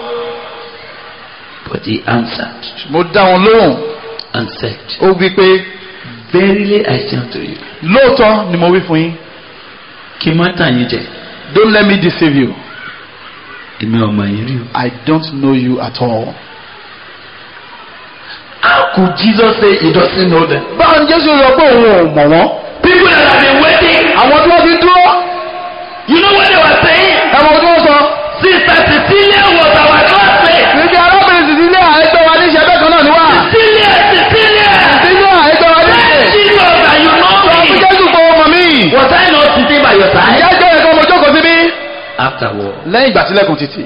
But he answered mo dá wọn lóhùn and said, ó wí pé Verily I say unto you, lóòótọ́ ni mo wí fún yín kí n má tàn yín jẹ, don't let me deceive you èmi ò mọ̀ yín rí o. I don't know you at all. How could Jesus say he doesn't know them? báwo ni Jésù sọ pé òun ò mọ̀ wọ́n. People that have been waiting, àwọn tí wọ́n ti dúró you know what they were saying? ẹ̀wọ̀n tí wọ́n sọ. Sister Cecilia was our classmate. níbi arábìnrin Cecilia àìgbẹ́ wa ní ìṣẹ́bẹ̀ kan náà ni wá. Cecilia, Cecilia. Cecilia àìgbẹ́ wa ní ìṣẹ́. Jesus, and you know sọ fún me. Jésù pé ọmọ mi. Was I not sitting by your side? ìyá jẹ́ ẹ̀kọ́ mo jókòó síbí. Afterward, lẹ́yìn ìgbà tílẹ̀kùn títì.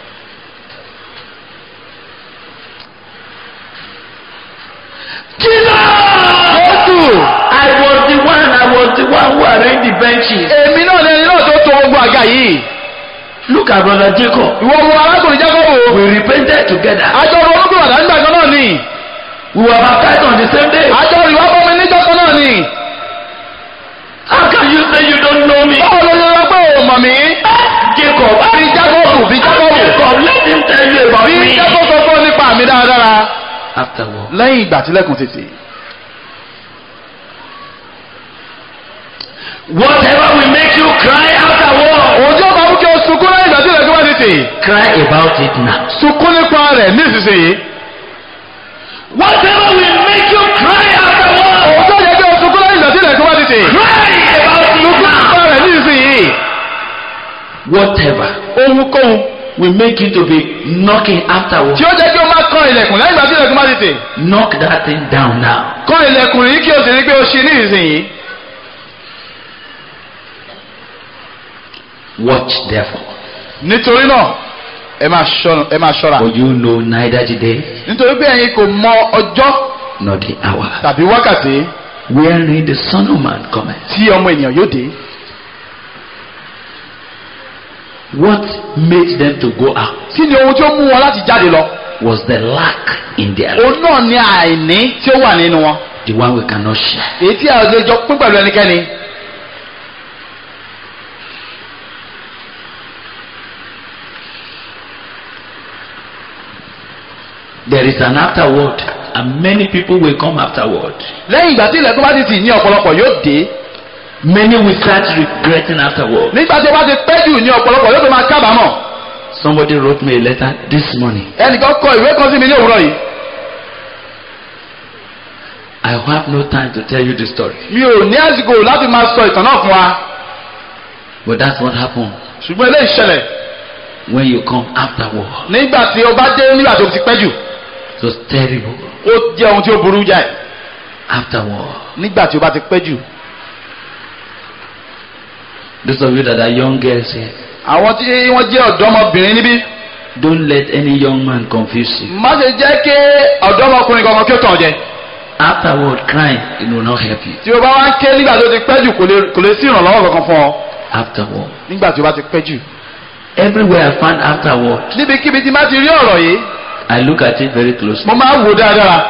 Jesus! Jésù I was the one, I was the one who arranged the benches. èmi náà ni ẹni náà tó to gbogbo àga yìí. Look at brother Jacob. ìwọ wo arákùnrin Jákọ́bù. We repented together. àjọ ọ̀rọ̀ olókùnrin àdáńgbà kan náà ni. We were baptized on the same day. àjọ ìwà bọ́mi níjọ́ kan náà ni. How can you say you don't know me? báwo ló ṣe sọ pé o mọ̀ mí. Jacob, bí Jákọ́bù bí Jákọ́bù. Jacob, let him tell you about bí me. Jákọ́bù sọ fún ọ nípa mi dáradára. Afterward, lẹ́yìn ìgbà tílẹ̀kùn títì. whatever will make you cry afterward, òun tí ó bá mú kí o sunkún lẹ́yìn ìgbà tílẹ̀kùn bá títì. cry about it now. sunkún nípa rẹ̀ nísinsìnyí. whatever ohunkóhun will make you to be knocking afterwards. tí ó jẹ́ kí o máa kan ilẹ̀kùn lẹ́yìn ìgbà tí ilẹ̀kùn bá ti tè Knock that thing down now. kan ilẹ̀kùn yìí kí o sì rí pé o ṣí ní ìsinyìí Watch therefore. nítorí náà ẹ máa ṣọ́ra ẹ máa ṣọ́ra For you know neither the day nítorí pé ẹ̀yin kò mọ ọjọ́ nor the hour tàbí wákàtí wherein the Son of Man cometh. tí ọmọ ènìyàn yóò dé What made them to go out kí ni ohun tí ó mú wọn láti jáde lọ was the lack in their life, òun náà ni àìní tí ó wà nínú wọn the one we cannot share. èyí tí a ò lè jọ pín pẹ̀lú ẹnikẹ́ni There is an afterword, and many people will come afterward. lẹ́yìn ìgbà tí ilẹ̀kùn bá ti tì ní ọ̀pọ̀lọpọ̀ yóò dé Many will start regretting afterward. nígbà tí ó bá ti pẹ́ jù ní ọ̀pọ̀lọpọ̀ yóò fi máa kábàámọ̀ Somebody wrote me a letter this morning. ẹnìkan kọ ìwé kan sí mi ní òwúrọ̀ yìí I have no time to tell you the story, mi ò ní àsìkò láti máa sọ ìtàn náà fún wa but that's what happened ṣùgbọ́n eléyìí ṣẹlẹ̀ when you come afterward. nígbà tí o bá dé nígbà tó ti pẹ́ jù It was terrible. ó jẹ́ ohun tí ó burú jáì Afterward, nígbà tí o bá ti pẹ́ jù those of you that are young girls here, àwọn tí wọ́n jẹ́ ọ̀dọ́mọbìnrin níbí don't let any young man confuse you. má ṣe jẹ́ kí ọ̀dọ́mọkùnrin kankan kí ó tàn jẹ Afterward, crying it will not help you. tí o bá wá ń ké nígbà tó ti pẹ́ jù kò lè- kò lè sí ìrànlọ́wọ́ kankan fún ọ Afterward, nígbà tí o bá ti pẹ́ jù everywhere I find afterward, níbikíbi tí má ti rí ọ̀rọ̀ yìí I look at it very closely. mo máa ń wò dáadáa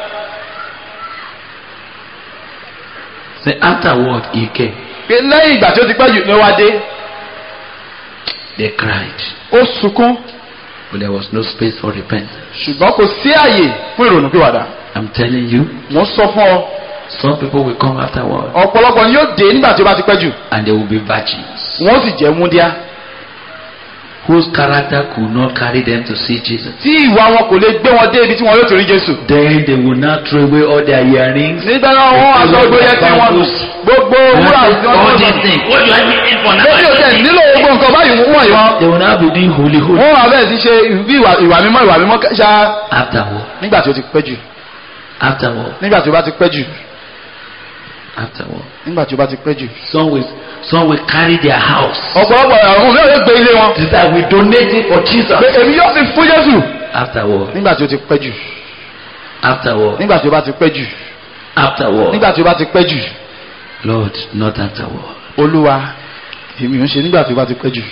Say afterward, he came. pé lẹ́yìn ìgbà tí ó ti pẹ́ jù ni ó wá dé They cried, ó sunkún but there was no space for repentance. ṣùgbọ́n kò sí àyè fún ìrònúpìwàdà I'm telling you, mo sọ fún ọ some people will come afterward ọ̀pọ̀lọpọ̀ ni yóò dé nígbà tí ó bá ti pẹ́ jù and they will be virgins wọ́n sì jẹ́ múndíá whose character could not carry them to see Jesus. tí ìwà wọn kò lè gbé wọn dé ibi tí wọn yóò ti rí Jésù. Then they will not throw away all their earrings. nígbà náà wọ́n wá sọ gbogbo yẹn tí wọ́n gbogbo wúrà tí wọ́n all tó these things. What do I need for now? lórí òtẹ́ nílò gbogbo nǹkan báyìí wọ́n yìí wọ́n. They will now be doing holy holy. wọ́n wà bẹ́ẹ̀ ti ṣe bí ìwà ìwà mímọ́ ìwà mímọ́ ṣá Afterward, nígbà tí ó ti pẹ́ jù afterward, nígbà tí ó bá ti pẹ́ jù afterward. nígbà tí ó bá ti pẹ́ jù. Some will, some will carry their house. ọ̀pọ̀lọpọ̀ àwọn mìíràn yóò gbé ilé wọn. This that we donate it for Jesus. pé èmi yóò fi fún Jésù. Afterward, nígbà tí ó ti pẹ́ jù afterward, nígbà tí ó bá ti pẹ́ jù afterward. nígbà tí ó bá ti pẹ́ jù. Lord, not afterward. Olúwa èmi ò ń ṣe nígbà tí ó bá ti pẹ́ jù.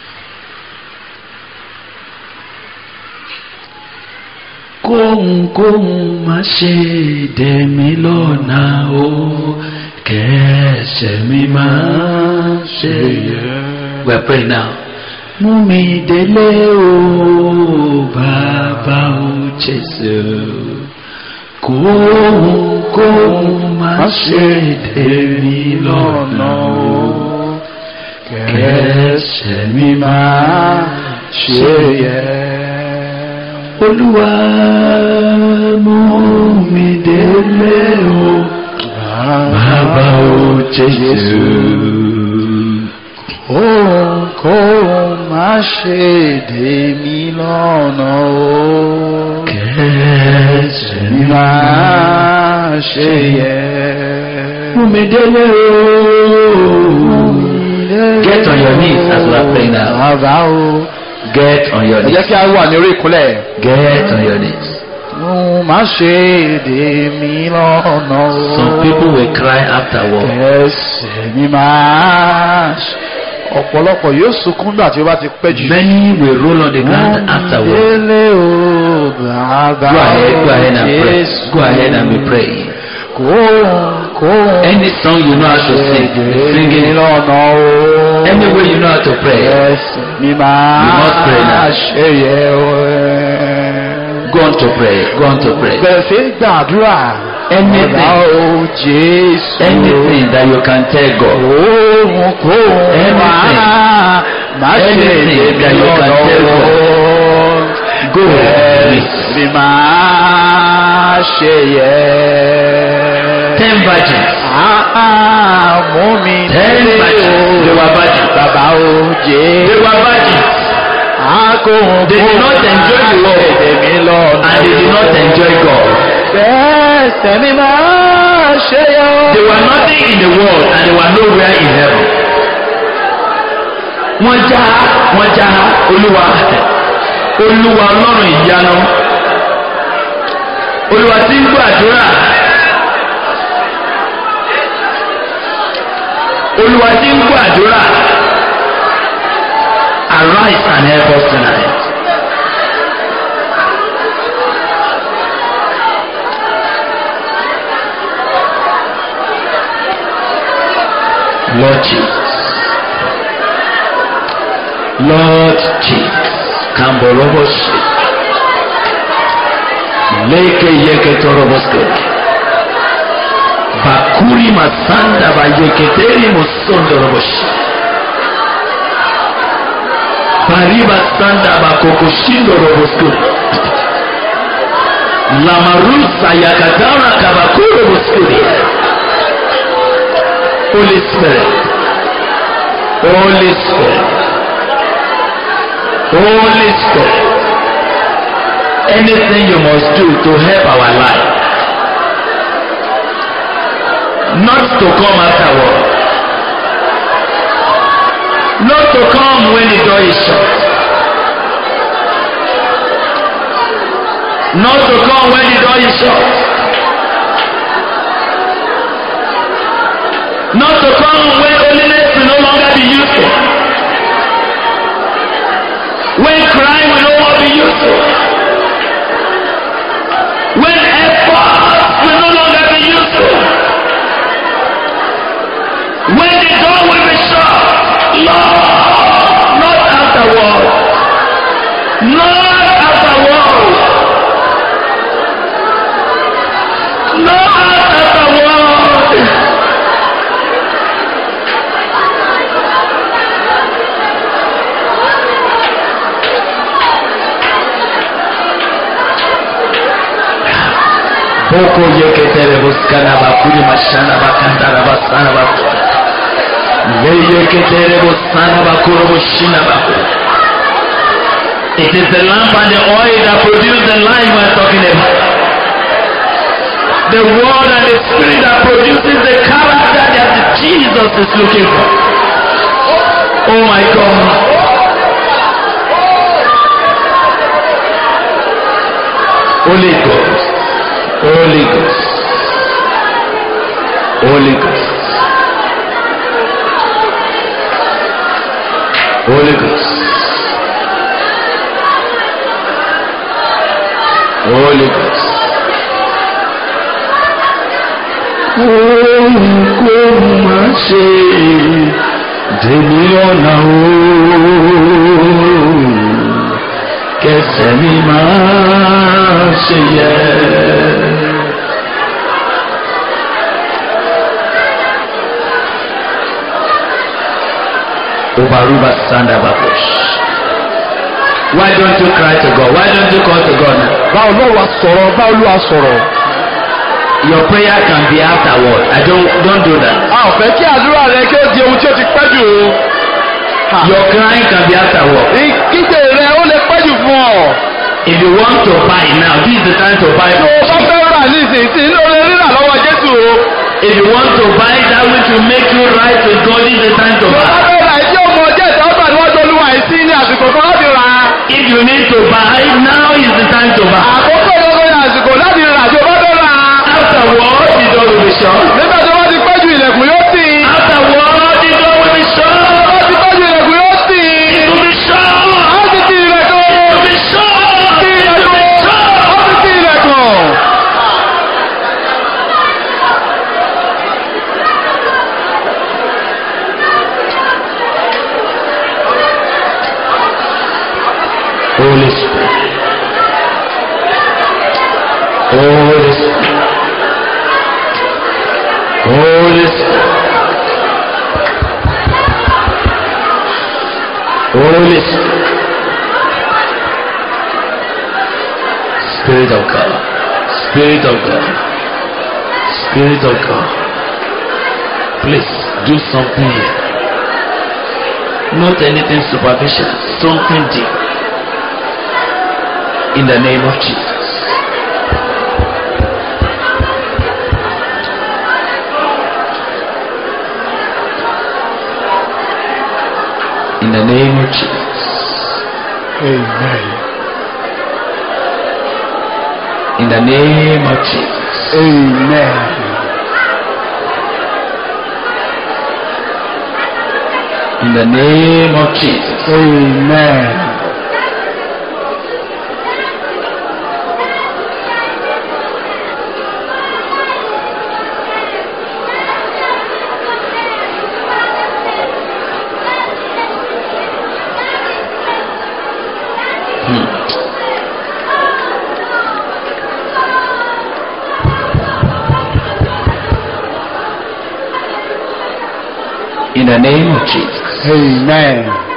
kóhunkóhun má ṣe dẹ̀ mí lọ́nà o kẹsẹ̀ mi máa ṣe yẹ. we are praying now. mú mi délé o bàbá o Jésù kóhunkóhun má ṣe dẹ̀ mí lọ́nà o kẹsẹ̀ mi máa ṣe yẹ olúwa mú mi délé o bàbá o jésù. Ohunkóhun má ṣe dè mí lọ́nà o. kẹsẹ̀ mi Má ṣe yẹ. mú mi délé o. Get on your knees as we are praying now. Bàbá o. Get on your Ẹ jẹ́ knees. kí a wà ní orí ìkúnlẹ̀. Get on your knees. Ohun má ṣe dè mí lọ́nà o. Some people will cry afterward. Ẹsẹ̀ mi máa ṣe. Ọ̀pọ̀lọpọ̀ yóò sunkún gbà tí ó bá ti pẹ́ jù. Many will roll on the ground afterward. Délé o bàbá Go ahead, go ahead and pray. Jésù. Go ahead and be praying. Kóhunkóhun Any song you know how to sing, sing it. lọ́nà o. Any way you know how to pray. Ẹsẹ̀ mi máa You must pray now. ṣe yẹ o. Go on to pray. Go on to pray. Bẹ̀rẹ̀ sí gbàdúrà. Anything. Bàbá o Jésù. Anything that you can tell God. Ohunkóhun Anything. máa má ṣe Anything lè that you can lọ́nà tell o. Go. Ẹsẹ̀ mi máa ṣe yẹ. Ten virgins. Ah, ah, mú mi Ten délé virgins. They o. were virgins. bàbá o jẹ́. They were virgins Akóhun They did not enjoy the world. Èmi lọ. and they did not enjoy God. Bẹ́ẹ̀ mi máa ṣe yọ. They were nothing in the world and they were nowhere in heaven. Wọ́n já wọ́n já Olúwa Olúwa Ọlọ́run ìyanu. Olúwa tí ń gbàdúrà. Olúwa tí ń gbàdúrà. Arise and help us tonight. Lord Jesus. Lord Jesus. Kamboroboshi. Leke yeke toroboske. Bakuri masanda ba yeketeri musondoroboshi. Bariba sanda ba kokoshindo robosko. Lamarusa yakatara kabakuro boskuri. Holy Spirit. Holy Spirit. Holy Spirit. Anything you must do to help our life. Not to come afterward. Not to come when the door is shut. Not to come when the door is shut. Not to come when holiness will no longer be useful. When crime will no longer be useful. When effort will no longer be useful. When the door will be shut. Lord, not afterward. Not afterward. Not afterward. Boko yeketere buskana bakuri mashana bakandara basana bakuri. Ye yeketere busana bakuru bushina bakuri. It is the lamp and the oil that produce the life we are talking about. The word and the spirit that produces the character that Jesus is looking for. Oh my God. Holy Ghost. Holy Ghost. Holy Ghost. Holy Ghost. Holy Ghost. Ohunkóhun máa ṣe dèmí ọ̀nà ooo kẹsẹ̀ mi máa ṣe yẹ. Obaruba Sanda Babush. Why don't you cry to God? Why don't you call to God now? Báwo ló wá sọ̀rọ̀? Báwo ló wá sọ̀rọ̀? Your prayer can be afterward. I don't don't do that. A ò fẹ́ kí àdúrà rẹ kí ó di ohun tí ó ti pẹ́ jù o. Your crying can be afterward. Ìkígbe rẹ ó lè pẹ́ jù fún ọ. If you want to buy now, this is the time to buy. Tó o bá fẹ́ rà ní ìsinsìnyí ló lè rírà lọ́wọ́ Jésù o. If you want to buy that which will make you right with God, this is the time to Tó o bá buy. fẹ́ rà ìdí ọmọ ọjọ́ ìtọ́gbà níwájú Olúwa yìí sí ní àsìkò kan láti rà á. If you need to buy, now is the time to buy. Àkókò gbogbo ní àsìkò láti rà tí o bá fẹ́ rà á. Afterward, the door will be shut. Nígbà tó bá ti pẹ́ jù ilẹ̀kùn yóò tì í. Afterward, the door will be Tó shut. bá ti pẹ́ jù ilẹ̀kùn yóò tì í. It will be shut. A ó ti ti ilẹ̀kùn. It will be shut. Ti It will be ilẹ̀kùn. A ó shut. ti ti ilẹ̀kùn. Holy Spirit. Holy Spirit. Holy Spirit. Holy Spirit. Spirit of God. Spirit of God. Spirit of God. Please do something here. Not anything superficial, something deep. In the name of Jesus. In the name of Jesus. amen In the name of Jesus. amen In the name of Jesus. amen In the name of Jesus. amen